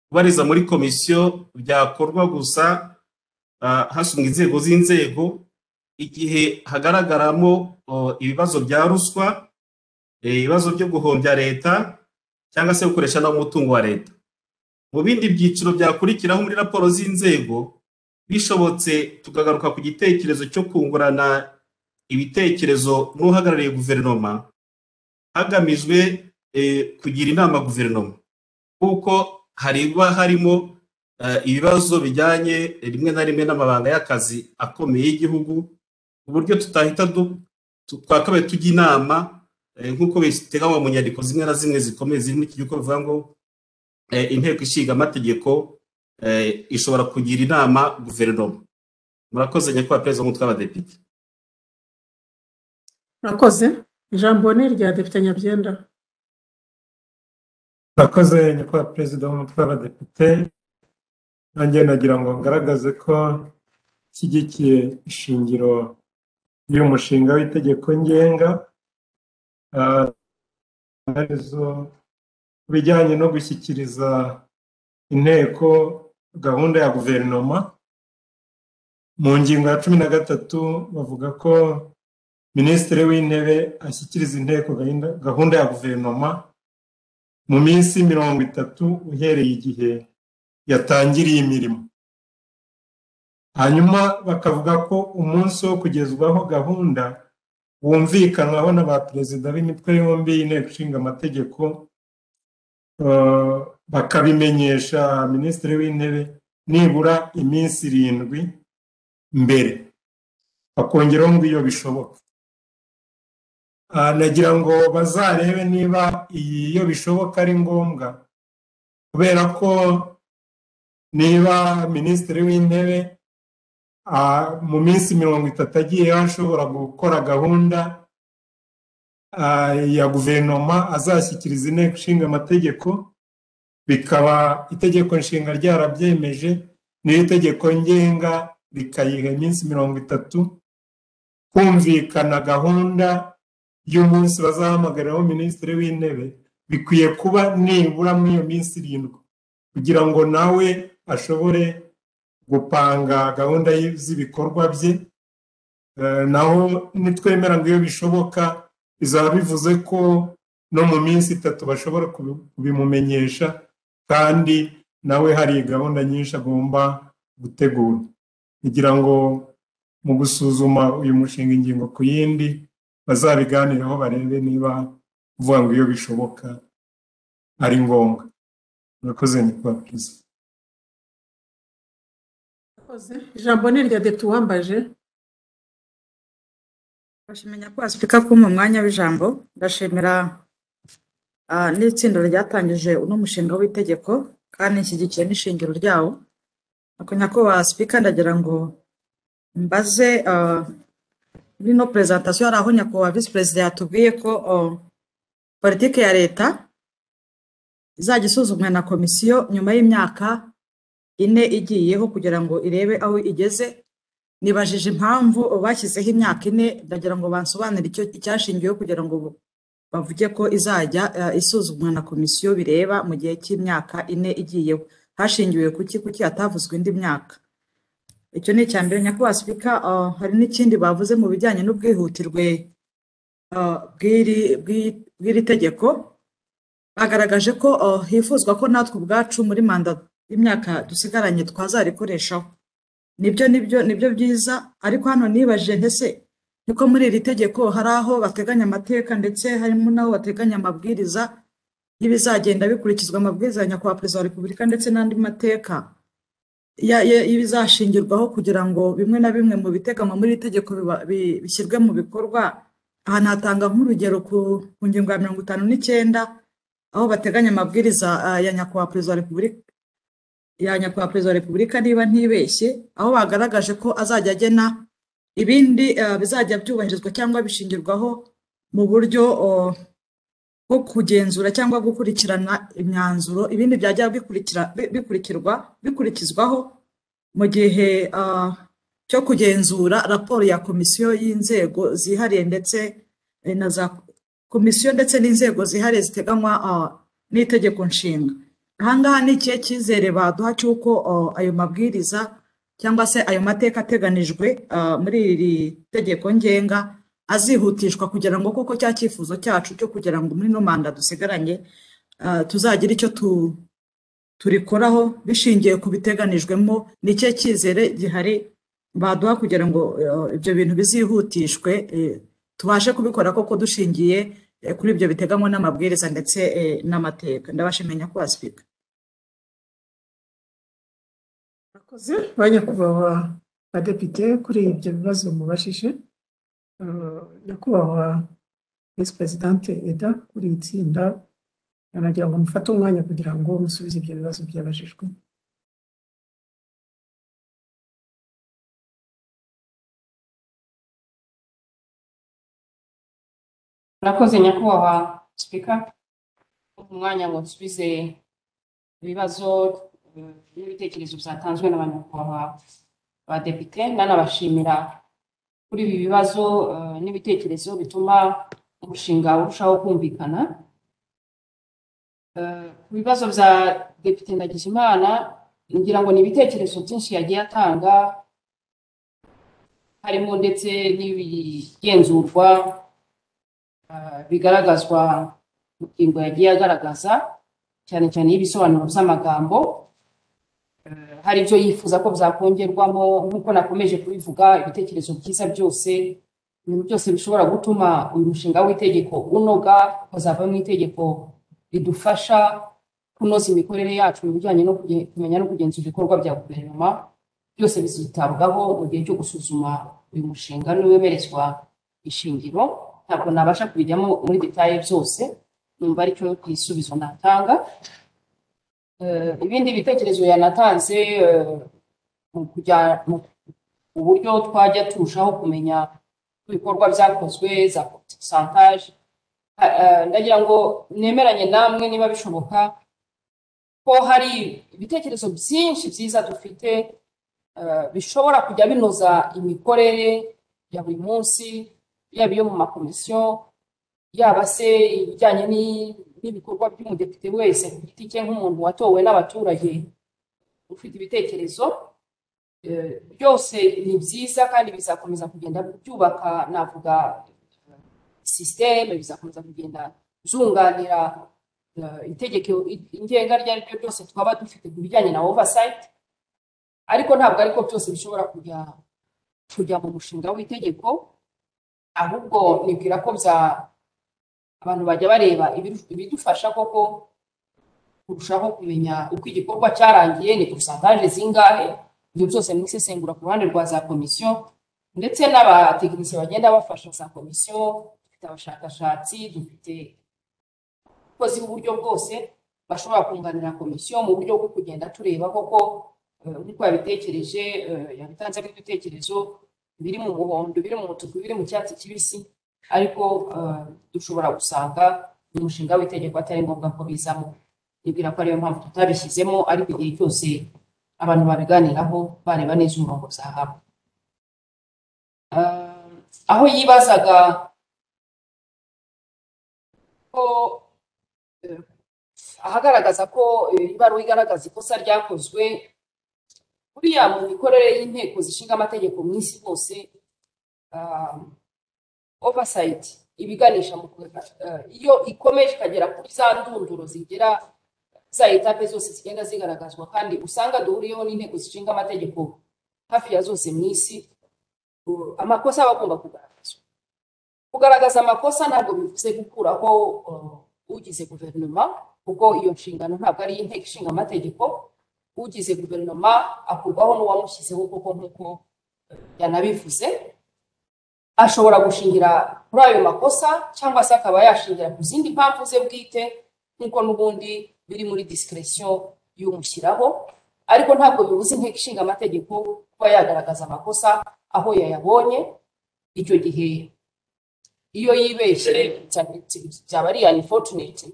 kubariza muri komisiyo byakorwa gusa ah, hasumwa inzego z'inzego igihe hagaragaramo oh, ibibazo bya ruswa eh, ibibazo byo guhombya leta cyangwa se gukoresha nabi umutungo wa leta mu bindi byiciro byakurikiraho muri raporo z'inzego bishobotse tukagaruka ku gitekerezo cyo kungurana ibitekerezo n'uhagarariye guverinoma hagamijwe eh, kugira inama guverinoma kuko hariba harimo eh, ibibazo bijyanye rimwe na rimwe n'amabanga y'akazi akomeye y'igihugu ku buryo tutahita du- tu- twakabaye tujya inama eh, nk'uko biteganywa mu nyandiko zimwe na zimwe zikomeye ziri muri iki gihugu bivuga ngo eh, inteko ishinga amategeko eh, ishobora kugira inama guverinoma murakoze nyakubahwa perezida w'umutwe w'abadepite murakoze ijambo ni irya depite nyabyenda murakoze nyakubahwa perezida w'umutwe w'abadepite nanjye nagira ngo ngaragaze ko nshyigikiye ishingiro ry'uyu mushinga w'itegeko ngenga Ah, arizo ku bijyanye no gushyikiriza inteko gahunda ya guverinoma mu ngingo ya cumi na gatatu bavuga ko minisitiri w'intebe ashyikiriza inteko gahunda- gahunda ya guverinoma mu minsi mirongo itatu uhereye igihe yatangiriye imirimo hanyuma bakavuga ko umunsi wo kugezwaho gahunda wumvikanwaho na ba perezida b'imitwe yombi y'inteko ishinga amategeko eh, bakabimenyesha minisitiri w'intebe nibura iminsi irindwi mbere bakongeraho ngo iyo bishoboka Ah, nagira ngo bazarebe niba iyi iyo bishoboka ari ngombwa kubera ko niba minisitiri w'intebe ah, mu minsi mirongo itatu agiyeho ashobora gukora gahunda ah, ya guverinoma azashyikiriza inteko ishinga amategeko bikaba itegeko nshinga ryarabyemeje niyo itegeko ngenga rikayiha iminsi mirongo itatu kumvikana gahunda y'umunsi bazahamagaraho minisitiri w'intebe bikwiye kuba nibura muri iyo minsi irindwi kugira ngo nawe ashobore gupanga gahunda y- z'ibikorwa bye Eh, naho nitwemera ngo iyo bishoboka bizaba bivuze ko no mu minsi itatu bashobora kubi- kubimumenyesha kandi nawe hari gahunda nyinshi agomba gutegura kugira ngo mu gusuzuma uyu mushinga ingingo ku yindi bazabiganireho barebe niba kuvuga ngo iyo bishoboka ari ngombwa murakoze nyakubahwa perezida murakoze ijambo ni irya depite uwambaje bashimenya ko wasipika ko mu mwanya w'ijambo ndashimira ah, n'itsinda ryatangije uno mushinga w'itegeko kandi nshyigikiye n'ishingiro ryawo ako nyako wasipika ndagira ngo mbaze ah, muri no perezantasiyo hari aho nyakubahwa visi perezida yatubwiye ko oh, politiki ya leta izajya isuzumwa na komisiyo nyuma y'imyaka ine igiyeho kugira ngo irebe aho igeze nibajije impamvu bashyizeho imyaka ine ndagira ngo bansobanurire icyo icyashingiweho kugira ngo bu- bavuge ko izajya eh, isuzumwa na komisiyo bireba mu gihe cy'imyaka ine igiyeho hashingiwe kuki kuki hatavuzwe indi myaka icyo ni icya mbere nyakubahwa sipika ah, hari n'ikindi bavuze mu bijyanye n'ubwihutirwe ah, bw'iri bw'i- bw'iri tegeko bagaragaje ko ah, hifuzwa ko natwe ubwacu muri manda y'imyaka dusigaranye twazarikoreshaho nibyo nibyo nibyo byiza ariko hano nibajije ntese niko muri iri tegeko hari aho bateganya amateka ndetse harimo n'aho bateganya amabwiriza y'ibizagenda bikurikizwa amabwiriza ya nyakubahwa perezida wa repubulika ndetse n'andi mateka ya- ya- y'ibizashingirwaho kugira ngo bimwe na bimwe mu biteganywa muri iri tegeko biba- bi- bishyirwe mu bikorwa aha natanga nk'urugero ku ku ngingo ya mirongo itanu n'icyenda aho bateganya amabwiriza ah, ya nyakubahwa perezida wa repubulika ya nyakubahwa perezida wa repubulika niba ntibeshye aho bagaragaje ko azajya agena ibindi eh, bizajya byubahirizwa cyangwa bishingirwaho mu buryo oh, bwo kugenzura cyangwa gukurikirana imyanzuro ibindi byajya bikurikira bi- bikurikirwa bikurikizwaho mu gihe ah, cyo kugenzura raporo ya komisiyo y'inzego zihariye ndetse eh, na za komisiyo ndetse n'inzego zihariye ziteganywa ah, n'itegeko nshinga ahangaha ni ikihe cyizere baduha cy'uko ah, ayo mabwiriza cyangwa se ayo mateka ateganijwe ah, muri iri tegeko ngenga azihutishwa kugira ngo koko cya cyifuzo cyacu cyo kugira ngo muri ino manda dusigaranye ah, tuzagire icyo tu turikoraho bishingiye ku biteganijwemo ni ikihe cyizere gihari baduha kugira ngo eh, ibyo bintu bizihutishwe eh, tubashe kubikora koko dushingiye eh, kuri ibyo biteganywa n'amabwiriza ndetse eh, n'amateka ndabashimenya ko wasipika murakoze ba nyakubahwa badepite kuri ibyo bibazo mubajije Eh, nyakubahwa visi perezidante eda kuri iri tsinda anagira ngo mufate umwanya kugira ngo musubize ibyo bibazo byabajijwe murakoze nyakubahwa sipika umwanya ngo nsubize ibibazo eh, n'ibitekerezo byatanzwe n'abanyakubahwa ba depite nanabashimira kuri ibi bibazo eh, n'ibitekerezo bituma umushinga urushaho kumvikana Eh, ku bibazo bya depite ndagijimana ngira ngo ni ibitekerezo byinshi yagiye atanga harimo ndetse n'ibigenzurwa ah, bigaragazwa mu ngingo yagiye agaragaza cyane cyane y'ibisobanuro by'amagambo Eh, hari ibyo yifuza ko byakongerwamo nk'uko nakomeje kubivuga ibitekerezo byiza byose ibintu byose bishobora gutuma uyu mushinga w'itegeko unoga ukazavamo itegeko ridufasha kunoza imikorere yacu mu bijyanye no kuge- kumenya no kugenzura ibikorwa bya guverinoma byose bizitabwaho mu gihe cyo gusuzuma uyu mushinga n'uwemerezwa ishingiro ntabwo nabasha kubijyamo muri detaye byose numva aricyo igisubizo natanga Eh, ibindi bitekerezo yanatanze eh, mu kujya mu uburyo twajya turushaho kumenya ibikorwa byakozwe za santaje ndagira ngo nemeranye namwe niba bishoboka ko hari ibitekerezo byinshi byiza dufite eh, bishobora kujya binoza imikorere ya buri munsi yaba iyo mu makomisiyo yaba se ibijyanye ni- n'ibikorwa by'umudepite wese ku giti cye nk'umuntu watowe n'abaturage ufite ibitekerezo eh, byose ni byiza kandi bizakomeza kugenda byubaka navuga sisiteme bizakomeza kugenda zunganira eh, itegeko ingenga iryo ari ryo ryose twaba dufite ku bijyanye na ovasayiti ariko ntabwo ariko byose bishobora kujya kujya mu mushinga w'itegeko ahubwo nibwira ko bya abantu bajya bareba ibiru- ibidufasha koko kurushaho kumenya uko igikorwa cyarangiye ni porosantaje zingahe ibyo byose ni isesengura ku ruhande rwa za komisiyo ndetse n'abatekinisiye bagenda bafasha za komisiyo dufite abashakashatsi dufite abakozi b'uburyo bwose bashobora kunganira komisiyo mu buryo bwo kugenda tureba koko eh, nk'uko yabitekereje eh, yabitanzemo ibitekerezo biri mu muhondo biri mu mutuku biri mu cyatsi kibisi ariko eh, dushobora gusanga umushinga w'itegeko atari ngombwa ko bizamo nibwira ko ariyo mpamvu tutabishyizemo ariko igihe cyose abantu babiganiraho bareba neza umurongo byahabwa Eh, aho yibazaga ko eh, ahagaragaza ko eh, ibaruwa igaragaza ikosa ryakozwe buriya mu mikorere y'inteko zishinga amategeko mu isi hose ah, oversight ibiganisha mu kuga- eh, iyo ikomeje ikagera kuri za ndunduro zigera za etape zose zigenda zigaragazwa kandi usanga duhuriyeho n'inteko zishinga amategeko hafi ya zose mu isi uh, amakosa aba agomba kugaragazwa kugaragaza amakosa ntabwo bivuze gukuraho uh, ugize guverinoma kuko iyo nshingano ntabwo ari iy'inteko ishinga amategeko ugize guverinoma akurwaho n'uwamushyizeho kuko nk'uko yanabivuze ashobora gushingira kuri ayo makosa cyangwa se akaba yashingira ku zindi mpamvu ze bwite nk'uko n'ubundi biri muri disikiresiyo y'umushyiraho ariko ntabwo bibuza inteko ishinga amategeko kuba yagaragaza amakosa aho yayabonye icyo gihe iyo yibeshye cyane byaba ari unfortunate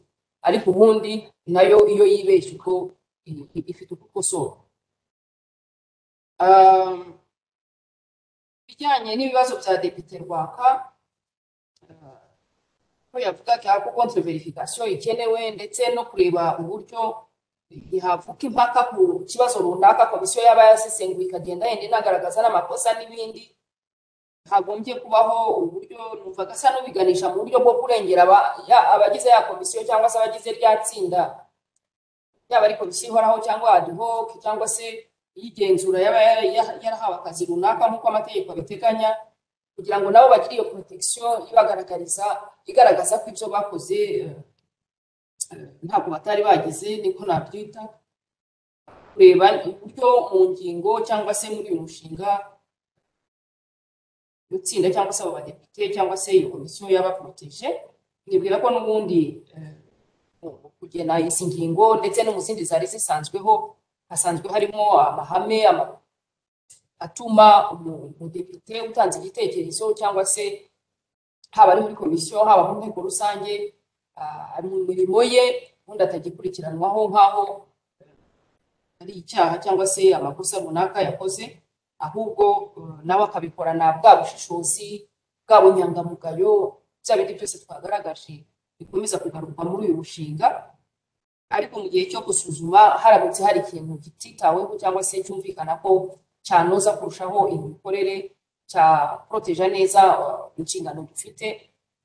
ariko ubundi nayo iyo yibeshye ubwo i- i- ifite uko ikosora Um, ibijyanye n'ibibazo bya depite rwaka ko yavugaga ko konti verifikasiyo ikenewe ndetse no kureba uburyo ntihavuka impaka ku kibazo runaka komisiyo yaba yasesenguye ikagenda yenda inagaragaza n'amakosa n'ibindi hagombye kubaho uburyo numvaga asa n'ubiganisha mu buryo bwo kurengera aba- ya- abagize ya komisiyo cyangwa se abagize rya tsinda yaba ari komisiyo ihoraho cyangwa adihoke cyangwa se iy'igenzura yaba yara- yara- yarahawe akazi runaka nk'uko amategeko abiteganya kugira ngo nabo bagire iyo protection ibagaragariza igaragaza ko ibyo bakoze eh, ntabwo batari bagize niko nabyita kureba uburyo mu ngingo cyangwa se muri uyu mushinga itsinda cyangwa se abo badepite cyangwa se iyo komisiyo y'abaporoteje nibwira ko n'ubundi eh, mu kugena izi ngingo ndetse no mu zindi zari zisanzweho hasanzwe harimo amahame ama- atuma umu- umudepite utanze igitekerezo cyangwa se haba ari muri komisiyo haba mu nteko rusange ah, mu mirimo ye ubundi atagikurikiranwaho nk'aho ari icyaha cyangwa se amakosa runaka yakoze ahubwo eh, nawe akabikorana bwa bushishozi bwa bunyangamugayo bya bindi byose twagaragaje bikomeza kugaruka muri uyu mushinga ariko mu gihe cyo gusuzuma haramutse hari ikintu kititaweho cyangwa se cyumvikana ko cyanoza kurushaho imikorere cya proteja neza eh, inshingano dufite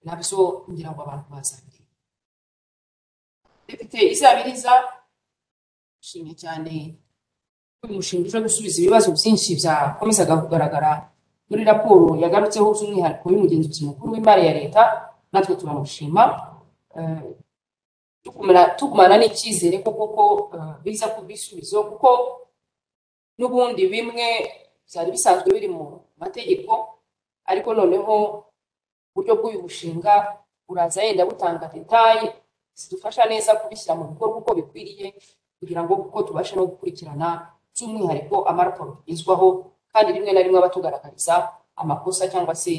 nabyo ngira ngo abantu bazabireba depite izabiriza nshimye cyane uyu mushinga uje gusubiza ibibazo byinshi byakomezaga kugaragara muri raporo yagarutseho by'umwihariko y'umugenzuzi mukuru w'imari ya leta natwe turamushima Eh, tukumana- tukumana n'icyizere ko koko eh, biza ku bisubizo kuko n'ubundi bimwe byari bisanzwe biri mu mategeko ariko noneho uburyo bw'uyu mushinga uraza yenda butanga detaye zidufasha neza kubishyira mu bikorwa uko bikwiriye kugira ngo kuko tubashe no gukurikirana by'umwihariko amaraporo tugezwaho kandi rimwe na rimwe abatugaragariza amakosa cyangwa se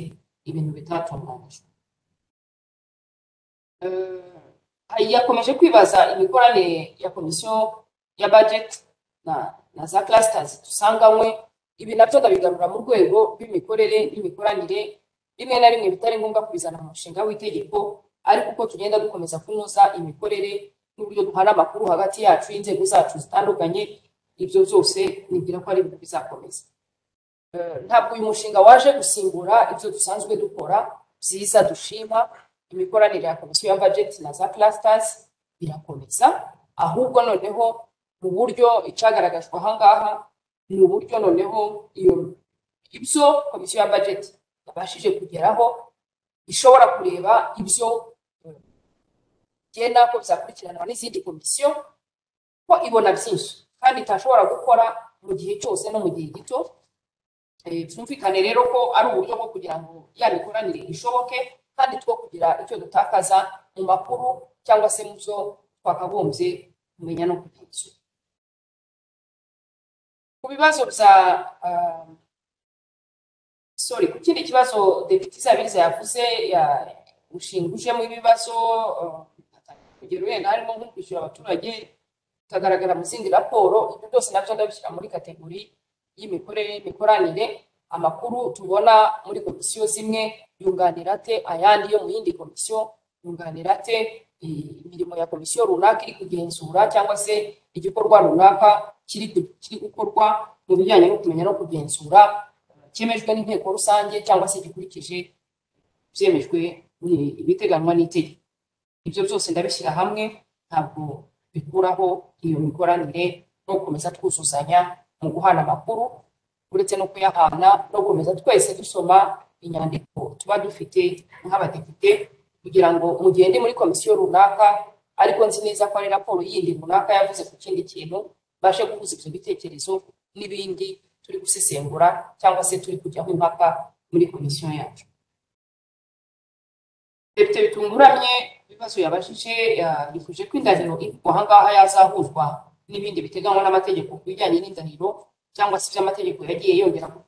ibintu bitatunganyijwe Eh, yakomeje kwibaza imikoranire ya komisiyo ya budget na, na za clusters dusanganywe ibi nabyo ndabigarura mu rwego rw'imikorere n'imikoranire rimwe na rimwe bitari ngombwa kubizana mu mushinga w'itegeko ariko uko tugenda dukomeza kunoza imikorere n'uburyo duhana amakuru hagati yacu y'inzego zacu zitandukanye ibyo byose nibwira ko ari ibintu bizakomeza Eh, ntabwo uyu mushinga waje gusimbura ibyo dusanzwe dukora byiza dushima imikoranire ya komisiyo ya budget na za clusters birakomeza ahubwo noneho mu buryo icagaragajwe ahangaha ni uburyo noneho iyo ibyo komisiyo ya budget yabashije kugeraho ishobora kureba ibyo eh, igena ko bizakurikiranwa n'izindi komisiyo ko ibona byinshi kandi itashobora gukora mu gihe cyose no mu gihe gito Eh, byumvikane rero ko ari uburyo bwo kugira ngo ya mikoranire ishoboke kandi two kugira icyo dutakaza mu makuru cyangwa se mu byo twakagombye kumenya no kugenzura ku bibazo bya ah, sorry ku kindi kibazo depite izabiriza yavuze ya mushinga ujemo ibibazo ah, kugera wenda harimo nko kwishyura abaturage bikagaragara mu zindi raporo ibyo byose nabyo ndabishyira muri kategori y'imikorere n'imikoranire amakuru tubona muri komisiyo zimwe yunganira ate ayandi yo mu yindi komisiyo yunganira ate Eh, imirimo ya komisiyo runaka iri kugenzura cyangwa se igikorwa runaka kiri gu- kiri gukorwa mu bijyanye no kumenya no kugenzura eh, cyemejwe n'inteko rusange cyangwa se gikurikije byemejwe ni- ibiteganywa n'itegeko ibyo byose ndabishyira hamwe ntabwo bikuraho iyo mikoranire no gukomeza twuzuzanya mu guhana amakuru uretse no kuyahana no gukomeza twese dusoma inyandiko tuba dufite nk'abadepite kugira ngo mugende muri komisiyo runaka ariko nzi neza ko ari raporo yindi runaka yavuze ku kindi kintu mbashe guhuza ibyo bitekerezo n'ibindi turi gusesengura cyangwa se turi kujyaho impaka muri komisiyo yacu depite bitunguramye ibibazo yabajije ya- yifuje ko indahiro ivugwa ahangaha yazahuzwa n'ibindi biteganywa n'amategeko ku bijyanye n'indahiro cyangwa se iby'amategeko yagiye yongera ku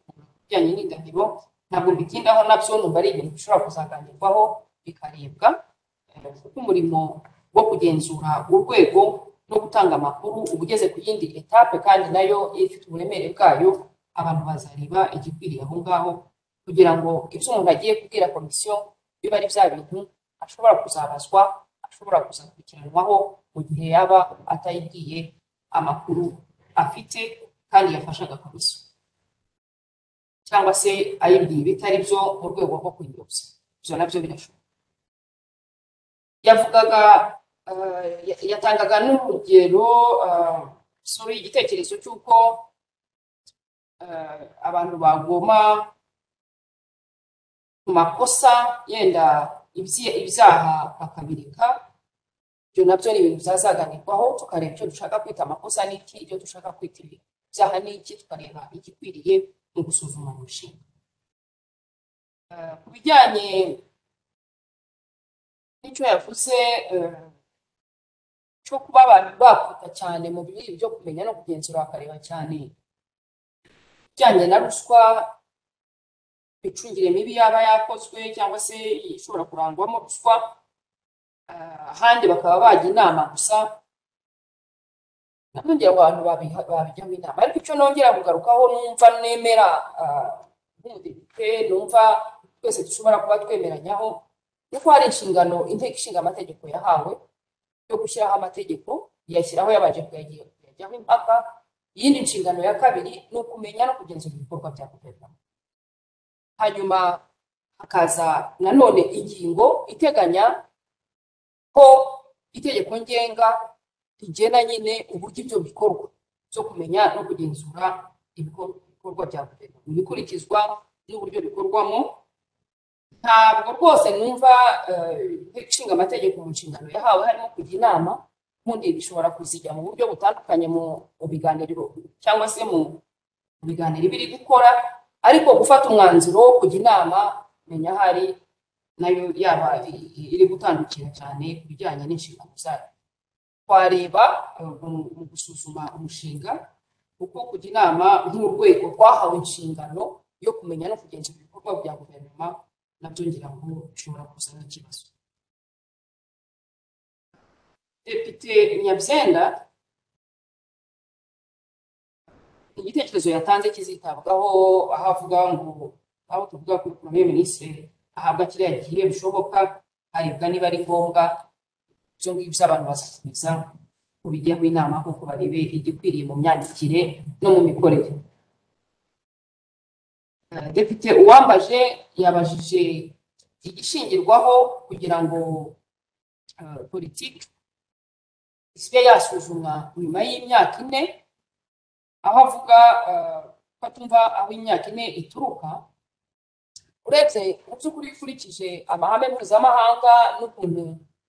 bijyanye n'indahiro ntabwo mbitindaho nabyo numva ari ibintu bishobora kuzaganirwaho bikarebwa Eh, kuko umurimo wo kugenzura urwego no gutanga amakuru uba ugeze ku yindi etape kandi nayo ifite uburemere bwayo abantu bazareba igikwiriye aho ngaho kugira ngo ibyo umuntu agiye kubwira komisiyo biba ari bya bintu ashobora kuzabazwa ashobora kuzakurikiranwaho mu gihe yaba atayibwiye amakuru afite kandi yafashaga komisiyo cyangwa se ayibwiye bitari byo mu rwego rwo kuyiyobya ibyo nabyo birashoboka yavugaga eh, ya- yatangaga n'urugero eh, sorry, igitekerezo cy'uko eh, abantu bagoma ku makosa yenda ibyi- ibyaha bakabireka ibyo nabyo ni ibintu byazaganirwaho tukareba icyo dushaka kwita amakosa n'iki ibyo dushaka kwita ibyaha n'iki tukareba igikwiriye mu gusuzuma umushinga Eh, ku bijyanye n'icyo yavuze eh, cyo kuba abantu bakwita cyane mu bibi byo kumenya no kugenzura bakareba cyane ibijyanye na ruswa imicungire mibi yaba yakozwe cyangwa se ishobora kurangwamo ruswa Ah, ahandi bakaba bajya inama gusa nongera abantu babiha- babijyamo inama ariko icyo nongera kugarukaho numva nemera ah, nk'umudepite numva twese dushobora kuba twemeranyaho ni uko hari inshingano inteko ishinga amategeko yahawe yo gushyiraho amategeko iyashyiraho yabanje kuyagira kuyajyaho impaka iyindi nshingano ya kabiri ni ukumenya no kugenzura ibikorwa bya guverinoma hanyuma hakaza nanone ingingo iteganya ko itegeko ngenga rigena nyine uburyo ibyo bikorwa byo kumenya no kugenzura ibikor- ibikorwa bya guverinoma ibikurikizwa n'uburyo bikorwamo ntabwo rwose numva eh, inteko ishinga amategeko mu nshingano yahawe harimo kujya inama ubundi bishobora kuzijya mu buryo butandukanye mu mu biganiro cyangwa se mu mu biganiro iba iri gukora ariko gufata umwanzuro wo kujya inama menya hari nayo yaba i- i- iri gutandukira cyane ku bijyanye n'inshingano zayo twareba eh, mu mu gusuzuma umushinga uko kujya inama nk'urwego rwahawe inshingano yo kumenya no kugenzura ibikorwa bya guverinoma nabyo ngira ngo bishobora kuzana ikibazo depite nyabyenda igitekerezo yatanze kizitabwaho aho avuga ngo aho tuvuga ko premier ministre ahabwa kiriya gihe bishoboka harebwa niba ari ngombwa ibyo ngibyo abantu bazasubiza ku bijyaho inama kuko barebe igikwiriye mu myandikire no mu mikorere Eh, depite uwambaje yabajije igishingirwaho kugira ngo eh, politiki isibe yasuzumwa nyuma y'imyaka ine aho avuga eh, ko atumva aho imyaka ine ituruka uretse mu by'ukuri ukurikije amahame mpuzamahanga n'ukuntu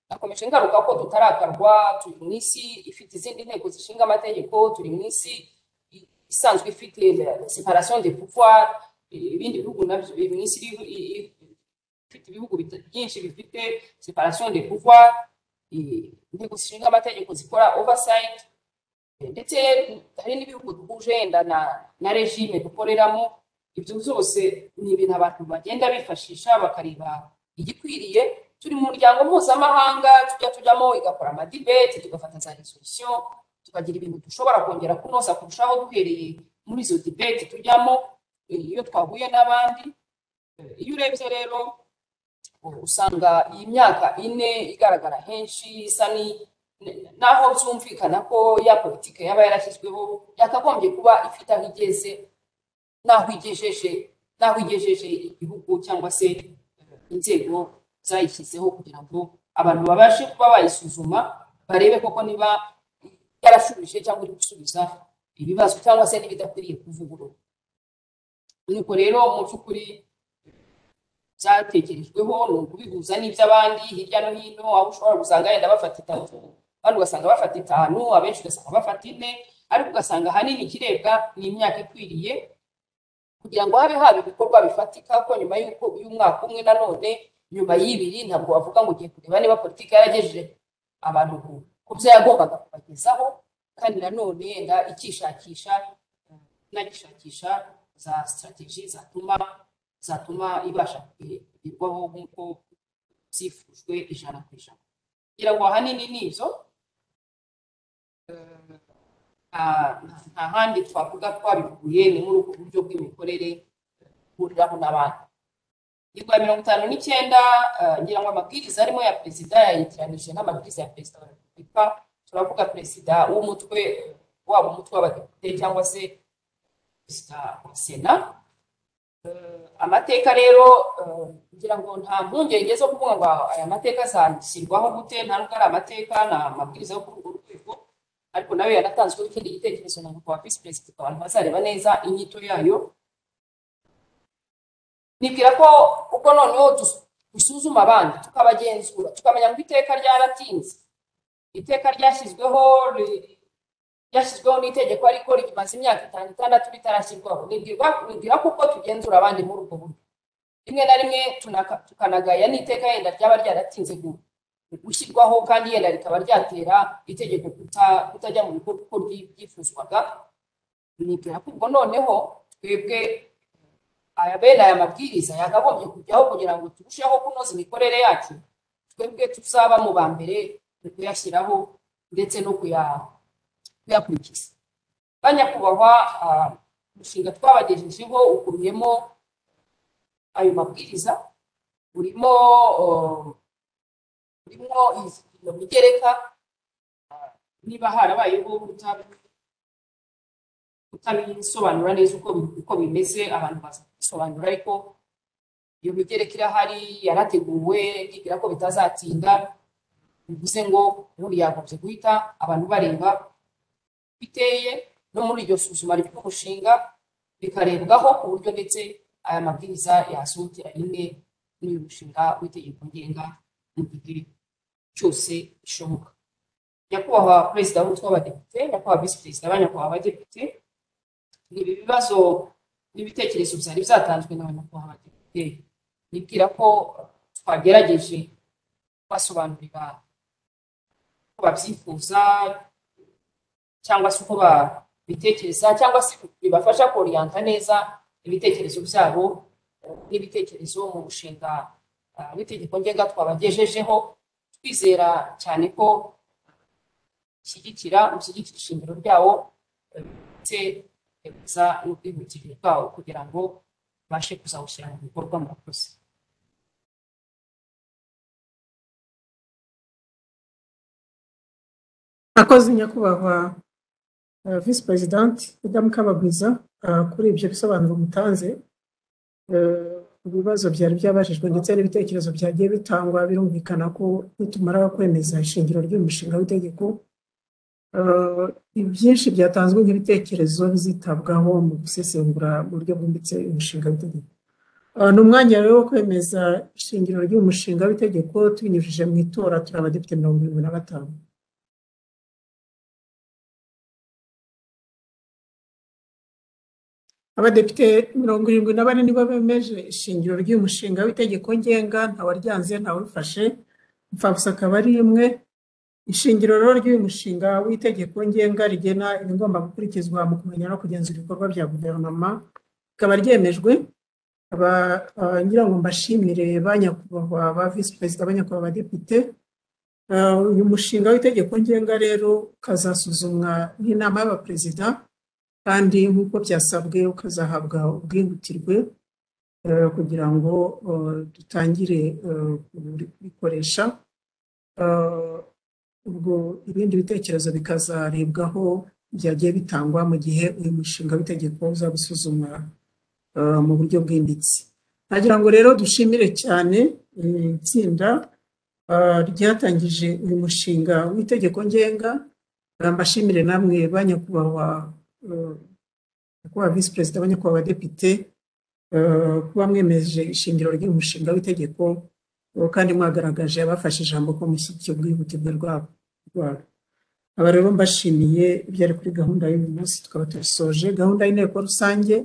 nakomeje ngaruka ko tutarakarwa turi mu isi ifite izindi nteko zishinga amategeko turi mu isi i- isanzwe ifite separation de pouvoir i- ibindi bihugu nabyo biri mu isi iri- i- i- ifite ibihugu bita- byinshi bifite separation de pouvoir i- inteko zishinga amategeko zikora oversight ndetse hari n'ibihugu duhuje yenda na na regime dukoreramo ibyo byose ni ibintu abantu bagenda bifashisha bakareba igikwiriye turi mu muryango mpuzamahanga tujya tujyamo igakora amadibeti tugafata za resolution tukagira ibintu dushobora kongera kunoza kurushaho duhereye muri izo dibeti tujyamo eh, iyo twahuye n'abandi Eh, iyo urebye rero usanga iyi myaka ine igaragara henshi isa ni naho byumvikana ko ya politiki yaba yarashyizweho yakagombye kuba ifite aho igeze n'aho igejeje n'aho igejeje igihugu cyangwa se inzego zayishyizeho kugira ngo abantu babashe kuba bayisuzuma barebe koko niba yarashubije cyangwa iri gusubiza ibibazo cyangwa se n'ibidakwiriye kuvugururwa nuko rero mu by'ukuri byatekerejweho ni ukubihuza n'iby'abandi hirya no hino aho ushobora gusanga yenda bafata itatu abandi ugasanga bafata itanu abenshi ugasanga bafata ine ariko ugasanga ahanini ikirebwa ni imyaka ikwiriye kugira ngo habe haba ibikorwa bifatika ko nyuma y'uko y'umwaka umwe nanone nyuma y'ibiri ntabwo bavuga ngo ugiye kureba niba politiki yaragejeje abantu ku- ku byo yagombaga kubagezaho kandi nanone yenda ikishakisha inagishakisha za sitrategi zatuma zatuma ibasha kugerwaho nk'uko byifujwe ijana ku ijana kugira ngo ahanini ni ibyo nta nta handi twavuga twabihuye ni muri ubwo buryo bw'imikorere ihuriraho n'abandi ingingo ya mirongo itanu n'icyenda eh, ngira ngo amabwiriza arimo ya perezida yayegeranije n'amabwiriza ya perezida wa repubulika turavuga perezida w'umutwe waba umutwe w'abadepite cyangwa se perezida wa sena Eh, amateka rero eh, ngira ngo nta mpungenge zo kuvuga ngo aya mateka azashyirwaho gute nta nubwo ari amateka ni amabwiriza yo kuri urwo rwego ariko nayo yanatanzweho ikindi gitekerezo na nyakubahwa visi perezida abantu bazareba neza inyito yayo nibwira ko ubwo noneho dus- dusuzuma abandi tukabagenzura tukamenya ngo iteka ryaratinze iteka ryashyizweho ri- ryashyizweho n'itegeko ariko rimaze imyaka itanu itandatu ritarashyirwaho nibwira nibwira ko uko tugenzura abandi muri ubwo buryo rimwe na rimwe tunaka- tukanagaya n'iteka yenda ryaba ryaratinze gu- gushyirwaho kandi yenda rikaba ryatera itegeko kuta- kutajya mu bikorwa uko ryi- ryifuzwaga nibwira ko ubwo noneho twebwe aya bene aya mabwiriza yakagombye kujyaho kugira ngo turusheho kunoza imikorere yacu twebwe tuzaba mu ba mbere mu kuyashyiraho ndetse no kuya- kuyakurikiza banyakubahwa ah, umushinga twabagejejeho ukubiyemo ayo mabwiriza urimo oh, urimo iz- iyo migereka ah, niba harabayeho kutabi kutabisobanura neza uko bi- uko bimeze abantu baza kubisobanura ariko iyo migereka irahari yarateguwe ndibwira ko bitazatinda bivuze ngo ubundi yagombye guhita abantu bareba uko iteye no muri iryo suzuma ry'umushinga bikarebwaho ku buryo ndetse aya mabwiriza yasohokera rimwe n'uyu mushinga w'itegeko ngenga mu gihe cyose bishoboka nyakubahwa perezida w'umutwe w'abadepite nyakubahwa visi perezida banyakubahwa abadepite ni ibi bibazo n'ibitekerezo byari byatanzwe n'abanyakubahwa badepite nibwira ko twagerageje kubasobanurira uko babyifuza cyangwa se uko babitekereza cyangwa se bibafasha koriyanta neza ibitekerezo byabo eh, n'ibitekerezo mu mushinga ah, w'itegeko ngenga twabagejejeho twizera cyane ko ushyigikira ushyigikira ishingiro ryawo eh, ndetse biza n'ubwihutire bwawo kugira ngo babashe kuzawushyira mu bikorwa murakoze Akoze nyakubahwa uh, visi perezidanti Madamu Kabagwiza uh, kuri ibyo bisobanuro mutanze Uh, ibibazo byari byabajijwe ndetse n'ibitekerezo byagiye bitangwa birumvikana ko nitumara kwemeza ishingiro ry'umushinga w'itegeko uh, ibyinshi byatanzwe nk'ibitekerezo bizitabwaho mu gusesengura mu buryo bwimbitse umushinga w'itegeko Uh, ni umwanya rero wo kwemeza ishingiro ry'umushinga w'itegeko tubinyujije mu itora turi abadepite mirongo irindwi na batanu abadepite mirongo irindwi na bane nibo bemeje ishingiro ry'umushinga w'itegeko ngenga ntawaryanze ntawarufashe imfabusa akaba ari imwe ishingiro rero ry'uyu mushinga w'itegeko ngenga rigena ibigomba gukurikizwa mu kumenya no kugenzura ibikorwa bya guverinoma rikaba ryemejwe Aba- ah, ngira ngo mbashimire ba nyakubahwa ba visi perezida ba nyakubahwa abadepite Ah, uyu mushinga w'itegeko ngenga rero ukazasuzumwa n'inama y'abaperezida kandi nk'uko byasabwe ukazahabwa ubwihutirwe eh, kugira ngo eh, dutangire eh, kubikoresha Eh, ubwo ibindi bitekerezo bikazarebwaho byagiye bitangwa mu gihe uyu mushinga w'itegeko uzaba usuzumwa eh, mu buryo bwimbitse nagira ngo rero dushimire cyane eh, itsinda eh, ryatangije uyu mushinga w'itegeko ngenga Eh, mbashimire namwe ba nyakubahwa eh, nyakubahwa visi perezida ba nyakubahwa abadepite eh, kuba mwemeje ishingiro ry'umushinga w'itegeko eh, kandi mwagaragaje abafashe ijambo ko mushyigikiye ubwihutirwe rwabo rwabo aba rero mbashimiye ibyari kuri gahunda y'uyu munsi tukaba tubisoje gahunda y'inteko rusange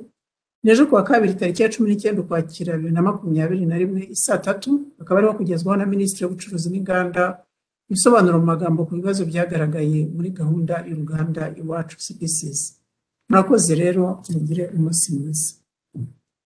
ni ejo kuwa kabiri tariki ya cumi n'icyenda ukwakira bibiri na makumyabiri na rimwe isaa tatu akaba ariho kugezwaho na minisitiri w'ubucuruzi n'inganda ibisobanuro mu magambo ku bibazo byagaragaye muri gahunda y'uruganda iwacu cpcs murakoze rero mugire umunsi mwiza